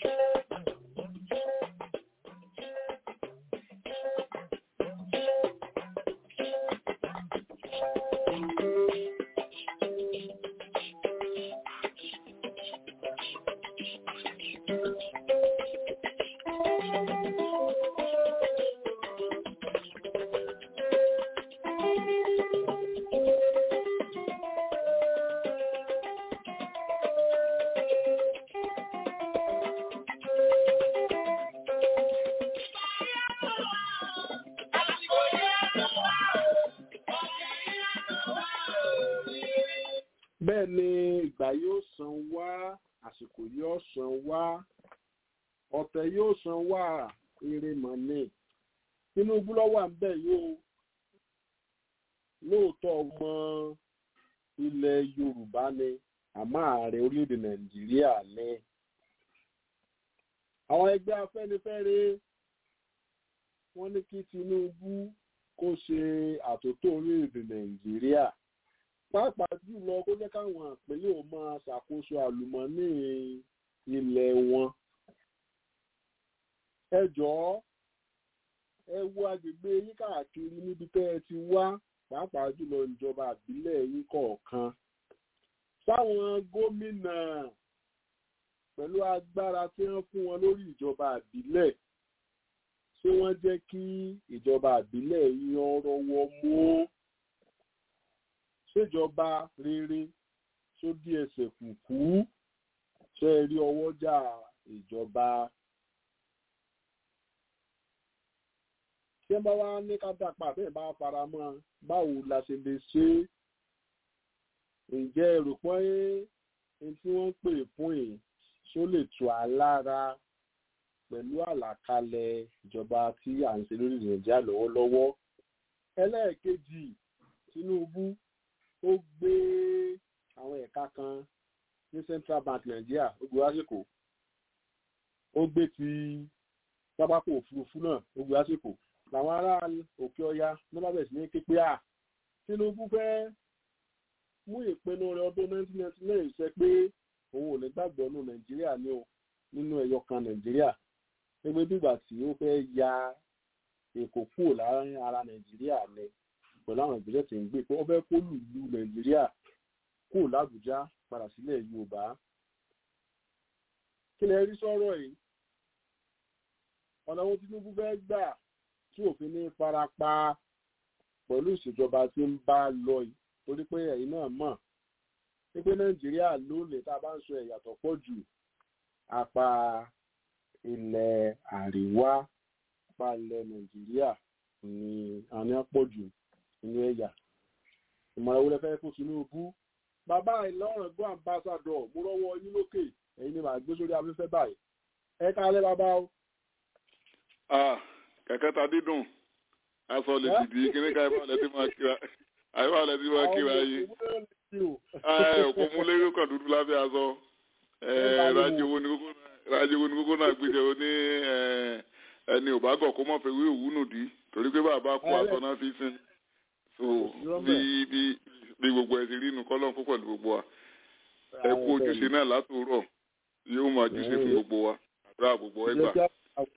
[SPEAKER 1] bẹ́ẹ̀ ni ìgbà yóò san wá àsìkò yóò san wá ọ̀tẹ̀ yóò san wá eré mọ̀nì tinubu lọ́wọ́ à ń bẹ̀ yóò lóòótọ́ ọmọ ilẹ̀ yorùbá ni àmọ́ ààrẹ orílẹ̀-èdè nàìjíríà ni àwọn ẹgbẹ́ afẹ́nifẹ́re wọ́n ní kí tinubu kó ṣe àtúntò orílẹ̀-èdè nàìjíríà pàápàá jùlọ kó jẹ́ káwọn àpèlé ò máa ṣàkóso àlùmọ́nì ilẹ̀ wọn. ẹ jọ̀ọ́ ẹ wo agbègbè yín káàkiri níbi tẹ́ ẹ ti wá pàápàá jùlọ ìjọba àbílẹ̀ yín kọ̀ọ̀kan. sáwọn gómìnà pẹ̀lú agbára tí wọ́n fún wọn lórí ìjọba àbílẹ̀ ṣé wọ́n jẹ́ kí ìjọba àbílẹ̀ yín ọ̀rọ̀ wọ mú ṣèjọba rere tó dí ẹsẹ̀ kùkú ṣe rí ọwọ́jà ìjọba. tí wọ́n bá wá ní ká dá pa bẹ́ẹ̀ bá fara mọ́ báwo la ṣe lè ṣe é ǹjẹ́ èrò pé ẹni tí wọ́n ń pè fún yìí ṣó lè tù á lára pẹ̀lú àlàkalẹ̀ ìjọba tí à ń ṣe lórí nàìjíríà lọ́wọ́lọ́wọ́ ẹlẹ́ẹ̀kejì tinubu ó gbé àwọn ẹ̀ka kan ní central bank nàìjíríà ó gbé lásìkò ó gbé ti pápákọ̀ òfurufú náà ó gbé lásìkò làwọn ará òkè ọya ní bá bẹ̀rẹ̀ sí ní képe à tinubu fẹ́ mú ìpinnu rẹ̀ ọdún 1999 ṣẹ pé òun ò ní gbàgbọ́ nù nàìjíríà ní o nínú ẹ̀yọ kan nàìjíríà gbogbo dìgbà tí ó fẹ́ ya èkó kúrò láàrin ara nàìjíríà ni pẹ̀lú àwọn ìgbésẹ̀ tí ń gbé pé ó fẹ́ kó lùlù nàìjíríà kúrò lábùjá padà sílẹ̀ yorùbá kí lẹ rí sọ́rọ̀ yìí ọ̀nà wo tinubu fẹ́ gbà tí òfin ní farapa pẹ̀lú ìṣèjọba tí ń bá lọ yìí torí pé ẹ̀yin náà mọ̀ pé nàìjíríà lónìí tá a bá ń sọ ẹ̀yà tó pọ̀ jù apá ilẹ̀ àríwá apá ilẹ̀ nàìjíríà ni àní pọ̀ jù nínú ẹ̀yà ìmọ̀ràn wo lẹ fẹ́ fún tinubu bàbá ìlọrin gbọ́ àmbásádọ̀ mo rọ́wọ́ yín lókè ẹ̀yin ni màá gbé sórí afẹ́fẹ́ báyìí ẹ kálẹ́ bàbá o.
[SPEAKER 8] kẹ̀kẹ́ ta dídùn aṣọ lè dìdí kíní ká ẹ̀fọ́ lẹ́tí máa kíra àyẹ̀wò lẹ́tí máa kíra yín òkú mú lérò kan dúdú lábẹ́ aṣọ rájowó ní kókó náà gbèsè ó ní ẹni ò bá gọ̀ kó mọ̀ fẹ́ wí òwúnù dí torí pé bàbá kó aṣọ náà fi sin so bí bí bí gbogbo ẹ̀ ti rí inú kọ́lọ́n kó pẹ̀lú gbogbo wa ẹ kú ojúṣe náà látòrọ̀ yóò máa júṣe fún gbogbo wa àdúrà gbogbo ẹgbà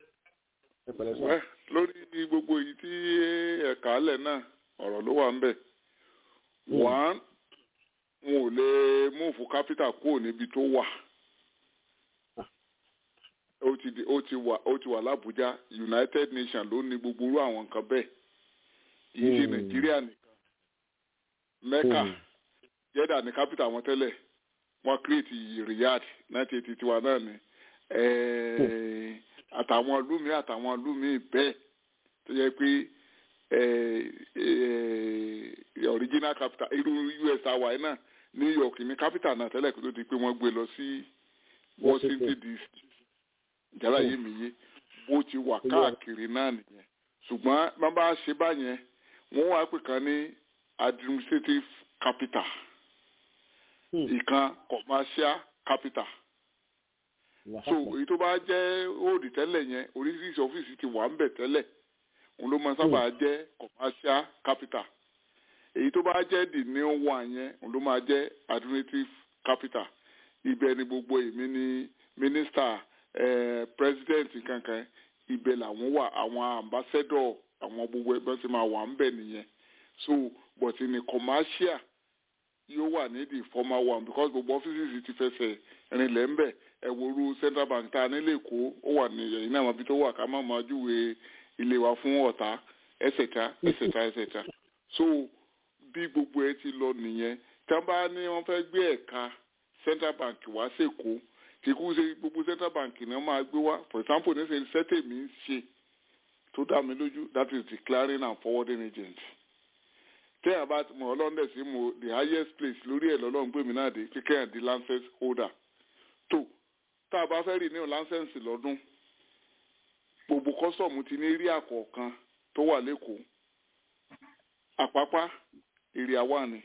[SPEAKER 8] lórí gbogbo èyí tí ẹ̀ka alẹ̀ náà ọ̀rọ̀ ló wà ń bẹ̀ one wọn ò lè múùfù kápítà kúrò níbi tó wà ó ti di ó ti wà ó ti wà lábújá united nations ló ní gbogbo irú àwọn nǹkan bẹ́ẹ̀ yìí ṣe nàìjíríà nìkan mẹ́kà jẹ́dà ní kápítà wọn tẹ́lẹ̀ wọ́n create riyadh nineteen eighty one náà ni àtàwọn lumi àtàwọn lumi bẹ́ẹ̀ tó yẹ pé original capital irú us hawaii náà new york ní capital náà tẹ́lẹ̀ kó tó di pé wọ́n gbé lọ sí washington dc ìjàlá yìí mi yé bó ti wà káàkiri náà nìyẹn ṣùgbọ́n bá bá ṣe báyẹn wọ́n wá pè kan ní administrative capital ìkan commercial capital so èyí tó bá jẹ́ òòdì tẹ́lẹ̀ yẹn oríṣiríṣi ọ́fíìsì ti wà ń bẹ̀ tẹ́lẹ̀ òun ló máa sábà jẹ́ commercial capital èyí tó bá jẹ́ the new one yẹn òun ló máa jẹ́ administrative capital ibẹ̀ ni gbogbo èmi ní minister eh, president kankan ibẹ̀ làwọn wà àwọn ambassador àwọn gbogbo ẹgbẹ́ tí máa wà ń bẹ̀ nìyẹn so but ní commercial yóò wà ní the former one because gbogbo offices ti fẹsẹ̀ rinlẹ̀ ń bẹ̀ ẹ̀wòrú central bank tá a nílé èkó ó wà ní ẹ̀yìn náà ibi tó wà ká má máa júwe ilé wa fún ọ̀tá ẹ̀sẹ̀ta ẹ̀sẹ̀ta ẹ̀sẹ̀ta so bí gbogbo ẹ ti lọ nìyẹn tí wọ́n bá ní wọ́n fẹ́ gbé ẹ̀ka central bank wá sèkó kì í kú ṣe gbogbo central bank ni wọ́n máa gbé wá for example ní sẹ́yìn sẹ́tẹ̀mí ń ṣe tó dá mi lójú that is the clearing and forwarding agent tẹ́yà bá mọ̀ ọlọ́ndẹ̀ sí mo the highest place lórí ẹ̀ lọ́lọ́run gbé mi náà dé kíkẹ́ ẹ̀ di lancet holder tó tá a bá fẹ́ rí ní láńsẹ̀nsì lọ́dún gbogbo kọ́sọ̀mù ti ní rí àkọ̀ọ̀kan tó wà lẹ́kọ̀ọ́ àpápá èrè àwa ni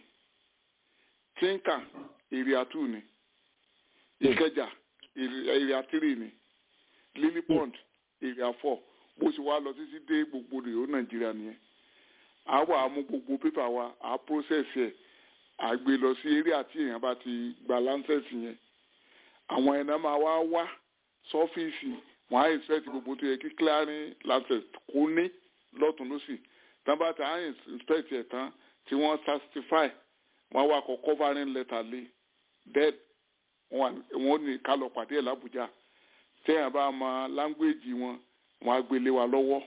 [SPEAKER 8] tínkà èrè àtú ni ìkẹjà èrè àtírì ni lily pond èrè àfọ bó ṣe wá lọ títí dé gbogbo rèé nàìjíríà nìyẹn a wà á mú gbogbo pépà wa à á process ẹ̀ à gbé lọ sí eré àti èèyàn bá ti gba láńsẹ̀nsì yẹn àwọn ẹ̀nà máa wá wá sọ́fíìsì wọ́n á expect gbogbo tó yẹ kí clearing lancet kó ní lọ́tún lọ́sì tán bá ti á inspect ẹ̀ tán tí wọ́n certify wọ́n wá kọ covering letter lé dead wọ́n ní ká lọ pàdé ẹ̀ lábújá tẹ́yìn bá mọ language wọn wọ́n á gbélé wa lọ́wọ́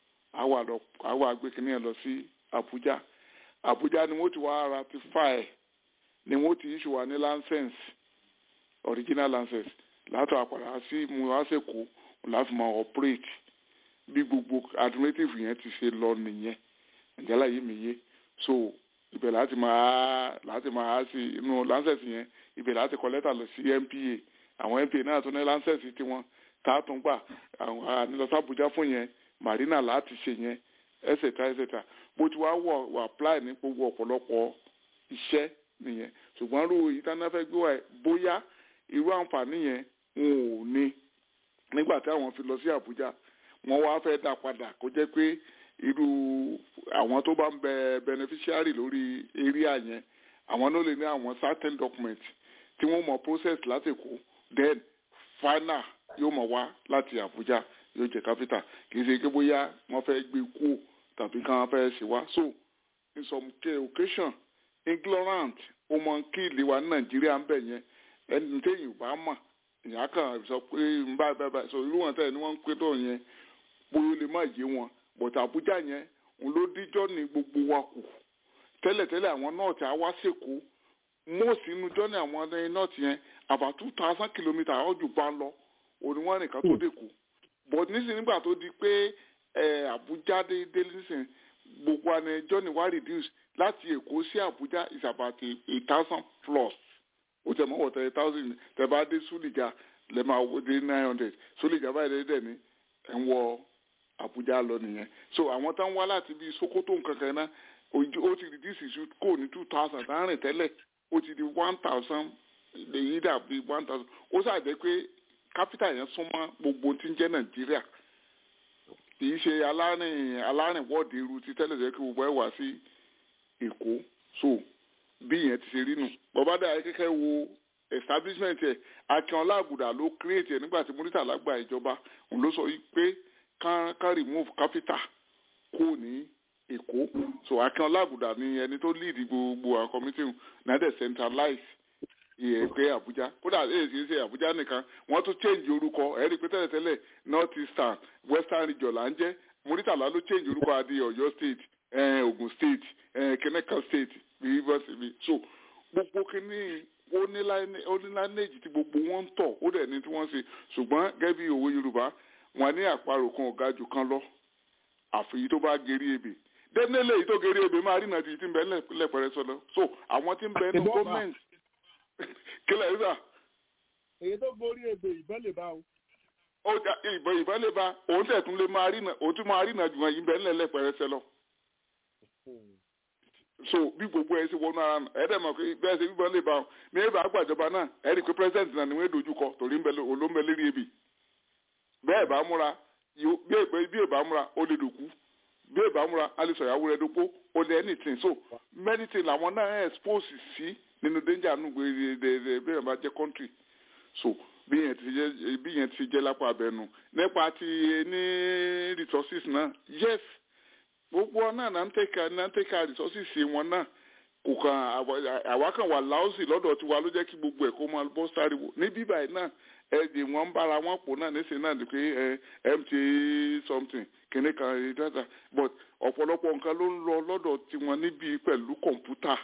[SPEAKER 8] àwọn àgbékiní ẹ̀ lọ sí Abuja Abuja ni wọ́n ti wá ratify ni wọ́n ti issue wa ní license original license látọ̀ àpàdà sí mu wá sèkó láti máa operate bí gbogbo alternative yẹn ti ṣe lọ nìyẹn ìjálá yìí mi yé so ibẹ̀ láti máa láti máa sí inú lancet yẹn ibẹ̀ láti kọ lẹ́tà lọ sí NPA àwọn NPA náà tún ní lancet tiwọn tá a tún gbà àwọn ànílọsọ Àbújá fún yẹn marina láti ṣe yẹn etc etc bó ti wá wọ wọ apply ní gbogbo ọ̀pọ̀lọpọ̀ iṣẹ́ nìyẹn ṣùgbọ́n irú ìtànáfẹ́ gbé wá bóyá irú àǹfààní yẹn wọn ò ní nígbà tí àwọn fi lọ sí Àbújá wọn wá fẹ́ dá padà kó jẹ́ pé irú àwọn tó bá ń bẹ beneficiary lórí area yẹn àwọn náà lè ní àwọn certain document tí wọ́n mọ̀ process láti kó then final yóò mọ̀ wá láti Àbújá yóò jẹ́ capital kì í ṣe pé bóyá wọ́n fẹ́ gbé kú tàbí káwọn fẹ́ ṣe wá so in some occasion ignorant ó mọ kí ìlú wa ní Nàìjíríà ń bẹ̀ yẹn ẹni téèyàn ò bá mọ̀ ìyá kan sọ pé ń bá bá bá so irú wọn tẹ̀ ni wọ́n ń pé tó yẹn bóyá ó lè má yé wọn but Àbújá yẹn òun ló díjọ́ ní gbogbo wa kù tẹ́lẹ̀tẹ́lẹ̀ àwọn nọ́ọ̀tì á wá sèkó mọ́ọ̀sì inú jọ́ni àwọn nọ́ọ̀tì yẹn about two thousand kilometre ọjọ́ bá lọ òní wọn nìkan tó dé kù but nísìnyí nígbà tó di pé Àbújá dé nísìnyí gbogbo àná jọ́ni wá reduce láti Èkó sí Àbújá is about a, a thousand plus ó tẹ̀ mọ́ wọ̀ tẹ̀ thousand tẹ̀ bá dé Súlìjà lẹ́ máa wọ dé nine hundred Súlìjà báyìí dẹ́ ní ẹ̀ ń wọ Àbújá lọ nìyẹn so àwọn tán wá láti bíi Sokoto nkankan náà ó ti reduce ìṣú kò ní two thousand tá rìn tẹ́lẹ̀ ó ti di one thousand èyí dàbí one thousand ó ṣàjẹ́ pé capital yẹn súnmọ́ gbogbo tí ń jẹ́ Nàìjíríà kì í ṣe alárìn alárìnwọ́ọ̀dì irú ti tẹ́lẹ̀ jẹ́ kí gbogbo ẹ̀ wá sí Èkó so bí yẹn ti ṣe rí nù bàbá dàá kẹ́kẹ́ wo establishment ẹ̀ Akínọlá Àgùdà ló create ẹ̀ nígbà tí Murtala gba ìjọba òun ló sọ pé kán kán remove capital kó ní Èkó so Akínọlá Àgùdà ni ẹni tó lead gbogbo àwọn committee náà dẹ̀ centralize ìyẹn pé Àbújá kódà èyí sì ṣe Àbújá nìkan wọ́n tún change orúkọ ẹ̀rí pé tẹ́lẹ̀tẹ́lẹ̀ north eastern western region là ń jẹ́ Murtala ló change orúkọ adé Ọ̀yọ́ state eh, Ogun state eh, Kẹ́nẹ́kà state rivers ibi so gbogbo kínní onílànèjì tí gbogbo wọn ń tọ̀ ó dẹ̀ ní tí wọ́n ṣe ṣùgbọ́n gẹ́gẹ́ bí òwe Yorùbá wọn ní àparò kan ọ̀gá jù kan lọ àfìyí tó bá gerí ebè dẹ́nẹ́lẹ̀ èyí tó gerí ebè máa rí nàdí tí ń bẹ lẹ́pẹ̀rẹ́ sọlọ so àwọn tí ń bẹ ní gọ́ọ̀mẹ̀ntì kílẹ̀ yìí sà.
[SPEAKER 1] èyí tó gorí ebè ìbọn lè bá o.
[SPEAKER 8] ó jà ìbọn ìbọn lè bá òun tẹ̀ tún lè máa rí nà òun tún máa rí nà jù wọn yìí bẹ́ẹ̀ lẹ́pẹ̀rẹ́ sẹlọ so bí gbogbo ẹ ṣe wọnú ara nù ẹ dẹ̀ mọ̀ pé bẹ́ẹ̀ ṣe bíbọn lè bá wọn ní ẹ bá gbàjọba náà ẹ rí i pé president náà ni wọ́n dojú kọ torí olóńbẹ lérí ebè bẹ́ẹ̀ bá múra bí ẹ bá múra ó lè dòkú bí ẹ bá múra á lè sọ ìyàwó rẹ dópó ó lè anything so many things làwọn náà expose sí nínú danger nù gbé bí ẹ bá jẹ́ country so bí yẹn ti jẹ́ bí yẹn ti jẹ́ lápá abẹnú nípa ti ní resources náà yes gbogbo náà náà ń tẹ̀ka náà ń tẹ̀ka resources wọn náà kò kàn àwa kan wà láòsì lọ́dọ̀ tiwa ló jẹ́ kí gbogbo ẹ̀ kó máa bọ́ sáriwo ní bíbá yìí náà ẹ̀ẹ́dì wọn ń bára wọn pò náà níṣẹ́ náà ni pé mta something kìnní kan data but ọ̀pọ̀lọpọ̀ nǹkan ló ń lọ lọ́dọ̀ tiwọn níbi pẹ̀lú kọ̀ǹpútà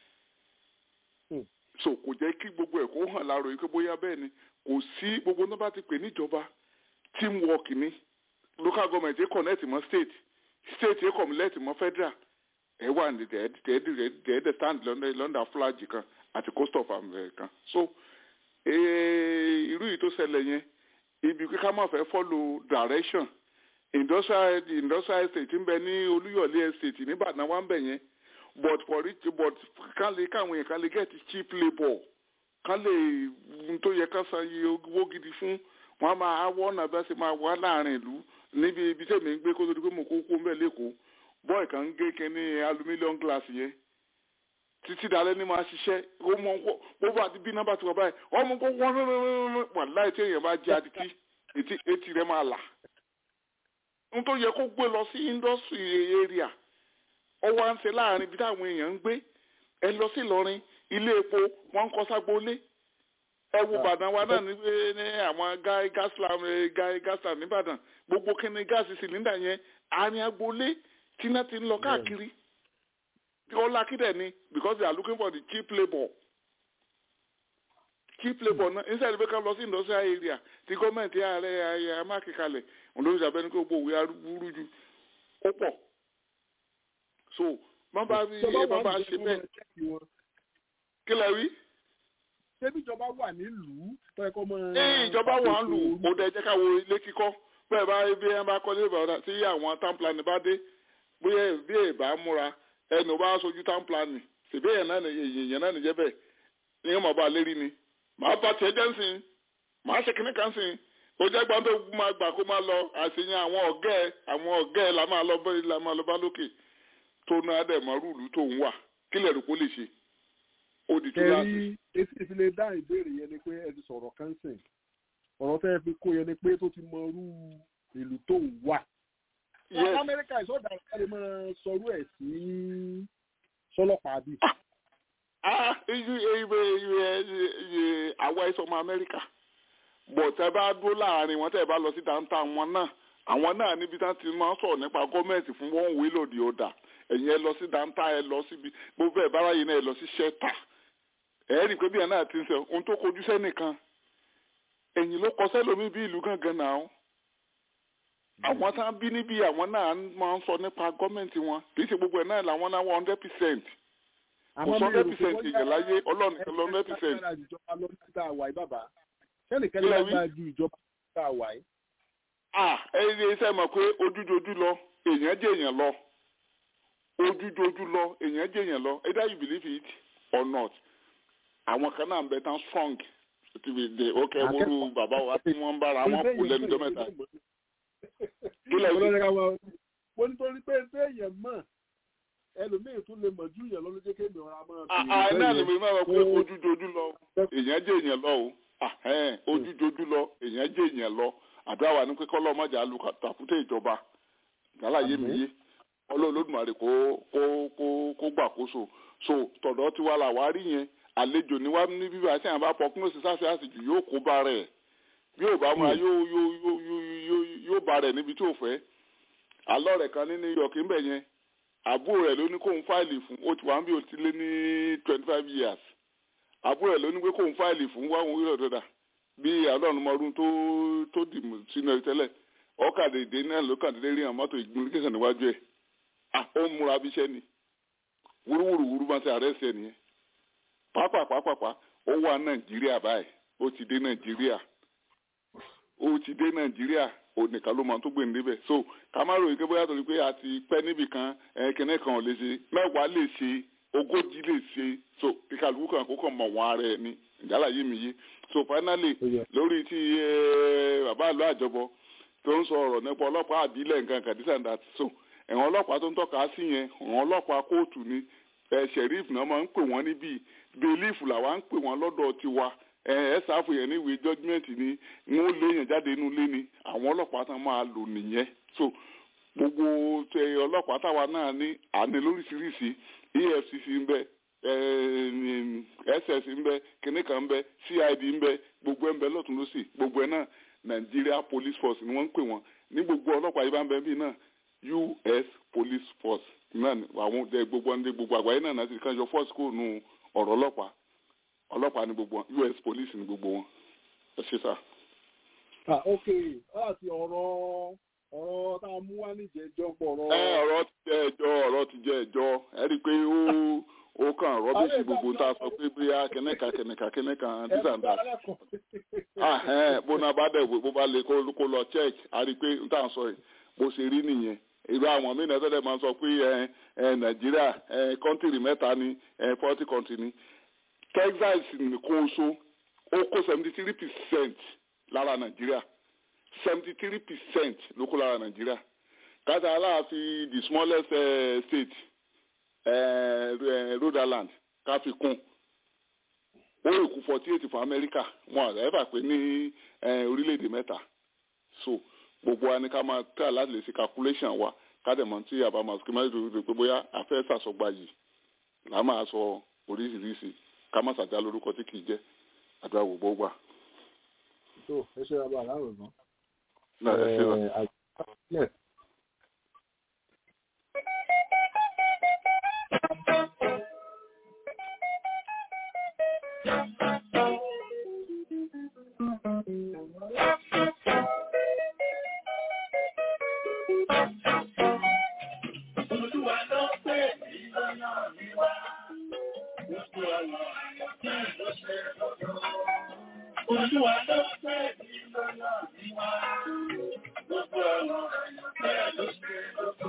[SPEAKER 8] so kò jẹ́ kí gbogbo ẹ̀ kó hàn láàrọ̀ yìí pé bóyá bẹ́ẹ̀ ni kò sí gbogbo náà bá ti pè níjọba teamwork ni local government ẹ̀ connect mọ́ state state ẹ̀ connect mọ́ federal ẹ̀ wà ní dẹ́ẹ̀dẹ́ stand lọ́ndà flag kan àti coast of america so irú yìí tó ṣẹlẹ̀ yẹn ibi kíkà máa fẹ́ follow direction industrial industrial estate ń bẹ ní olúyọ̀lé estate nìbàdàn wà ń bẹ yẹn but for it but kán lè káwọn yẹn kán lè get cheap labour kán lè tó yẹ ká san iye owó gidi fún wọn a máa wọ ọ̀nà bá ṣe máa wá láàrin ìlú níbi ibi tẹ̀mí ń gbé kó tó di pé mo kó kó ń bẹ̀ lẹ́kọ̀ọ́ bọ́ọ̀ kan ń gé kínní aluminium glass yẹn títí dalẹ́ ní máa ṣiṣẹ́ ó mọ gbogbo àti bí nọ́mbà tí wọ́n báyìí ọmọ kó wọ́n wà láì tí èèyàn bá jẹ́ adití etí rẹ̀ máa là nítorí yẹ kó gbé lọ sí industry area ó wá ń ṣe láàrin ibi táwọn èèyàn ń gbé ẹ lọ sí Ìlọrin ilé epo wọn ń kọ́ ságbólé ẹ wo Ìbàdàn wa náà ní ní àwọn gaslam nìbàdàn gbogbo kíni gáàsì sìlíndà yẹn àárín agboolé tí náà ti ń lọ káàkiri all lucky then because they are looking for the cheap labour keep labour náà inside pé ká lọ sí industrial area tí gọ́ọ̀mẹ̀ntì ààrẹ ayé amákèkalẹ̀ òun ló ń sàbẹ́ni pé gbogbo òwe arúgbúrú ju ó pọ̀ so má bá rí ẹ bá bá ṣe bẹ́ẹ̀ kí lẹ rí.
[SPEAKER 1] ṣébí ìjọba wà nílùú tó yẹ kó mọ.
[SPEAKER 8] ní ìjọba wà ń lù ó dẹ jẹ́ ká wo ilé kíkọ́ bẹ́ẹ̀ bá bí ẹ bá kọ́lé ìbàdàn tí àwọn town plan bá dé bóyá bí ẹ bá múra ẹnu bá sojú town plan ṣèbí èèyàn náà èèyàn náà nìjẹ́ bẹ́ẹ̀ ní ọmọ bá lérí ni màá bá tiẹ̀ jẹ́ nsìn màá ṣe kíní kan sìn ó jẹ́ gbọ́n tó máa gbà kó máa lọ àṣeyàn àwọn ọ̀gá ẹ̀ àwọn ọ̀gá ẹ̀ la máa lọ bá la máa lọ bá lókè tó náà dẹ̀ mọ́ rúùlù tó ń wà kílẹ̀ rò kó lè ṣe ó di tó láti.
[SPEAKER 1] kẹrí etí ìfilẹ̀ dá ìbéèrè yẹn ni pé ẹ ti sọ̀rọ̀ kánsìn ọ̀rọ̀ tẹ́ ẹ fi kó yẹn ni pé tó ti mọ irú ìlú tó ń wà.
[SPEAKER 8] Yes.
[SPEAKER 1] amẹ́ríkà ìsọ̀dà ìsọ̀dà máa sọrú ẹ̀ sí sọlọ́pàá bíi.
[SPEAKER 8] ah iye iye iye iye àwa ẹsọ ọmọ amẹ́ríkà bọ̀ tẹ́ bá dúró láàrin wọn tẹ́ bá lọ sí downtown wọn náà àwọn náà níbi tí wọ́n ti máa ń sọ̀rọ̀ nípa gọ́ọ̀mẹ̀ntì fún one way lòdì ọ̀dà ẹ̀yin ẹ lọ sí downtown ẹ lọ síbi gbogbo ẹ̀ bára yìí náà ẹ lọ sí shelter ẹ̀ rí i pé bí ẹ̀ náà ti ń sọ ohun tó kojú sẹ́nìkan ẹ̀yìn ló kọ sẹ́lómi bí ìlú gangan náà àwọn tá a bí níbi àwọn náà máa ń sọ nípa gọ́ọ̀mẹ̀ntì wọn kì í ṣe gbogbo ẹ̀ náà làwọn náà one hundred percent kò sọ hundred percent èèyàn láyé ọlọ́run nìkan lọ hundred percent.
[SPEAKER 1] ìjọba ló ń ta àwà yìí bàbá sẹ́nìkan lágbára ju ìjọba ló ń ta àwà yìí.
[SPEAKER 8] ah ẹyẹ iṣẹ́ mọ̀ pé ojújojú lọ èèyàn jẹ́ èèyàn lọ ojújojú lọ èèyàn jẹ́ èèyàn lọ either you believe it or not àwọn kan náà ń bẹ tán strong ti fi dé ok wúru bàbá wa tí wọ́n ń bára wọn kú lẹ́nu jọ mẹ́ta. kílẹ̀ wí.
[SPEAKER 1] mo nítorí pé ṣé èèyàn mọ̀ ẹlòmíì tún lè mọ̀ ju èèyàn lọ́lọ́jẹ́ kéèmì ọ̀rá máa bèèrè.
[SPEAKER 8] àà náà ni mi máa wọ pé ojújojú lọ èèyàn jẹ́ èèyàn lọ o ojújojú lọ èèyàn jẹ́ èèyàn lọ àdúrà wa ní pé kọ́lọ́ mọ̀jà lu tàkúté ìjọba gàláyé mi yé ọlọ́ọ̀lọ́dúnmarè kó kó kó kó gbàkóso so tọ̀dọ̀ tiwa là wá rí yẹn àlejò ní wá ní bíbá tí àwọn bá pọ̀ kúnlẹ̀ sísáṣẹ́ àsìkò yóò kó bá rẹ̀ bí ò bá máa yóò yóò yóò yóò yóò bá rẹ̀ níbi tí ò fẹ́ àlọ́ rẹ̀ kan ní New York ń bẹ̀ yẹn àbúrò rẹ̀ ló ní kóun fáìlì fún ó ti wà ń bí ó ti lé ní twenty five years àbúrò rẹ̀ ló ní pé kóun fáìlì fún wá òun wílọ̀ dọ́dà bí àlọ́ọ̀nùmọ́rún tó tó dì sínú ẹ̀ tẹ́lẹ̀ ọ̀kadèdè náà ló kàn déédéé rí àwọn mọ́tò ìgbìmọ̀ níwájú ẹ̀ ó ń múra bíṣẹ́ ni wúrúwúrú wúrú máa ti àrẹ́sì ẹ̀ nìyẹn pápápápápá ó wà nàìjíríà báyìí ó ti dé nàìjíríà ó ti dé nàìjíríà onìkan ló máa tó gbé níbẹ̀ so ká má ròyìn pé bóyá torí pé a ti pẹ́ níbì kan kẹ́nẹ́ kan ò lè ṣe mẹ́wàá lè ṣe ogójì lè ṣe so kíkàlùkù kan kó kàn mọ̀ wọ́n ara ẹ̀ ni ìjálá yé mi yé so finally lórí ti bàbá àlọ́ àjọbọ tó ń sọ ọ̀rọ̀ nípa ọlọ́pàá àbílẹ̀ nǹkan kàdísàndà so ẹ̀wọ̀n ọlọ́pàá tó ń tọ́ka sí yẹn ẹ̀wọ̀n ọlọ́pàá kóòtù ni sheriff náà máa ń pè wọ́n níbí belief làwa ń pè wọ́n lọ́dọ̀ tiwa ẹ ṣàfù yẹn níwèé judgement ni wọ́n lé yẹn jáde inú ilé ni àwọn ọlọ́pàá tán máa lò nìyẹn so gbogbo ọlọ́pàá táwa náà ní àní lóríṣiríṣi EFCC ń bẹ SS ń bẹ kìnìkan ń bẹ CID ń bẹ gbogbo ẹ̀ ń bẹ lọ́tún lọ́sì gbogbo ẹ̀ náà Nigeria Police Force ni wọ́n ń pè wọ́n ní gbogbo ọlọ́pàá yìí bá ń bẹ bí náà US Police Force náà àwọn gbogbo ọ̀ndé gbogbo àgbáyé náà náà ti kàn yọ force kó nu ọ̀rọ̀ ọlọ́pàá ọlọ́pàá ni gbogbo wọn US police ni gbogbo wọn ẹ ṣe sá.
[SPEAKER 1] ah ok láti ọ̀rọ̀ ọ̀rọ̀ tá a mú wá níjẹ̀jọ́ pọ̀ ọ̀rọ̀.
[SPEAKER 8] ẹ ọ̀rọ̀ ti jẹ́ ẹjọ́ ọ̀rọ̀ ti jẹ́ ẹjọ́ ẹ rí i pé ó ó kàn rọ́bìsì gbogbo tá a sọ pé bóyá kẹ́nẹ́ka kẹ́nẹ́ka kẹ́nẹ́ka this and that. bó náà bá dẹ̀ bó bá lè kó lọ check a rí i pé n tà ń sọ yìí bó ṣe rí nìyẹn irú àwọn mí nẹ́tọ́lẹ̀ máa ń sọ pé nàìjíríà kọ́ńtìrì mẹ́ta ni forty country ni texas nìkan oṣù ó kó seventy three percent lára nàìjíríà seventy three percent ló kó lára nàìjíríà kátà aláàfin the smallest uh, state uh, rhode island ká fi kún ó lè kú forty eight fún amẹ́ríkà wọn àgbà ẹ̀fà pé ní orílẹ̀-èdè mẹ́ta so gbogbo wa ni ká máa tẹ́ láti lè ṣe calculation wa kádẹ̀mọ́ tí àbá máa sọ máa dòdò pé bóyá afẹ́ sàsọgbà yìí là á máa sọ oríṣiríṣi ká má ṣàjà lórúkọ tí kì í jẹ́ àdúrà gbogbo gbà.
[SPEAKER 1] tó ẹ ṣe abá aláwọ̀ gan.
[SPEAKER 8] náà ẹ ṣe lọ.
[SPEAKER 3] Olúwa ló fẹ́ mi lọ́nà níwá. Gbogbo àwọn àyànfẹ́ ló ṣe lóko.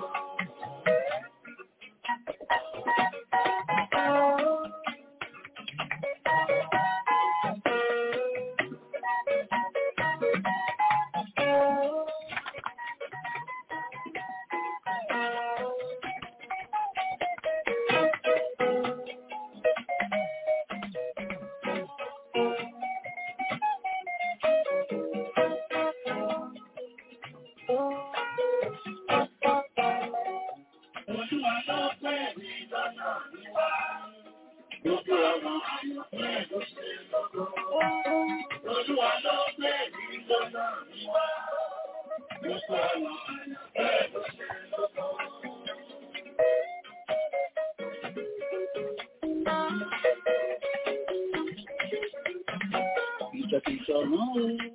[SPEAKER 3] Olúwa ló fẹ́ mi lọ́nà níwá. Gbogbo àwọn àyànfẹ́ ló ṣe lóko. Olúwa ló fẹ́ mi lọ́nà níwá. Gbogbo àwọn àyànfẹ́ ló ṣe lóko. Ìjọkìjọ náà.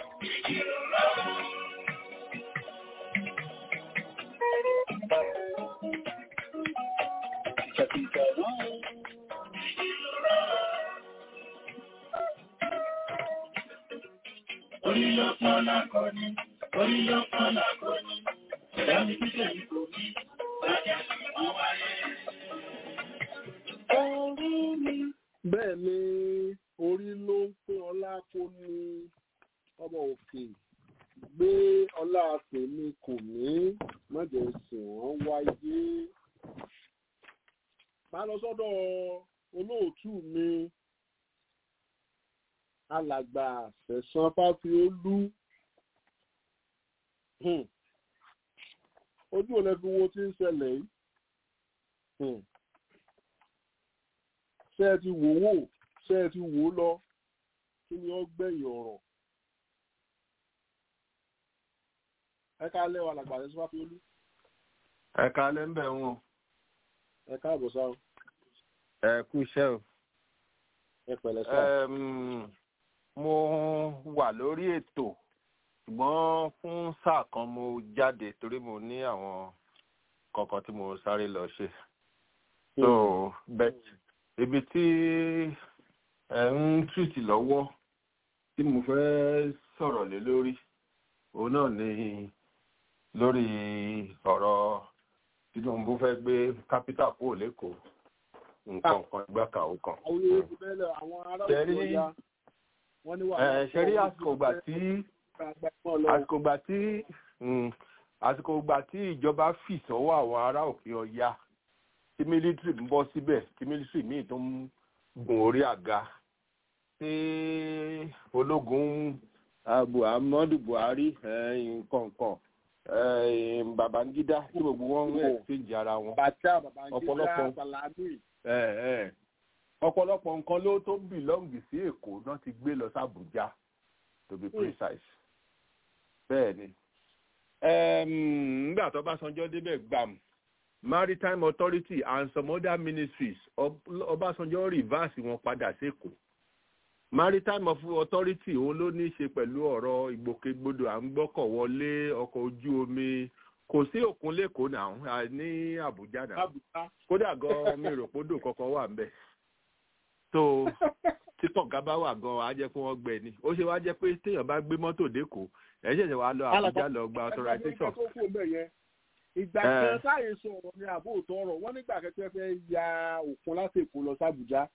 [SPEAKER 3] Ìjọkìjọ náà. Orí ló pọ́n lákọni, orí ló pọ́n lákọni, ìyá mi tí tẹ̀lé kò ní, bàjẹ́ sí wọn wáyé. Orí mi.
[SPEAKER 1] bẹ́ẹ̀ ni orí ló ń pín ọlá kó ní ọmọ òkè gbé ọlá tèmi kò ní mọ̀jẹ̀ sìn wọ́n wáyé. má lọ sọ́dọ̀ olóòtú mi alàgbà sẹ̀sán fáfiolú Hmm. ojú ò lè fi wo tí ń ṣẹlẹ̀ yìí. Hmm ṣé ẹ ti wò wò ṣé ẹ ti wò ó lọ kí ni ó gbẹ̀yìn ọ̀rọ̀ ẹ ká lẹ́wọ̀ alàgbà rẹ̀ sọ́fà fiolú
[SPEAKER 9] ẹ kalẹ̀ ń bẹ̀ wọn
[SPEAKER 1] ẹ káàbọ̀ sáà
[SPEAKER 9] ẹ kú iṣẹ́ o.
[SPEAKER 1] ẹ pẹ̀lẹ́ sáà
[SPEAKER 9] Ẹm, mo wà lórí ètò ṣùgbọ́n fún sáà kan mo jáde torí mo ní àwọn kankan tí mo sáré lọ ṣe. so bet ibi tí ẹ ń tìrìtì lọ́wọ́ tí mo fẹ́ sọ̀rọ̀ lé lórí òun náà ni lórí ọ̀rọ̀ Tinubu fẹ́ gbé kápítà kúrò lẹ́kọ̀ọ́ nǹkan kan ìgbà kan ó kan.
[SPEAKER 1] àwọn yóò fi bẹ́ẹ̀ lọ àwọn ará òkè
[SPEAKER 9] Ṣẹ́rí-
[SPEAKER 1] ọ̀yá wọ́n ní wà
[SPEAKER 9] ẹ ṣe rí àsìkò ìgbà tí àsìkò ìgbà tí mm, àsìkò ìgbà tí ìjọba fì sọ́wọ́ àwọn ará òkè ọya tí mílítírì ń bọ́ síbẹ̀ tí mílítírì míì tó ń gun orí àga tí ológun abu ahmadu buhari nǹkankan babangida tí gbogbo wọn ń exchange ara wọn
[SPEAKER 1] bàtà babangida
[SPEAKER 9] ọ̀pọ̀lọpọ̀-
[SPEAKER 1] salami
[SPEAKER 9] ẹ ẹ ọ̀pọ̀lọpọ̀ nǹkan ló tó bìlọ́ǹgì sí èkó náà ti gbé lọ sí àbújá to be precise bẹ́ẹ̀ ni Em, nígbà tó Ọbásanjọ́ débẹ̀ gbàm maritime authority and some other ministries Ọb- Ọbásanjọ́ reverse wọn padà sékòó maritime of authority òun ló ní í ṣe pẹ̀lú ọ̀rọ̀ ìgbòkègbodò à ń gbọ́kọ̀ wọlé ọkọ̀ ojú omi kò sí òkun lẹ́kọ̀ọ́ náà à, ní àbújá náà
[SPEAKER 1] abuja
[SPEAKER 9] kódà gan mi rò pé odò kankan wà ńbẹ̀ tó tí kọ̀ǹga bá wà gan á jẹ́ pé wọ́n gbẹ ni ó ṣe wá jẹ́ pé téèyàn bá gbé mọ́tò dẹ́kọ̀ọ́ ẹ̀ ṣẹ̀ṣẹ̀ wá lọ àbújá lọ gba authorization
[SPEAKER 1] ẹgbẹ́ tó kú ọmọ yẹn ìgbà
[SPEAKER 9] Eh.
[SPEAKER 1] kan sáyé sọ̀rọ̀ ní àbó òótọ́ ọ̀rọ̀ wọ́n nígbà kẹ́kẹ́ fẹ́ ya òkun láti èkó lọ sábùjá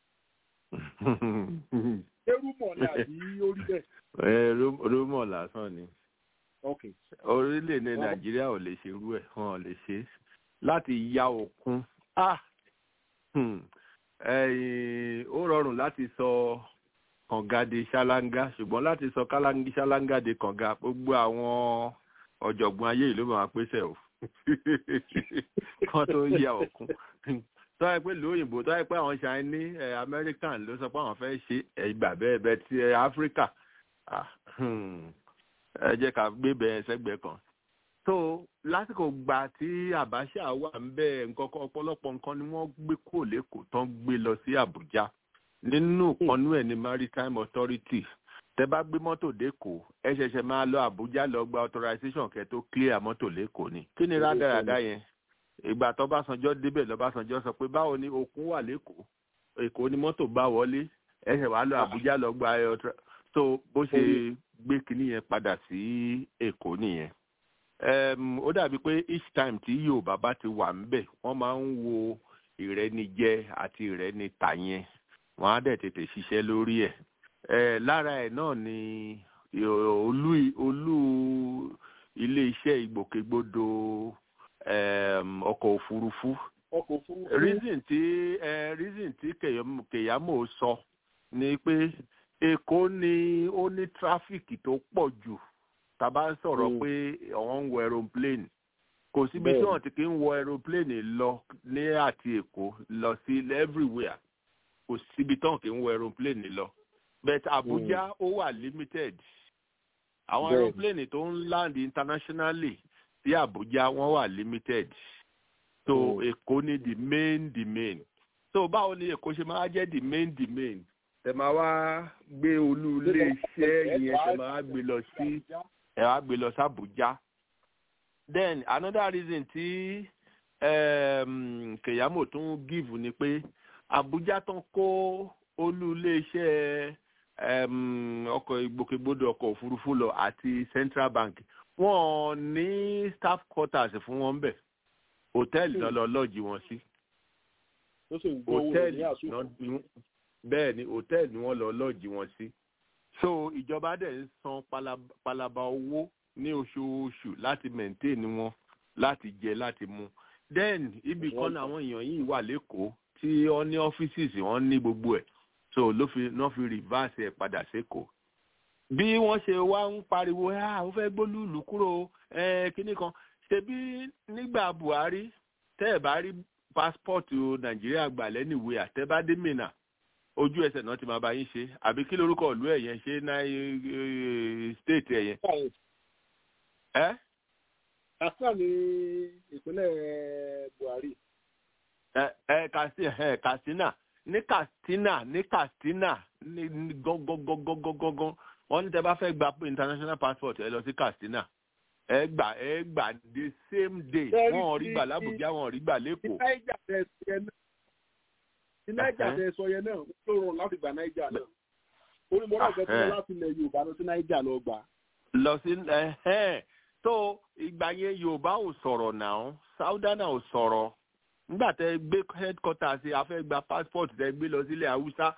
[SPEAKER 1] erúmọ̀ ni àbí orí bẹ́ẹ̀
[SPEAKER 9] ẹ rú- rúmọ̀ lásán ni
[SPEAKER 1] ok
[SPEAKER 9] orílẹ̀-èdè nàìjíríà ò lè ṣe irú ẹ̀ wọn ò lè ṣe é láti ya òkun ah hmm, ẹ̀yìn, ó rọrùn láti sọ kànga di ṣáláńgá ṣùgbọ́n láti sọ kálángí ṣáláńgá di kànga gbogbo àwọn ọ̀jọ̀gbọ́n ayé ìlú máa pèsè o kan tó ya òkun tó yẹ pé lóyìnbó tó yẹ pé àwọn Chinese ẹ American ló sọ pé àwọn fẹ́ ṣe ẹgbà bẹ́ẹ̀ bẹ́ẹ̀ ti ẹ Áfíríkà ah, hmm, ẹ jẹ́ ká gbé bẹ́ẹ̀ sẹ́gbẹ̀ẹ́ kan so lásìkò gbà tí Abacha wà ń bẹ nǹkan kan ọ̀pọ̀lọpọ̀ nǹkan ni wọ́n gbé kúrò lẹ́kọ̀ọ́ tán gbé lọ sí Àbújá nínú ìpọnú ẹ̀ ní maritime authority tẹ bá gbé mọ́tò dẹ́kọ̀ọ́ ẹ ṣẹ̀ṣẹ̀ máa lọ Àbújá lọ gba authorization kẹ́ tó clear mọ́tò lẹ́kọ̀ọ́ ni kí ni rádaràda yẹn ìgbà tó Ọbásanjọ́ débẹ̀ lọ́básanjọ́ sọ pé báwo ni òkun wà lẹ́kọ̀ọ́ Èkó ni mọ́tò bá wọlé ẹ ṣẹ̀ wá lọ Àbújá lọ gba author- so bó ṣe gbé kinní yẹn padà sí èkó nìyẹn um, ó dàbí pé each time tí yorùbá bá ti wà ńbẹ̀ wọ́n máa ń wo ìrẹ́nijẹ àti ìrẹ́nita yẹn wọ́n á dẹ̀ tètè ṣiṣẹ́ lórí ẹ̀ ẹ̀ lára ẹ̀ náà ni ì- olú olú iléeṣẹ́ ìgbòkègbodò um, ọkọ̀ òfurufú
[SPEAKER 1] ọkọ̀ òfurufú.
[SPEAKER 9] reason tí ẹ reason tí Kèyám- kèyámò sọ ni pé èkó ni ó ní tráfíkì tó pọ̀ jù tá a bá ń sọ̀rọ̀
[SPEAKER 1] Mm.
[SPEAKER 9] pé àwọn ń wọ aeroplane kò síbi tí
[SPEAKER 1] Bẹ́ẹ̀ni.
[SPEAKER 9] wọ́n ti kí ń wọ aeroplane lọ ní àti èkó lọ sí everywhere kò síbi tí wọ́n kì ń wọ aeroplane lọ but Abuja ó wà limited àwọn
[SPEAKER 1] Bẹ́ẹ̀ni.
[SPEAKER 9] aeroplane tó ń land internationally sí Abuja wọ́n wà limited so
[SPEAKER 1] Mm.
[SPEAKER 9] èkó ní the main the main so báwo ni èkó ṣe máa jẹ́ the main the main tẹ máa wá gbé olú iléeṣẹ́ yẹn tẹ máa wá gbé lọ sí ẹ wá gbé lọ sí Abuja then another reason tí um, Keyamo tún give ni pé Abuja tán kó olú iléeṣẹ́ um, ọkọ̀ ìgbòkègbodò ọkọ̀ òfurufú lọ àti Central Bank wọn ò ní staff quarters fún wọn bẹ̀ hòtẹ́ẹ̀lì náà lọ lọ́ọ̀jì wọn sí
[SPEAKER 1] tó sì ń gbówó rẹ̀
[SPEAKER 9] hòtẹ́ẹ̀lì
[SPEAKER 1] ní àsùnwọ̀n.
[SPEAKER 9] náà ni wọ́n- bẹ́ẹ̀ ni hòtẹ́ẹ̀lì ni wọ́n lọ lọ́ọ̀jì wọn sí. so ìjọba dẹ̀ ń san palab- palaba owó ní oṣooṣù láti maintain wọn láti jẹ láti mu. then ibì kan làwọn èèyàn yìí wà lẹ́kọ̀ọ́ tí wọ́n ní offices wọ́n ní gbogbo ẹ̀ so ló fi náà fi reverse ẹ̀ padà sékòó. bí wọ́n ṣe wá ń pariwo ah ó fẹ́ gbólúùlù kúrò ẹ̀ kínní kan ṣebí nígbà Buhari tẹ́ ẹ̀ bá rí pásítọ̀tù nàìjíríà gbà lẹ́nìwé àtẹ́bádé mìnà ojú ẹsẹ̀ náà ti máa bá yín ṣe àbí kí lorúkọ ìlú ẹ̀ yẹn ṣe náà stéètì ẹ̀ yẹn. ẹ́
[SPEAKER 1] Katsina ní ìpínlẹ̀ Buhari.
[SPEAKER 9] ẹ ẹ kasi ẹ Katsina ní Katsina ní Katsina ní ní gángangangangangan wọ́n ní tẹ́ bá fẹ́ gba international passport ẹ lọ sí Katsina ẹ gbà ẹ gbà the same day
[SPEAKER 1] Bẹ́ẹ̀ni,
[SPEAKER 9] wọ́n ò rí gbà
[SPEAKER 1] ti-
[SPEAKER 9] l'Abuja wọ́n ò rí gbà
[SPEAKER 1] Ní
[SPEAKER 9] lẹ́kọ̀ọ́.
[SPEAKER 1] Náíjà tẹ sọ yẹn náà. Ní Náíjà
[SPEAKER 9] Ẹ̀hẹ́.
[SPEAKER 1] tẹ sọ yẹn náà, ó rọrùn láti gba Náíjà náà. Orí mo náà fẹ́ tí
[SPEAKER 9] Ẹ̀hẹ́.
[SPEAKER 1] wọ́n láti ilẹ̀ Yorùbá lọ sí Náíjà lọ gbà.
[SPEAKER 9] lọ sí ẹhẹn tó ìgbà yẹn yorùbá ò sọ̀rọ̀ náà sáúdánà ò sọ̀rọ̀ nígbà tẹ gbé headquarters a fẹ́ gba passport tẹ gbé lọ sílẹ̀ haúsá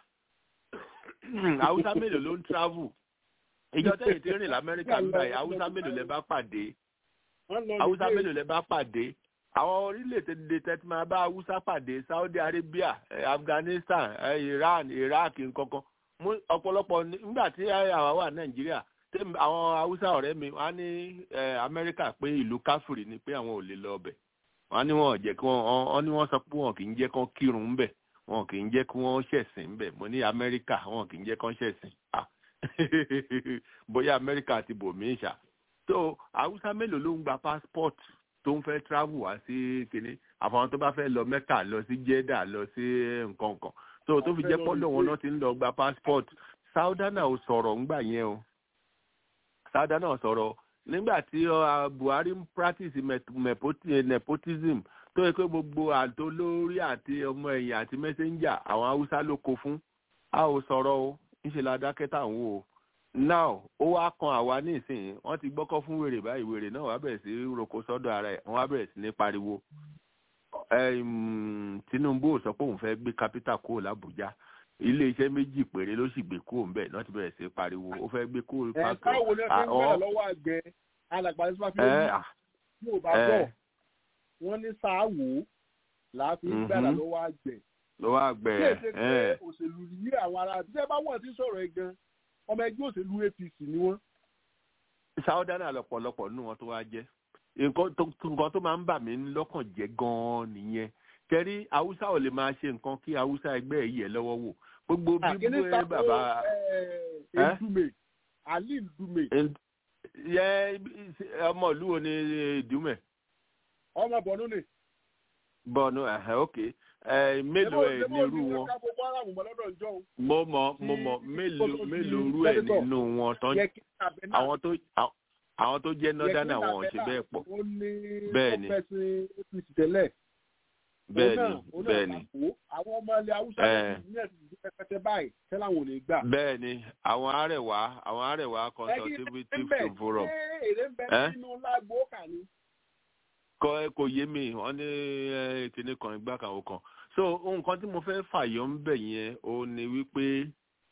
[SPEAKER 9] haúsá mélòó ló ń travel ìjọ tẹ̀yìn tí ń rìn lamẹ́ríkà ń báyìí haúsá mélòó lẹ bá pàdé
[SPEAKER 1] Wọ́n lọ
[SPEAKER 9] haúsá
[SPEAKER 1] ní
[SPEAKER 9] mélòó lẹ bá pàdé àwọn orílẹ̀-èdè tẹ́tí máa bá haúsá pàdé saudi arabia eh, afghanistan eh, iran iraq nkankan mú ọ̀pọ̀lọpọ̀ ní- nígbà tí àwa wà nàìjíríà tí àwọn haúsá ọ̀rẹ́ mi wọ́n á ní eh, amẹ́ríkà pé ìlú káfíìrì ni pé àwọn ò lè lọ ọbẹ̀ wọ́n á ní wọn ò jẹ́ kí wọ́n wọ́n ní wọ́n sọ pé wọn kì í jẹ́ kán kírun ńbẹ̀ wọn kì í jẹ́ kí wọ́n ṣẹ̀sìn ńbẹ̀ mo ní amẹ́ríkà wọn kì í jẹ́ kán ṣẹ̀sìn ah bóyá amẹ́ríkà àti bòmíì ṣá so haúsá mélòó ló ń gba passport tó ń fẹ́ travel wá sí kinní àfọwọ́n tó bá fẹ́ lọ mẹ́kà lọ sí jeddah lọ sí nǹkan kan so tó fi jẹ́ pọ́lọ̀ wọn náà ti ń lọ gba passport saudana ò sọ̀rọ̀ ńgbà yẹn o saudana ò sọ̀rọ̀ nígbà tí uh, buhari ń practice met- nepoti- nepotism tó yẹ pé gbogbo àtò lórí àti ọmọ ẹ̀yìn àti messenger àwọn haúsá ló kó fún a ò sọ̀rọ̀ o ńṣe la dákẹ́ tà ń wò ó now ó wá kan àwa nísìnyí wọ́n ti gbọ́kọ́ fún wèrè báyìí wèrè náà wá bẹ̀rẹ̀ sí roko sọ́dọ̀ ara ẹ̀ wọ́n wá bẹ̀rẹ̀ sí ní pariwo Em, Tinubu ò sọ pé òun fẹ́ gbé capital kúrò l'Abuja ilé iṣẹ́ méjì péré ló sì gbé kúrò ńbẹ̀ náà ti bẹ̀rẹ̀ sí pariwo ó fẹ́ gbé kúrò
[SPEAKER 1] ẹ̀ káwo ni wọ́n fi ń bẹ̀rẹ̀ lọ́wọ́ àgbẹ̀ alàgbà ní sọ́fà fi
[SPEAKER 9] ẹ
[SPEAKER 1] ń yóò bá bọ̀ wọ́n ní sáàwó làá fi ń bẹ̀rẹ̀
[SPEAKER 9] Mhm.
[SPEAKER 1] lọ́wọ́ àgbẹ̀.
[SPEAKER 9] ló wá gbẹ
[SPEAKER 1] Bí èsè pé
[SPEAKER 9] ẹ
[SPEAKER 1] òṣèlú yí àwọn ará bí ẹ bá wọ̀ sí sọ̀rọ̀ ẹ gan ọmọ ẹgbẹ́ òṣèlú APC ni wọ́n.
[SPEAKER 9] sáúdánà lọ́pọ̀lọpọ̀ nínú wọn tó wá jẹ́ nǹkan tó nǹkan tó máa ń bà mí lọ́kàn jẹ́ gan-an nìyẹn kẹrí haúsá ò lè máa ṣe nǹkan kí haúsá ẹgbẹ́ ẹ̀ yẹ̀ lọ́wọ́ wò gbogbo bí
[SPEAKER 1] àkíní
[SPEAKER 9] bú ẹ
[SPEAKER 1] tako
[SPEAKER 9] bàbá Ẹ́?
[SPEAKER 1] Ndume Ali Ndume
[SPEAKER 9] yẹ ọmọ ìlú wo ni ìdúmẹ̀
[SPEAKER 1] ọmọ bọ̀nú ni.
[SPEAKER 9] bọ́ọ̀nù ẹ̀hẹ́ òkè ẹ̀ mélòó ẹ̀ nírú wọn
[SPEAKER 1] ká Boko Haram mọ́ lọ́dọ̀ ìjọ òun.
[SPEAKER 9] mo mọ mo mọ
[SPEAKER 1] Tí-
[SPEAKER 9] mélòó
[SPEAKER 1] tí-
[SPEAKER 9] mélòó
[SPEAKER 1] tí-
[SPEAKER 9] rú ẹ̀
[SPEAKER 1] sẹ́nitọ̀.
[SPEAKER 9] nínú wọn tán
[SPEAKER 1] Yẹ kí Abẹ́nà
[SPEAKER 9] àwọn tó àwọn- àwọn tó jẹ́ nọ́dánà wọn ò ṣe bẹ́ẹ̀ pọ̀
[SPEAKER 1] ó ní
[SPEAKER 9] Bẹ́ẹ̀ ni.
[SPEAKER 1] pẹ́sìn APC tẹ́lẹ̀.
[SPEAKER 9] bẹ́ẹ̀ni bẹ́ẹ̀ni
[SPEAKER 1] àwọn ọmọ ilẹ̀ haúsá ní ẹ̀sìn ìdí pẹpẹtẹ báyìí tẹ́lá wọn ò lè gbà.
[SPEAKER 9] bẹ́ẹ̀ni àwọn arẹwà àwọn arẹwà consultative forum.
[SPEAKER 1] èrè ń bẹ nínú lágbo kà ní.
[SPEAKER 9] kọ ẹ kò yé mi wọn ní kíní kan ìgbà kan ò kan so nǹkan tí mo fẹ́ fàyọ ń bẹ̀ yẹn ó ní wípé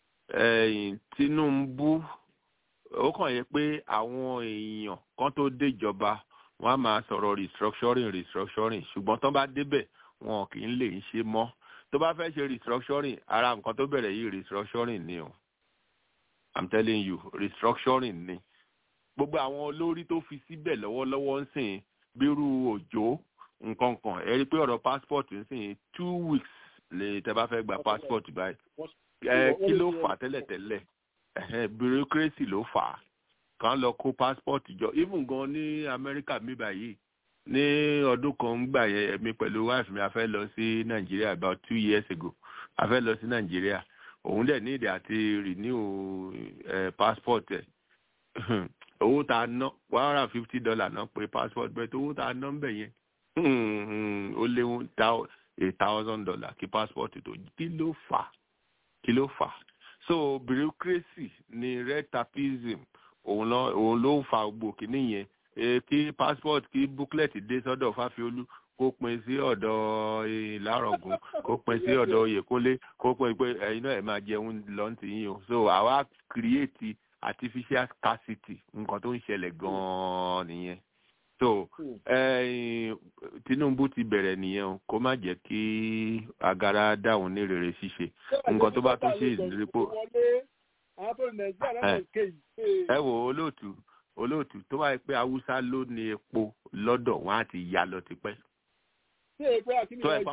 [SPEAKER 9] Tinubu ó kàn yẹ pé àwọn èèyàn kan tó déjọba wọn á máa sọ̀rọ̀ restructuring restructuring ṣùgbọ́n tó bá débẹ̀ wọn kì í lè ṣe mọ́ tó bá fẹ́ ṣe restructuring ara nǹkan tó bẹ̀rẹ̀ yìí restructuring ni o i'm telling you restructuring ni gbogbo àwọn olórí tó fi síbẹ̀ lọ́wọ́lọ́wọ́ ń sìn bírú òjò nǹkan kan ẹ rí i pé ọ̀rọ̀ passport ń sìn two weeks lè tẹ́ bá fẹ́ gba passport báyìí ẹ kí ló fà tẹ́lẹ̀tẹ́lẹ̀ bureaucracy ló fà á kan lọ kó passport jọ even gan ní amẹ́ríkà mi báyìí ní ọdún kan ń gbà yẹn èmi pẹ̀lú wife mi a fẹ́ lọ sí nàìjíríà about two years ago a fẹ́ lọ sí nàìjíríà òun dẹ̀ ní ìdí àti renew eh, passport ẹ̀ owó tá a ná one hundred and fifty dollar ná pé passport bẹ́ẹ̀ tó owó tá a ná ń bẹ̀ yẹn ó léwu a thousand dollar kí passport tó kí ló fà kí ló fà so bureaucracy ni red tapism òun ló òun ló ń fa gbogbo kìíní yẹn kí passport kí booklet dé sọ́dọ̀ fáfiolú kó pin sí ọ̀dọ̀ ìlárọ̀gùn kó pin sí ọ̀dọ̀ oyèkúnlé kó pin pé ẹ̀yin náà ẹ̀ máa jẹun lọ́ntì yín o so àwa create artificial scarcity nǹkan tó ń ṣẹlẹ̀ gan-an nìyẹn so Tinubu ti bẹ̀rẹ̀ nìyẹn o kó má jẹ́ kí agara dáhùn ní rere ṣíṣe nǹkan tó bá tún ṣe ìdírípò ẹ wò olóòtú olóòtú tó wáyé pé haúsá ló ní epo lọ́dọ̀ wọn á ti ya lọ tipẹ́ tó wáyé pé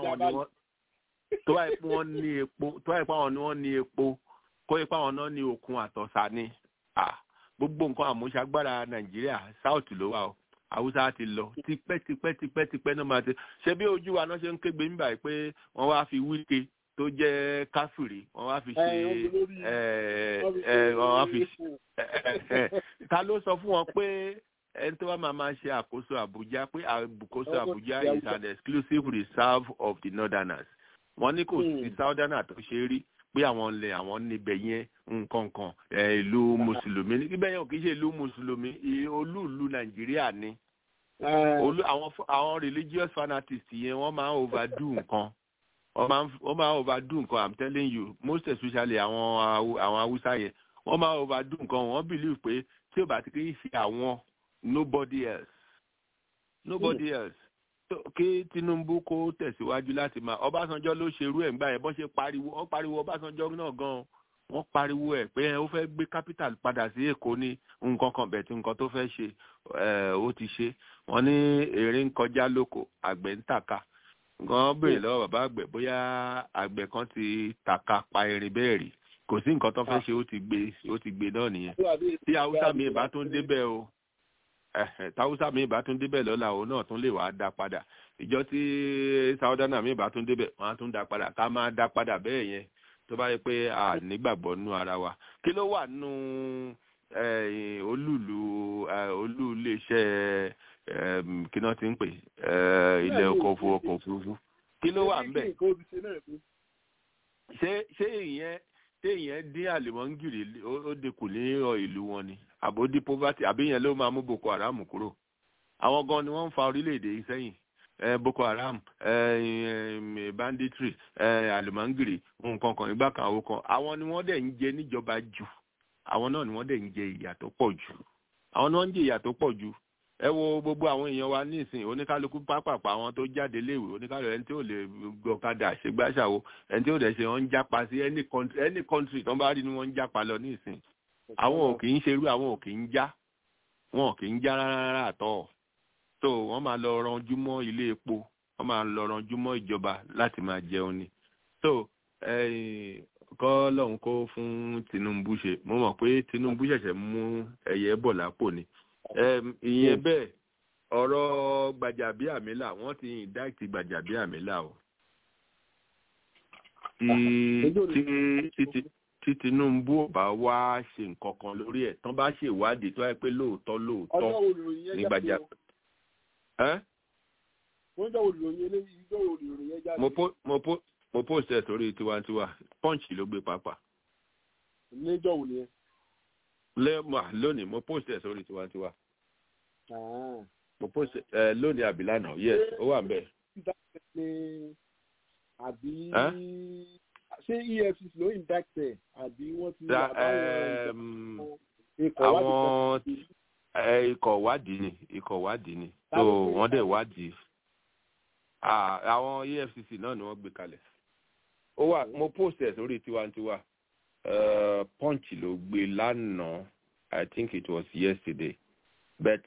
[SPEAKER 9] wọ́n ní epo tó wáyé pé àwọn ni wọ́n ní epo kó yẹ pé àwọn náà ní okun àtọ̀sà ni gbogbo nǹkan àmúṣagbára nàìjíríà south ló wà o haúsá ti lọ tipẹ́ tipẹ́ tipẹ́ tipẹ́ náà máa ti ṣe bí ojú wa náà ṣe ń kégbe nígbà yìí pé wọ́n wá fi wíkẹ́ tó jẹ́ káfìrí wọ́n wá fi ṣe wọ́n wá fi ta ló sọ fún wọn pé ẹni tó wá máa máa ṣe àkóso àbújá pé àkóso àbújá is an exclusive reserve of the northerners wọ́n ní kò sí southerner tó ṣe rí pé àwọn ilẹ̀ àwọn níbẹ̀ yẹn nǹkan kan ìlú mùsùlùmí níbẹ̀ yẹn ò kì í ṣe ìlú mùsùlùmí olúùlú nàìjíríà ni àwọn religious fanatics yẹn wọ́n máa ń overdo nǹkan wọ́n máa ń overdo nǹkan i'm telling you most especially àwọn àwọn haúsá yẹn wọ́n máa ń overdo nǹkan wọ́n believe pé tí ò bá ti kì í ṣe àwọn nobody else nobody else kí Tinubu kó tẹ̀síwájú láti máa Ọbásanjọ́ ló ṣerú ẹ̀ ńgbà yẹn bọ́n ṣe pariwo wọ́n pariwo Ọbásanjọ́ náà gan wọ́n pariwo ẹ̀ pé ó fẹ́ gbé capital padà sí Èkó ní nǹkan kan bẹ̀ tí nǹkan tó fẹ́ ṣe ó ti ṣe wọ́n ní èrè ń kọjá lóko àgbẹ̀ ń tàka gan béèrè lọ́wọ́ bàbá àgbẹ̀ bóyá àgbẹ̀ kan ti tàka pa erin bẹ́ẹ̀ rí kò sí nǹkan tó fẹ́ ṣe ó ti gbé ó ti gbé náà nìyẹn tí haúsá mi ìbá tó ń débẹ̀ o táwùsá mi ìbá tún débẹ̀ lọ́la òun náà tún lè wàá dá padà ìjọ tí sáúdánà mi ìbá tún débẹ̀ wọ́n á tún dá padà ká máa dá padà bẹ́ẹ̀ yẹn tó bá yẹ pé a nígbàgbọ́ nínú ara wa kí ló wà nínú olúùlú olú iléeṣẹ́ kí náà ti ń pè ilé ọkọ̀ òfurufú kí ló wà ń bẹ̀ ṣé ṣé ìyẹn téèyàn dín àlùmọ́ngìrì ó dínkù ní ìlú wọn ni àbó dín poverty àbí yẹn ló máa mú boko haram kúrò àwọn gan ni wọ́n ń fa orílẹ̀-èdè yìí sẹ́yìn boko haram banditry àlùmọ́ngìrì nǹkan kan ìgbà kan àwọn kan àwọn ni wọ́n dẹ̀ ń jẹ níjọba jù àwọn náà ni wọ́n dẹ̀ ń jẹ ìyà tó pọ̀ jù àwọn ni wọ́n ń jẹ ìyà tó pọ̀ jù ẹ wo gbogbo àwọn èèyàn wa nísìn oníkálukú pápápá àwọn tó jáde léèwé oníkálukú ẹni tí ò lè gbọ̀kadà ṣègbàṣàwò ẹni tí ò dẹ̀ ṣe wọ́n ń jápa sí any country any country tó ń bá rí ni wọ́n ń jápa lọ nísìn àwọn ò kì í ṣerú àwọn ò kì í já wọn ò kì í já rárá àtọ̀ so wọ́n máa lọ ranjú mọ́ ilé epo wọ́n máa lọ ranjú mọ́ ìjọba láti máa jẹun ni so kọ́ lọ́hún kó fún Tinubu ṣe mo mọ̀ pé Tinubu ṣẹ̀ṣẹ̀ mú ẹyẹ bọ̀ lápò ni ìyẹn bẹ́ẹ̀ ọ̀rọ̀ Gbàjàbíàmílà wọ́n ti indict Gbàjàbíàmílà o tí Tinubu ò bá wá ṣe nǹkan kan lórí ẹ̀ tán bá ṣe ìwádìí tó yẹ pé lóòótọ́ lóòótọ́ ní Gbàjà
[SPEAKER 1] wọ́n jọ olùròyìn eléyìí jọ olùròyìn yẹn jáde
[SPEAKER 9] mo po mo po mo post ẹ sórí tiwantiwa punch ló gbé pápá
[SPEAKER 1] níjọ́ òní yẹn.
[SPEAKER 9] lẹ́mọ̀ lónìí mo post ẹ sórí tiwantiwa
[SPEAKER 1] Ah.
[SPEAKER 9] mo post ẹ lónìí àbílànà yes ó wà ń bẹ̀.
[SPEAKER 1] ní àbí
[SPEAKER 9] Ẹ́?
[SPEAKER 1] ṣé efcc ló indict ẹ àbí wọ́n ti
[SPEAKER 9] Da-
[SPEAKER 1] àbáwọn
[SPEAKER 9] ẹm,
[SPEAKER 1] ikọ̀ wádìí
[SPEAKER 9] àwọn
[SPEAKER 1] kan ti-
[SPEAKER 9] ẹ, ikọ̀ wádìí ni ikọ̀ wádìí ni
[SPEAKER 1] Ta
[SPEAKER 9] so
[SPEAKER 1] ló gbé
[SPEAKER 9] wọ́n dẹ̀
[SPEAKER 1] kalẹ̀?
[SPEAKER 9] wádìí Ah, àwọn efcc náà ni wọ́n gbé kalẹ̀ ó wà mo post ẹ̀ sórí tiwantiwa uh, punch ló gbé lánàá i think it was yesterday but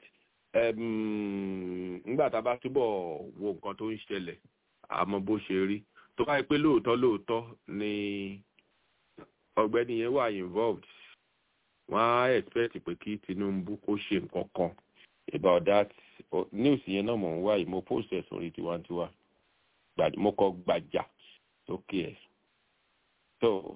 [SPEAKER 9] um, nígbà tá a bá túbọ̀ wo nǹkan tó ń ṣẹlẹ̀ àmọ́ bó ṣe rí tó bá yẹ pé lóòótọ́ lóòótọ́ ni ọ̀gbẹ́ni yẹn wà involved wọ́n á expect pé kí tinubu kó ṣe nǹkan kan about that O- news yẹn náà mò ń wá yìí mo post ẹ̀ sórí tiwantiwa Gbà- mo kọ gbàjà sókè ẹ̀ so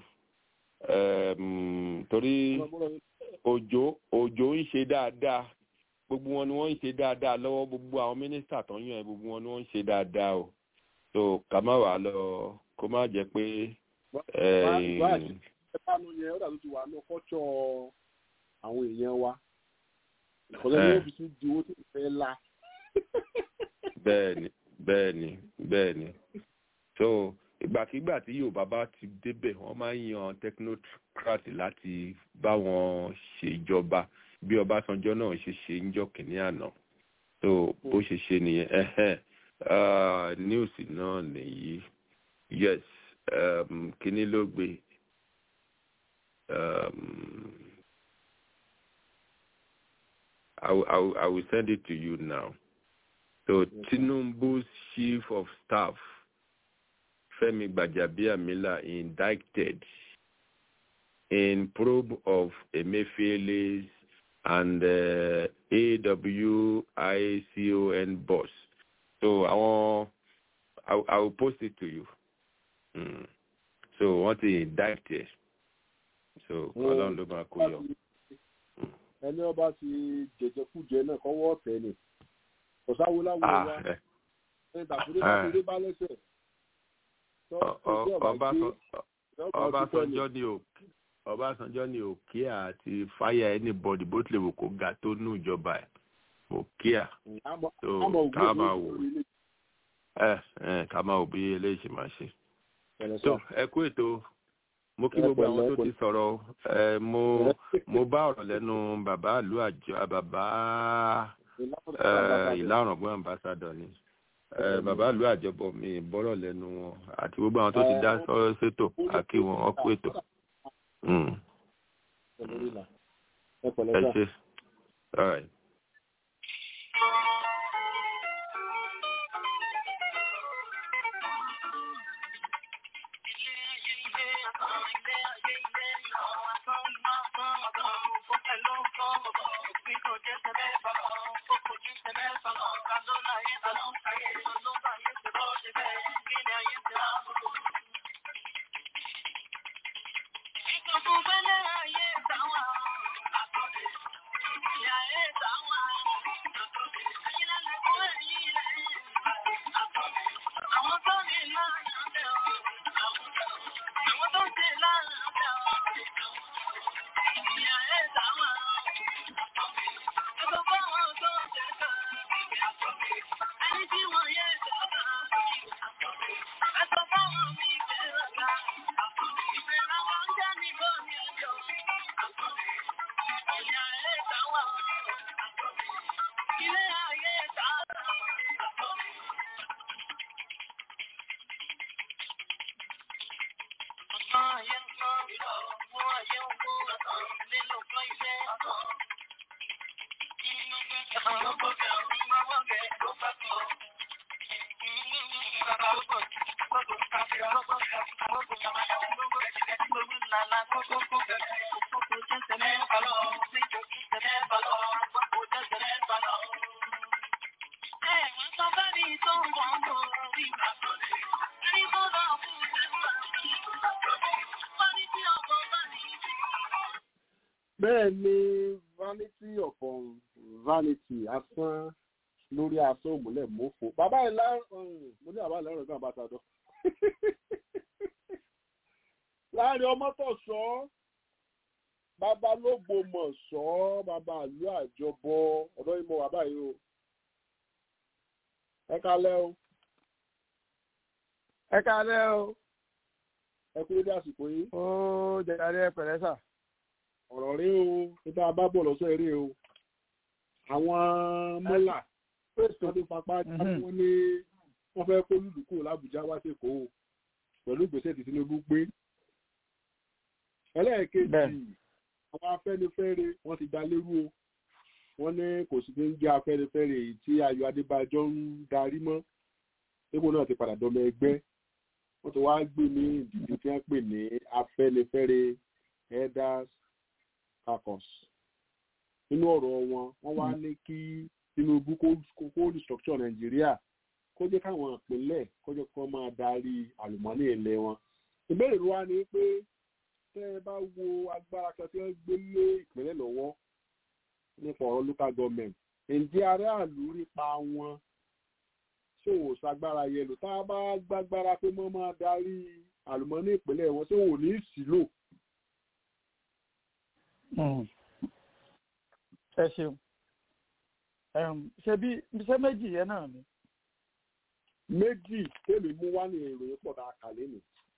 [SPEAKER 9] um, torí òjò òjò ń ṣe dáadáa gbogbo wọn ni wọ́n ń ṣe dáadáa lọ́wọ́ gbogbo àwọn mínísítà tó ń yàn ẹ́ gbogbo wọn ni wọ́n ń ṣe dáadáa o so ká má wàá lọ kó má jẹ́ pé eh,
[SPEAKER 1] Báyìí, ẹ̀fánu yẹn ó dàbí ti wà ní ọkọ̀ṣọ́ àwọn èèyàn wa ìkọ̀lẹ́ ní
[SPEAKER 9] Eh.
[SPEAKER 1] ọ́fíìsì di owó tó fẹ́ la
[SPEAKER 9] bẹ́ẹ̀ni bẹ́ẹ̀ni bẹ́ẹ̀ni so ìgbàkigbà tí yorùbá bá ti débẹ̀ wọ́n máa ń yan technocrat láti bá wọn ṣèjọba bí ọbásanjọ́ náà ṣe ṣe ń jọ kìnínní àná so bó ṣe ṣe nìyẹn ẹhẹn Ah, news náà nìyí yes um, kínní ló gbé um, I, will- I, will- I will send it to you now. So Tinubu's chief of staff, Femi Gbajabiamila, indicted in probe of Emefiele's and uh, AWICON boss. So I will, I, will- I will post it to you. Mm. So what he indicted. So Ọlọ́run ló máa kó yọ.
[SPEAKER 1] ẹni ọba ti jẹjẹkújẹ náà kọ́wọ́ ọ̀tẹ̀ ni ọ̀sáwo láwo
[SPEAKER 9] Ah,
[SPEAKER 1] wa
[SPEAKER 9] eh.
[SPEAKER 1] ẹni tàbí
[SPEAKER 9] Ah.
[SPEAKER 1] dé bá lẹ́sẹ̀. Tọ́-
[SPEAKER 9] Ọ-
[SPEAKER 1] tó
[SPEAKER 9] ọ-
[SPEAKER 1] jẹ́ ọba
[SPEAKER 9] Ọbásan-
[SPEAKER 1] gbé, ọba dúpẹ́ ni.
[SPEAKER 9] ọbásanjọ́ ní òkè ọbásanjọ́ ní òkè àti fáyà anybody bó tilẹ̀ wò kó ga tó nù ìjọba ẹ̀ òkè à
[SPEAKER 1] Àmọ́-
[SPEAKER 9] so
[SPEAKER 1] àmọ́ ògbó
[SPEAKER 9] ká
[SPEAKER 1] ló
[SPEAKER 9] máa
[SPEAKER 1] ń
[SPEAKER 9] wò
[SPEAKER 1] lórí ilé.
[SPEAKER 9] ẹ ẹ ká máa wò bí eléyìí ṣe máa ṣe.
[SPEAKER 1] Pẹ̀lẹ́
[SPEAKER 9] so
[SPEAKER 1] sà.
[SPEAKER 9] ẹ kú ètò mo kí
[SPEAKER 1] Ẹ
[SPEAKER 9] gbogbo àwọn
[SPEAKER 1] pẹ̀lẹ́,
[SPEAKER 9] tó ti
[SPEAKER 1] pẹ̀lẹ́.
[SPEAKER 9] sọ̀rọ̀ ẹ mo mo bá ọ̀rọ̀ lẹ́nu bàbá ìlú àjọ bàbá ẹ, ìlà ọ̀rọ̀gbọ́n ambassador ni ẹ, bàbá ìlú àjọbọ mi bọ́rọ̀ lẹ́nu wọn àti gbogbo àwọn tó ti dá sọ́rọ́ sétò àkí wọn wọn kú ètò. Mm.
[SPEAKER 1] Pẹ̀lẹ́ rí là. Ẹ pẹ̀lẹ́
[SPEAKER 9] ẹ
[SPEAKER 1] sà.
[SPEAKER 9] ṣe all right.
[SPEAKER 1] bẹ́ẹ̀ ni vanity upon vanity asán lórí aṣọ òmùlẹ̀ mọ́fò bàbá ẹ̀ lá mo ní àbá ìlọrin kan àbátadọ láàrin ọmọ tó sọ bàbá lógbò mọ̀ sọ bàbá àlú àjọbọ ọ̀dọ́ ìmọ̀ bàbá yìí o ẹ kalẹ́ o
[SPEAKER 10] ẹ kalẹ́ o
[SPEAKER 1] ẹ kú dédé àsìkò yìí.
[SPEAKER 10] ó jẹjẹrẹ ẹ pẹ̀lẹ́ sà.
[SPEAKER 1] ọ̀rọ̀ rí o níta bá bọ̀ lọ́sọ̀ eré o àwọn mọ́là tó ti fapá jáde wọ́n ní wọ́n fẹ́ kó lùlù kúrò lábùjá wá sí èkó o pẹ̀lú ìgbésẹ̀ tí Tinubu gbé. ẹlẹ́ẹ̀kejì àwọn afẹ́nifẹ́re wọ́n ti dá lérú o wọ́n ní kò sí ní jẹ́ afẹ́nifẹ́re èyí tí Ayọ̀ Adébájọ́ ń darí mọ́ ipò náà ti padà dọ́mọ ẹgbẹ́ wọ́n ti wá gbé ní ìdíje tí wọ́n pè ní afẹ́nifẹ́re elders caucus nínú ọ̀rọ̀ wọn wọ́n wá ní kí Tinubu kó restructure Nàìjíríà kó jẹ́ káwọn ìpínlẹ̀ kó jẹ́ kó máa darí àlùmọ́nì ilẹ̀ wọn ìbéèrè wa ni pé tẹ́ ẹ bá wo agbára kan tí wọ́n gbé lé ìpínlẹ̀ lọ́wọ́ nípa ọ̀rọ̀ local government ǹjẹ́ aráàlú nípa wọn ṣé wò ṣagbára yẹn lò tá a bá gbágbára pé wọ́n máa darí àlùmọ́nì ìpínlẹ̀ wọn ṣé wò ní ìsìlò.
[SPEAKER 10] ẹ ṣeun ṣe bí ṣe méjì yẹn náà ni.
[SPEAKER 1] méjì tèmi mú wá ní ìròyìn pọ̀ tá a kà lé mi.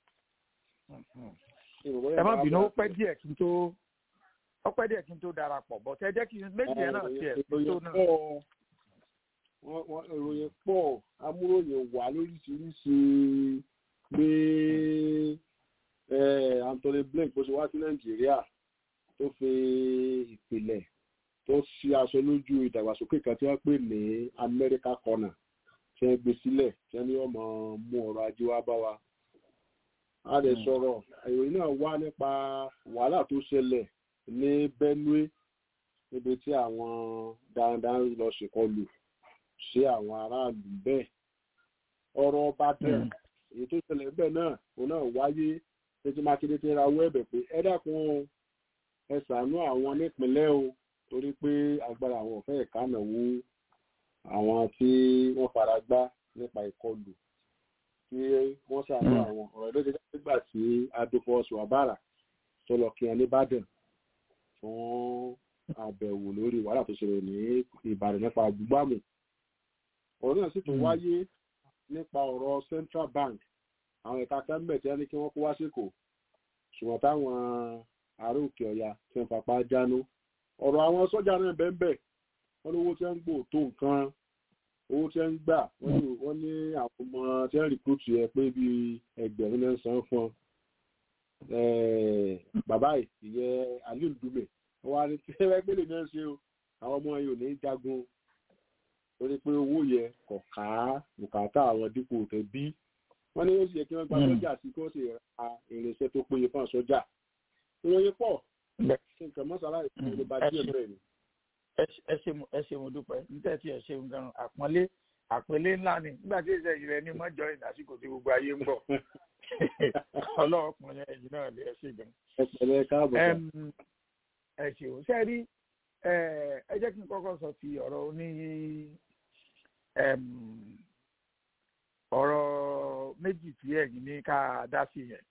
[SPEAKER 10] ẹ má bínú ó pẹ́ díẹ̀ kí n tó ó pẹ́ díẹ̀ kí n tó darapọ̀ bọ́ tẹ́ jẹ́ kí méjì yẹn náà tiẹ̀ kí n tó náà.
[SPEAKER 1] ìròyìn pọ̀ amúròyìn wà lóríṣiríṣi pé Anthony Blake bó ṣe wá sí Nàìjíríà tó fi ìpìlẹ̀ tó ṣí aṣọ lójú ìdàgbàsókè kan tí wọ́n pè ní America corner tí wọ́n gbé sílẹ̀ tí wọ́n ní ọmọ mú ọrọ̀ ajé wá bá wa. a lè sọ̀rọ̀ ìròyìn náà wá nípa wàhálà tó ṣẹlẹ̀ ní Benue níbi tí àwọn darandaran lọ ṣèkọlù sí àwọn aráàlú bẹ́ẹ̀. ọ̀rọ̀ Ìbàdàn èyí tó ṣẹlẹ̀ bẹ́ẹ̀ náà òun náà wáyé títí Mákindé ti rawọ́ ẹ̀bẹ̀ pé ẹ dákun ẹ ṣàánú àwọn nípìnlẹ̀ o torí pé agbára àwọn ọ̀fẹ́ ìkànnàwó àwọn tí wọ́n fara gbá nípa ìkọlù tí wọ́n ṣàánú àwọn ọ̀rọ̀ ló ti dá nígbà tí adófọ́sù àbára tó lọ kí wọn nìbàdàn fún àbẹ̀wò lórí wàhálà tó ṣẹlẹ̀ ní ìbàdàn nípa àgbúgbàmù ọ̀rọ̀ náà sì tún wáyé nípa ọ̀rọ̀ central bank àwọn ẹ̀ka kẹ́mbẹ̀ tí wọ́n ní kí wọ́n kó wá síkò ṣùgbọ́n táwọn ará òkè ọ̀yà tí wọ́n fapá jánu ọ̀rọ̀ àwọn sọ́jà náà bẹ́ẹ̀ wọ́n ní owó tí wọ́n ń gbò tó nǹkan owó tí wọ́n ń gbà wọ́n ní àwọn ọmọ tí wọ́n rìkúrútù yẹ pé bíi ẹgbẹ̀rún náà san fún bàbá ìyẹ aliu dùmẹ wọ́n wá ní tí wọ́n gbélé náà ṣe o àwọn ọmọ yìí ò ní jagun torí pé owó yẹ kò ká bùkátà àwọn dípò tẹ bí wọ́n ní ó sì yẹ kí wọ́n gba sọ́jà sí kí wọ́n sì ra irinṣẹ́ tó péye fún sọ́jà ìròyìn pọ̀ nǹkan mọ́sálá ìfowópamọ́ bá díẹ̀ bẹ́ẹ̀ ni.
[SPEAKER 10] ẹ ṣe mo dúpẹ́ níta tí ẹ ṣeun gan àpọ́nlé àpẹẹlẹ ńlá ni nígbà tí ìṣe ìrẹ ní mọ́jọ ìdásíkò tí gbogbo ayé ń bọ̀ ọlọ́ọ̀kùnrin ẹ̀yìn náà lè ẹ ṣe gan.
[SPEAKER 1] ẹ pẹ̀lẹ́ káàbọ̀ sá.
[SPEAKER 10] ẹ ṣeun ṣe rí ẹ jẹ́ kí n kọ́kọ́ sọ ti ọ̀rọ̀ oní ọ̀rọ̀ méjì tí ẹ̀yin ní ká dá sí yẹn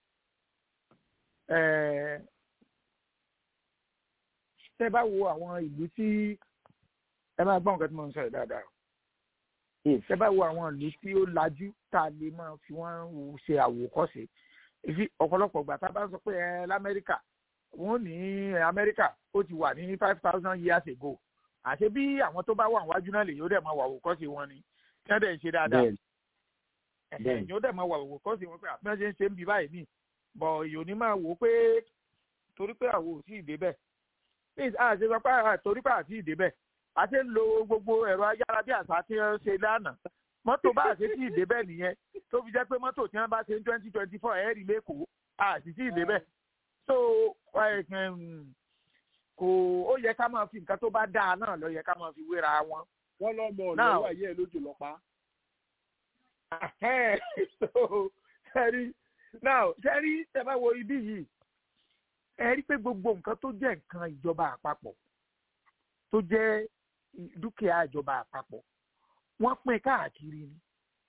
[SPEAKER 10] tẹ bá wo àwọn ìlú tí ẹ máa gbọ́ nǹkan tí mo ń sọ yìí dáadáa tẹ bá wo àwọn ìlú tí ó lajú tá a lè máa fi wọ́n ṣe àwòkọ́ṣe ìfi ọ̀pọ̀lọpọ̀ ìgbà tá a bá sọ pé ẹ lamẹ́ríkà wọ́n ní amẹ́ríkà ó ti wà ní five thousand years ago àṣé bí àwọn tó bá wà wájú náà lè yóò dẹ̀ máa wà àwòkọ́ṣe wọn ni kí wọ́n dẹ̀ ń ṣe dáadáa yóò dẹ̀ máa wà àwòkọ́ṣe wọn pé àpẹẹrẹ ṣe ń ṣe ń bí báyìí nìyí bọ̀ yóò ní máa wò ó pé torí pé àwọn ò tí ì débẹ̀ please a ṣe sọ pé torí pé àti ìdébẹ̀ a ṣe ń lo gbogbo ẹ̀rọ ayára bí àṣà tí wọ́n ṣe lánàá mọ́tò bá àṣẹ tí ìdébẹ̀ nìyẹn tó fi jẹ́ pé mọ́tò tí wọ́n bá ṣe ní twenty twenty four ẹ̀ẹ́rì lẹ́kọ̀ọ́ àti tí ìdébẹ̀ so kò ó yẹ ká máa fi nǹkan tó bá dáa náà lọ yẹ ká máa fi wéra wọn.
[SPEAKER 1] wọ́n lọ́mọ ọ̀nà wà yẹ́ lójú lọ́pàá.
[SPEAKER 10] sẹ́rí now sẹ́rí tẹ́ bá wo ibí yìí ẹ rí pé gbogbo nǹkan tó jẹ́ nǹkan ìjọba àpapọ̀ tó jẹ́ dúkìá ìjọba àpapọ̀ wọ́n pín káàkiri ni.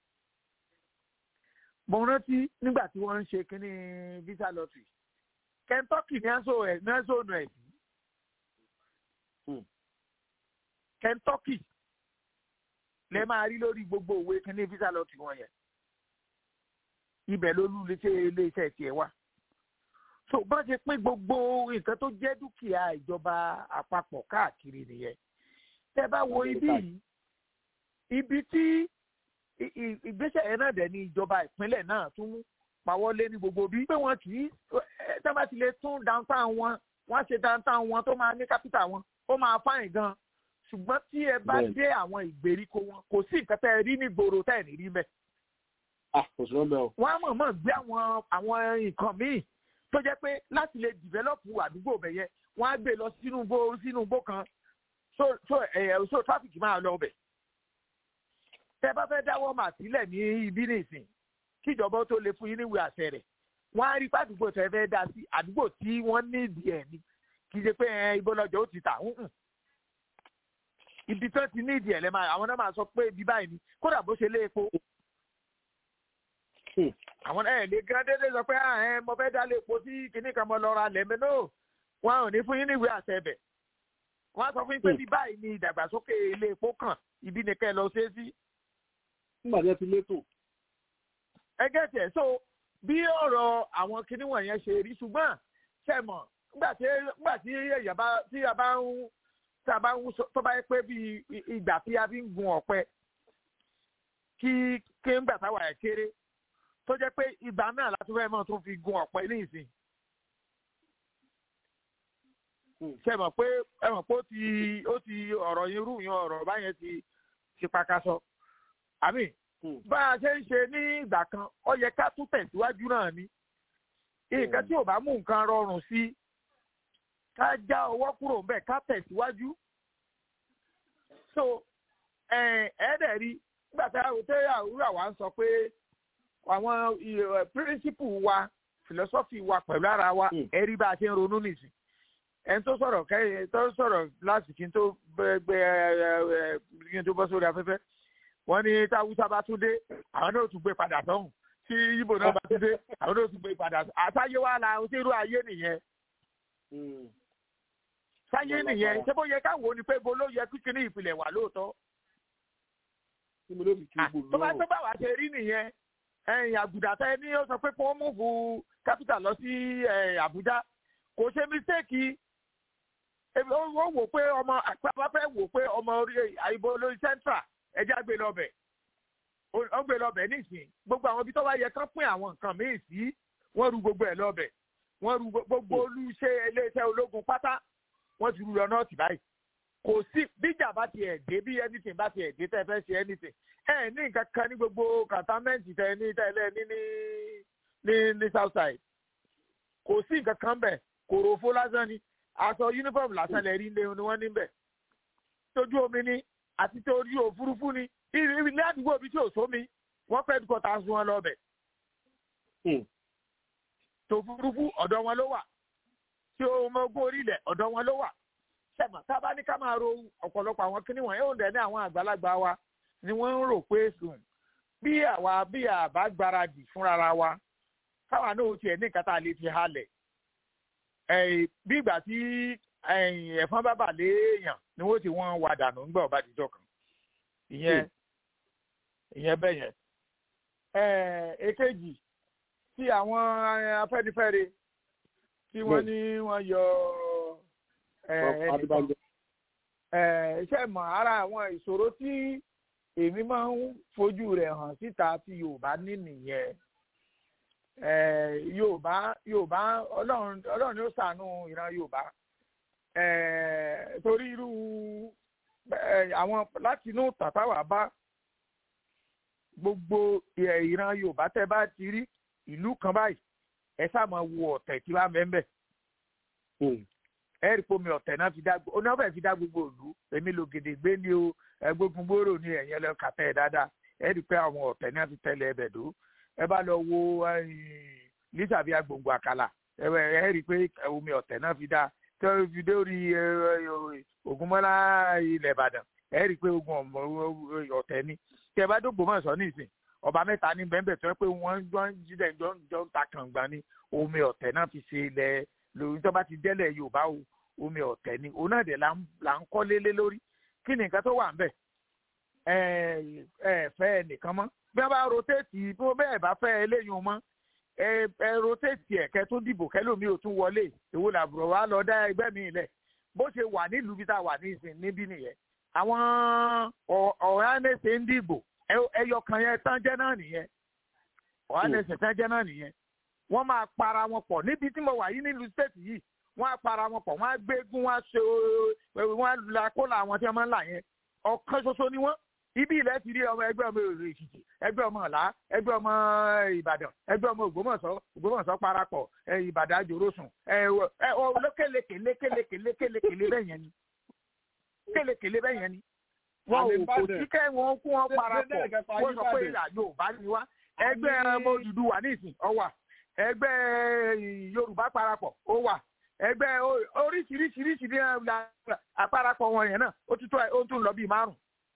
[SPEAKER 10] mo rántí nígbà tí wọ́n ń ṣe kínní visa lottery Kentucky ní aṣọ ẹ̀ ní aṣọ ọ̀nà ẹ̀ sí. Kentucky lẹ máa rí lórí gbogbo òwe kínní visa lottery wọn yẹn ibẹ̀ ló lù léṣe iléeṣẹ́ tiẹ̀ wá so bá ṣe pín gbogbo nǹkan tó jẹ́ dúkìá ìjọba àpapọ̀ káàkiri nìyẹn tẹ́ bá wo ibí yìí ibi tí ìgbésẹ̀ yẹn náà dẹ̀ ní ìjọba ìpínlẹ̀ náà tún pawọ́lé ní gbogbo bí pé wọ́n kì í tẹ́ bá ti lè tún downtown wọn wọ́n ṣe downtown wọn tó máa ní capital wọn ó máa fáyìn gan ṣùgbọ́n tí ẹ bá dé àwọn ìgbèríko wọn kò sí nǹkan tẹ́ ẹ rí ní gbòòrò tẹ́ ẹ ní rí mẹ́. wọ́n á mọ̀ mọ̀ gbé àwọn àwọn nǹkan míì tó jẹ́ pé láti lè dìvẹ́lọ́pù àdúgbò bẹ̀ yẹn wọ́n á gbé lọ sínú igbó sínú igbó kan so so ẹ̀ so traffic máa lọ bẹ̀. tẹ́ bá fẹ́ dáwọ́ mà sílẹ̀ ní ibi nìsín kíjọba tó lè fún yín níwèé àṣẹ rẹ̀ wọ́n á rí pàdúgbò tẹ́ fẹ́ dá sí àdúgbò tí wọ́n ní ìdí ẹ̀ ni kì í ṣe pé ẹ ibo lọ́jọ́ ó ti tà ń ibi tó ti ní ìdí ẹ̀ lẹ́ máa àwọn náà máa sọ pé ibi báyìí ni kódà bó ṣe lé epo àwọn ẹ lè gan dédé sọ pé ẹ mo fẹ́ dá lé epo sí kinní kan mo lọ ra lẹ́mẹ́ náà wọn ò ní fún yín níwèé àṣẹ bẹ̀ wọ́n á sọ fún yín pé bí báyìí ni ìdàgbàsókè ilé epo kàn ibi ni kẹ́ ẹ lọ ṣe é sí.
[SPEAKER 1] nígbà tí ẹ ti létò.
[SPEAKER 10] ẹgẹ́ tiẹ̀ so bí ọ̀rọ̀ àwọn kinní wọ̀nyẹn ṣe rí ṣùgbọ́n ṣe mọ̀ nígbà tí nígbà tí èèyàn bá tí a bá ń tí a bá ń tó bá yẹ pé bí ìgbà tí a fi ń gun ọ̀pẹ kí kí ń gbà táwa ẹ̀ kéré tó jẹ́ pé ìgbà náà láti fẹ́ mọ́ tó fi gun ọ̀pẹ ní ìsìn. ṣe mọ̀ pé ẹ mọ̀ pé ó ti ó ti ọ̀rọ̀ yín rú yan ọ̀rọ̀ báyẹn ti ti pakasọ. àmì bá a ṣe ń ṣe ní ìgbà kan ó yẹ ká tún tẹ̀síwájú náà ni. nǹkan tí ò bá mú nǹkan rọrùn sí ká já ọwọ́ kúrò ńbẹ̀ ká tẹ̀síwájú. so ẹ̀ẹ́dẹ̀ rí nígbà tí àwùrọ̀ wa ń sọ pé àwọn píríncípù wa philosophy wa pẹ̀lú ara wa ẹ̀rí bá a ṣe ń ronú nìsín ẹni tó sọ̀rọ̀ kẹ́yìn tó sọ̀rọ̀ láti kí n tó gbé kí n tó bọ́ sórí afẹ́fẹ́ wọ́n ní táwùsá bá tún dé àwọn náà tún gbé padà sọ́hùn tí ibo náà bá tún dé àwọn náà tún gbé padà sọ́hùn àtàyé wa la onírú ayé nìyẹn sáyé nìyẹn ṣé bó yẹ káwọn ni pé bo ló yẹ kíkiri ìpìlẹ̀ wà lóòótọ́ tó bá tó bá wà ṣe rí nìyẹn ẹ̀yìn àgùdà tẹ ní ó sọ pé kí wọ́n múfù capital lọ sí Àbújá kò ṣe mistake ó wò pé ọmọ àpapọ̀ fẹ́ wò pé ọmọ orí àìbò lórí central ẹjẹ́ gbé lọ́bẹ̀ ó gbé lọ́bẹ̀ nísìn gbogbo àwọn ibi tó bá yẹ kán pín àwọn nǹkan míì sí wọ́n ru gbogbo ẹ̀ lọ́bẹ̀ wọ́n ru gbogbo olùṣe iléeṣẹ́ ológun pátá wọ́n ti ru lọ nọ́ọ̀tì báyìí kò sí bíjà bá ti ẹ̀ dé bí anything bá ti ẹ̀ dé tẹ́ fẹ́ ṣe anything ẹ ní nǹkan kan ní gbogbo kàtámẹ́ǹtì tẹ ní tẹ́lẹ̀ ní ní ní ní south side kò sí nǹkan kan bẹ̀ kòròfó lásán ni aṣọ uniform lásán lẹ rí ilé ni wọ́n níbẹ̀ tójú omi ni àti torí òfurufú ni ilé àdúgbò bíi tí ò sómi wọ́n fẹ́ẹ́ dúkọ̀ tá a sun wọn lọ́bẹ̀ tòfurufú ọ̀dọ̀ wọn ló wà tí ọmọ ogun orílẹ̀ ọ̀dọ̀ wọn ló wà sẹ́mà tá a bá ní ká máa ro ọ̀pọ̀lọpọ̀ àwọn kíní wọ̀nyí ó dẹ̀ ní àwọn àgbàlagbà wa ni wọ́n ń rò pé sùn bí àwa bí àbá gbáradì fúnra wa káwa náà tiẹ̀ ní nǹkan tá a lè fi halẹ̀ bí ìgbà tí ẹ̀fọn bá bà léèyàn ni wọ́n ti wọ́n wà dànù ńgbà ọba àtijọ́ kan ìyẹn ìyẹn bẹ́ẹ̀ yẹn. èkejì tí àwọn afẹ́nifẹ́re tí wọ́n ní wọ́n yọ ẹnìkan ṣe mọ̀ ara àwọn ìṣòro tí èmi máa ń fojú rẹ̀ hàn síta tí Yorùbá ní nìyẹn Yorùbá Yorùbá Ọlọ́run Ọlọ́run ni ó ṣàánú ìran Yorùbá torí irú àwọn láti inú tàtàwà bá gbogbo ìran Yorùbá tẹ́ bá ti rí ìlú kan báyìí ẹ sáà máa wo ọ̀tẹ̀ tí wàá mẹ́mbẹ́ ẹ rí pomi ọ̀tẹ̀ náà fi dá oná fẹ́ fi dá gbogbo ìlú èmi lò gèdè gbé ní o ẹgbógun gbòòrò ní ẹ̀yìn ẹlẹ́ kàtẹ́ ẹ̀ dáadáa ẹ rí pé àwọn ọ̀tẹ̀ náà fi tẹ́lẹ̀ ẹbẹ̀ dó ẹ bá lọ wo lítàbí agbòǹgbò àkàlà ẹ rí pé omi ọ̀tẹ̀ náà fi dá tó fi dé orí ògúnmọ́lá ilẹ̀ ìbàdàn ẹ rí i pé ogun ọmọ ọ̀tẹ̀ ni tẹ bá dógbò mọ̀ sọ nísìn ọba mẹ́ta ní bẹ́ẹ̀ tó yẹ pé wọ́n jọ ń jílẹ̀ jọ ń jọ ń ta kàngbà ni omi ọ̀tẹ̀ náà fi ṣe ilẹ̀ lórí tó bá ti délẹ̀ yorùbá o omi ọ̀tẹ̀ ni òun náà dẹ̀ là ń kọ́ lélé lórí kí ni nǹkan tó wà ń bẹ̀ ẹ ẹ fẹ́ nìkan mọ́ bí wọ́n bá rotéètì bí wọ́n bẹ́ẹ̀ bá fẹ́ eléyìí mọ́ ẹ ẹ rotéètì ẹ̀ kẹ́ tó dìbò kẹ́lòmí ò tún wọlé èwo làbúrò wa lọ dá ẹgbẹ́ mi lẹ̀ bó ṣe wà nílùú bí tá a wà ní ìsìn níbí nìyẹn àwọn ọ̀hánẹ́sẹ̀ ń dìbò ẹyọ kan yẹn tán jẹ́ náà nìyẹn ọ̀hánẹ́sẹ̀ tán jẹ́ náà nìyẹn wọ́n máa para wọn pọ̀ níbi tí mo wà yìí nílùú stéètì yìí wọ́n á para wọn pọ̀ wọ́n á gbégún wọ́n á ṣe wọ́n á la kólà àwọn tí wọ́n máa ń là yẹn ọ̀kan ṣoṣo ni wọ́n ibi ilẹ̀ ti rí ọmọ ẹgbẹ́ ọmọ èrò èkìtì ẹgbẹ́ ọmọ ọ̀la ẹgbẹ́ ọmọ ìbàdàn ẹgbẹ́ ọmọ ògbómọ̀ṣọ́ ògbómọ̀ṣọ́ parapọ̀ ìbàdàn àjòròsùn lékeleke lékeleke lékeleke bẹ́ẹ̀ yẹn ni lékeleke bẹ́ẹ̀ yẹn ni wọn ò kò sí kẹ́ wọn kú wọn parapọ̀ wọ́n sọ pé Yorùbá ni wá ẹgbẹ́ ọmọ Odùduwà nísìn ó wà ẹgbẹ́ Yorùbá parapọ̀ ó wà ẹgbẹ́ oríṣiríṣiríṣi ní àparapọ̀ wọn yẹn náà ó tún lọ bíi márùn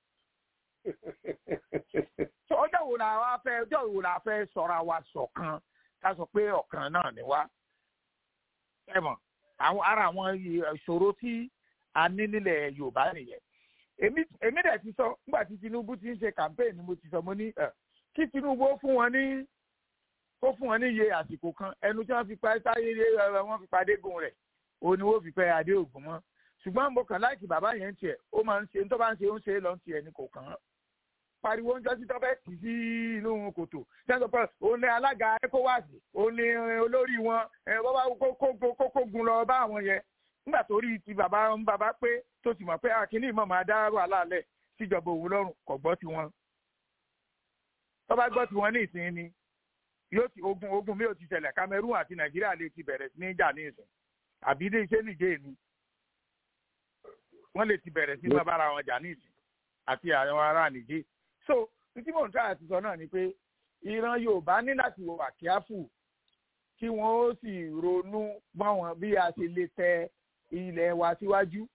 [SPEAKER 10] so ọjọ́ wo la wá fẹ́ ọjọ́ wo la fẹ́ sọ̀rọ̀ wa ṣọ̀kan ká sọ pé ọ̀kan náà ni wá. ẹ mọ̀ àwọn ara àwọn ìṣòro tí a ní nílẹ̀ Yorùbá nìyẹn. èmi dẹ̀ ti sọ nígbà tí Tinubu ti ń ṣe campaign mo ti sọ mo ní kí Tinubu ó fún wọn ní ó fún wọn ní iye àsìkò kan ẹnu tí wọ́n fi pa táyé wọ́n fi padé gun rẹ̀ òun ni wọ́n fi pẹ́ adé ògùn mọ́ ṣùgbọ́n mo kàn láìkì bàbá yẹn ń tiẹ̀ ó máa ń ṣe tó bá ń ṣe ó ń ṣe lọ́n tiẹ̀ ní kò kàn án pariwo ń jọ sí tọ́fẹ́ tì sí inú kòtò sẹ́ńtọ̀ pé òun ní alága ecowas òun ní olórí wọn bọ́bá kókógun lọ bá àwọn yẹn nígbà tó rí ti bàbá ń bàbá pé tó sì mọ̀ pé akínní ìmọ̀ máa dá wàhálà lẹ̀ síjọba òun lọ́rùn kò gbọ́ tiwọn tọ́ba gbọ́ tiwọn ní ìsìn ni yóò ti ogun ogun mi ò ti ṣẹlẹ̀ Cameroon àti Nàìjíríà lè ti bẹ̀rẹ̀ sí ní ìjà ní ìsìn àbí ilé iṣẹ́ nìjẹ́ ni wọ́n lè ti bẹ̀rẹ̀ sí máa bára wọn jà ní ìsìn àti àwọn ará nìjẹ́ so títí mò ń tà àti sọ náà ni pé ìran Yorùbá ní láti wà kíáfù kí wọ́n ó sì ronú báwọn bí a ṣe lè tẹ ilẹ̀ wa síwájú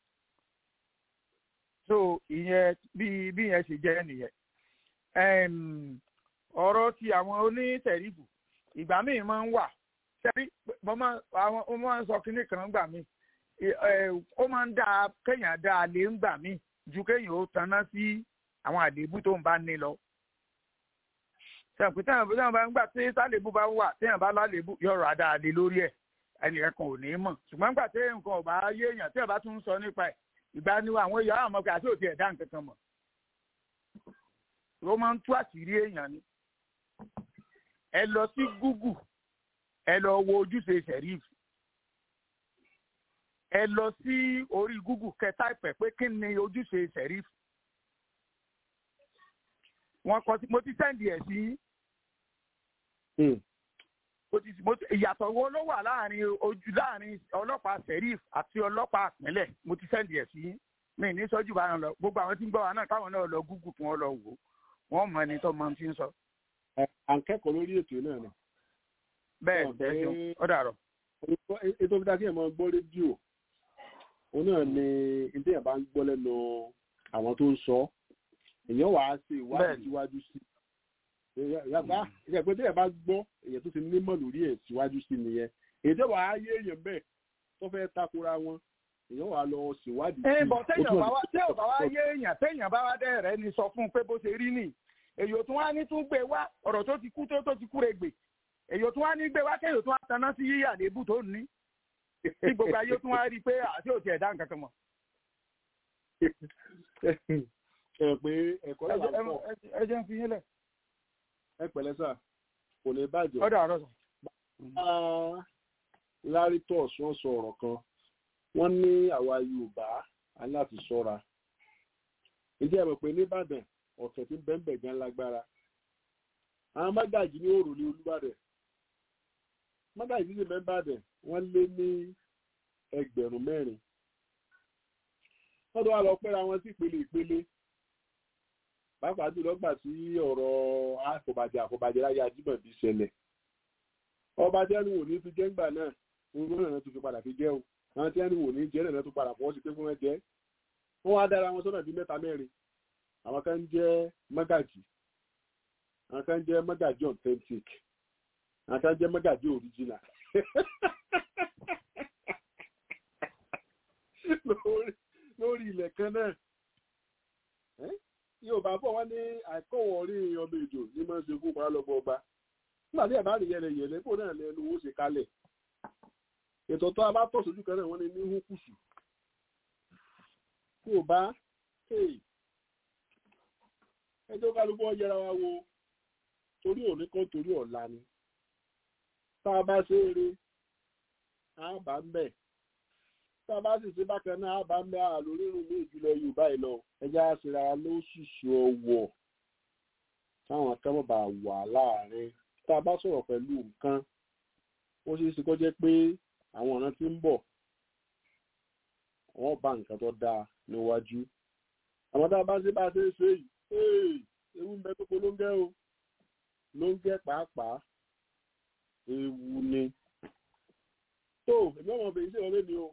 [SPEAKER 10] so ìyẹn bí bí yẹn ṣe jẹ́ nìyẹn ọ̀rọ̀ ti àwọn onítẹ̀ríbù ìgbà míì máa ń wà sẹ́rí mo máa ń sọ kinní kan gbà míì ó máa ń dáa kéèyàn dáa lè ń gbà míì ju kéèyàn ó taná sí àwọn àléébù tó ń bá ní lọ. sẹ́ǹpì téèyàn téèyàn bá ń gbà tí sálébù bá wà téèyàn bá lálébù yọ̀rọ̀ àdáadé lórí ẹ̀ ẹnìkan kan ò ní mọ̀ ṣùgbọ́n gbà téèyàn nǹkan ò bá yé èèyàn téèyàn bá tún ń sọ nípa ẹ̀ ìgbà ni àwọn èèyàn àwọn ọmọkùnrin àti òtí ẹ̀dá nǹkan kan mọ̀. ó máa ń tú àṣírí èèyàn ni. ẹ lọ sí Google ẹ lọ wo ojúṣe sheriff ẹ lọ sí orí Google kẹta ìpẹ pé kí ni ojúṣe sheriff wọn kọ sí mo ti sẹ́ndì ẹ̀ sí ìyàtọ̀ wo ló wà láàrin ojú láàrin ọlọ́pàá sheriff àti ọlọ́pàá ìpínlẹ̀ mo ti sẹ́ndì ẹ̀ sí mi ní sọ́jú bá yàn lọ gbogbo àwọn tí ń gbọ́ wa náà káwọn náà lọ Google kí wọ́n lọ wò wọ́n mọ ẹni tó mọ ti ń sọ.
[SPEAKER 1] à ń kẹ́kọ̀ọ́ lórí ètò náà ni.
[SPEAKER 10] bẹ́ẹ̀ bẹ́ẹ̀ ṣeun ó dàrọ̀.
[SPEAKER 1] ètò ìdá kí ẹ̀ máa gbọ́ rédíò òun náà ni ilé ẹ̀ bá ń gbọ́ lẹ́nu àwọn tó ń sọ èèyàn wàá ṣe ìwádìí síwájú sí yàtọ̀ ìgbà pé téèyàn bá gbọ́ èèyàn tó ti nímọ̀ lórí ẹ̀ síwájú sí nìyẹn èyí tó wàá yé èèyàn bẹ́ẹ̀ tó fẹ́ takora wọn èèyàn wàá lọ ṣèwádìí.
[SPEAKER 10] ẹ bọ̀ téèyàn bá wá téèyàn bá wá yé èèyàn téèyàn bá wá dẹ́ rẹ̀ ni sọ fún un pé bó ṣe rí nì èyí tún wá ní tún gbé wá ọ̀rọ̀ tó ti kú tó tó ti kúre gbè èyí tún wá ní gbé wá kéèyàn tún wá taná sí yíyà lébù tó ní tí gbogbo ayé tún wá rí i pé àti òtí ẹ̀dá nǹkan kan mọ̀.
[SPEAKER 1] ẹ pé ẹ̀kọ́ là ń pọ̀
[SPEAKER 10] ẹ jẹ́ ń fi yín lẹ̀.
[SPEAKER 1] ẹ pẹ̀lẹ́ sà kò ní bàjẹ́.
[SPEAKER 10] ọ̀dà ọ̀rọ̀ sàn.
[SPEAKER 1] lárí tọ́ọ̀sì wọ́n sọ ọ̀rọ̀ kan wọ́n ní àwa Yorùbá aláti ṣọ́ra. ǹjẹ́ ẹ mọ̀ pé nìbàdàn ọ̀sẹ̀ tí bẹ́ẹ̀ gan lágbára. àwọn mágàjì ní òrùlé Olúbàdàn mágàjì ní mẹ́bàdàn wọ́n lé ní ẹgbẹ̀rún mẹ́rin. wọ́n tó wá lọ pẹ́ra wọn sí ìpele ìpele pàápàá jùlọ gbà tí ọ̀rọ̀ àkọ́bàjẹ́ àkọ́bàjẹ́ láyé ajímọ̀bí ṣẹlẹ̀ ọba jẹ́nu wò ní fi jẹ́ ńgbà náà gbogbo náà tó fi padà fi jẹ́ o àwọn tí wọ́n ní wò ní jẹ́ náà tó padà fọwọ́ sí pé fún wọn jẹ́ wọ́n wá dára wọn sọ́nà bíi mẹ́ta mẹ́rin àwọn kan jẹ́ mọ́gàjì àwọn kan jẹ́ mọ́gàjì authentic àwọn kan jẹ́ mọ́gàjì original lórí ilẹ̀ kan náà yóò bá bọ̀ wọ́n ní àìkọ́wọ̀ orí ọmọ èjò ní máa ń ṣe fún paralọ́gbọ̀ ọba nígbà tí ẹ̀bá rí yẹlẹyẹlẹ kó náà lẹ́nu owó ṣe kalẹ̀ ètò tó a bá tọ̀ sójú kan náà wọ́n ní ní húkùsù kí ò bá ẹjọ́ kálukú ọ yẹra wa wo torí òní kan torí ọ̀la ni tá a bá ṣe eré á bá ń bẹ̀ tá a bá sì ṣe bákan náà á bá ń bẹ̀ á lórí irun ní ìjùlọ yorùbá yìí lọ ẹjẹ́ á ṣe ra ló ṣìṣe ọwọ́ táwọn akẹ́kọ̀ọ́ bá wà láàrin tá a bá sọ̀rọ̀ pẹ̀lú nǹkan ó ṣeé ṣe kó jẹ́ pé àwọn ọ̀ràn tí ń bọ̀ wọ́n bá nǹkan tó dáa níwájú àwọn tá a bá ṣe bá a ṣe ń ṣe yìí ewu ń bẹ tó polóńgẹ́ o lóńgẹ́ pàápàá ewu ni tó èmi ọmọ bèyí sí ọ̀rẹ́ mi o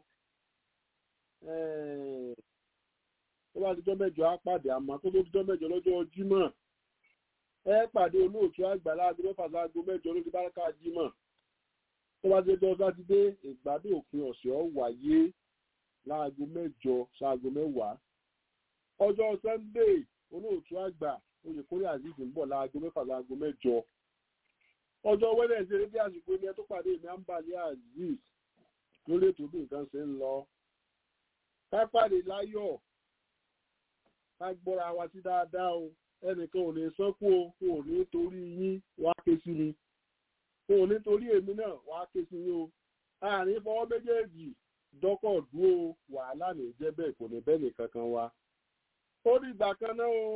[SPEAKER 1] tó bá dijọ́ mẹ́jọ á pàdé àmọ́ tó tó dijọ́ mẹ́jọ lọ́jọ́ jímọ̀ ẹ pàdé olóòtú àgbà láago mẹ́fà láago mẹ́jọ lórí báràkà jímọ̀ tó bá dijọ́ sátidé ìgbádùn òpin ọ̀sẹ̀ ọ̀ wáyé láago mẹ́jọ sáago mẹ́wàá ọjọ́ sunday olóòtú àgbà oyèkórè azeez ń bọ̀ láago mẹ́fà láago mẹ́jọ ọjọ́ wednesday ní bí àsìkò ilé tó pàdé mi àǹbálẹ azeez lórí ètò bí nǹkan ṣe ń lọ ká pàdé láyọ̀ ká gbọ́ra wa sí dáadáa o ẹnìkan ò ní sọ́kù o kò ní torí yín wá ké sí mi kò ní torí èmi náà wá ké sí yín o àárín fọwọ́ méjèèjì dọ́kọ̀ dúró wàhálà ní jẹ́ bẹ́ẹ̀ kò ní bẹ́ẹ̀ nìkan kan wa ó ní ìgbà kan náà o.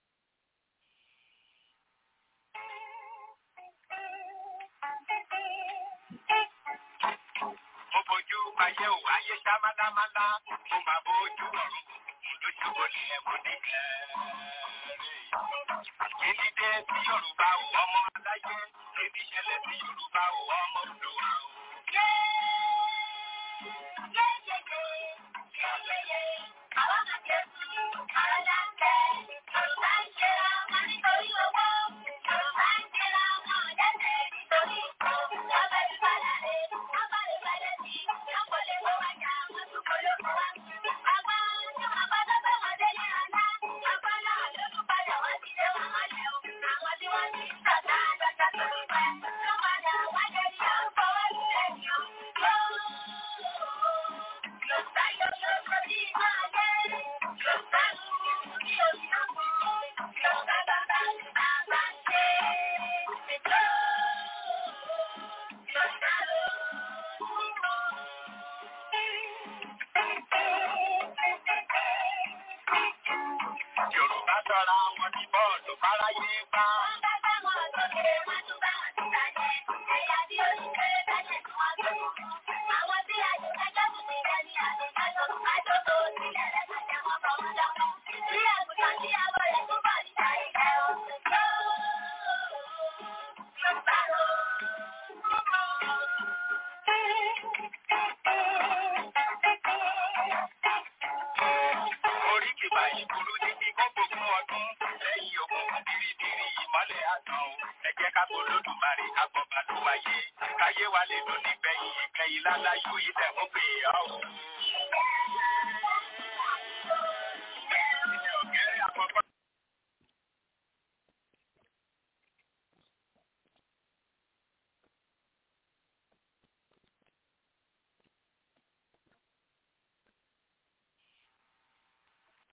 [SPEAKER 11] mo bójú ayé ò ayé ṣá málámálá mo máa bójú ọ̀run lójú wọlé ẹ̀kọ́ nígbẹ́. Èmi dé sí Yorùbá o, ọmọ aláyé. Èmi ṣẹlẹ̀ sí Yorùbá o, ọmọ Olúwa o. Yorùbá sọra wọn ní bọ́ọ̀lù fáráyé bá. Oríkì báyìí burú ní kí kó gbogbo ọdún lẹ́yìn ogun bìrìbìrì ìmọ́lẹ̀ àtàn o. Ẹ jẹ́ ká kó lódùmarè ká bọ̀ bá ló wáyé. Káyé wa lè dùn nígbẹ̀yìn ìgbẹ̀yìn láláyò yìí tẹ̀ ń pè é ọ́.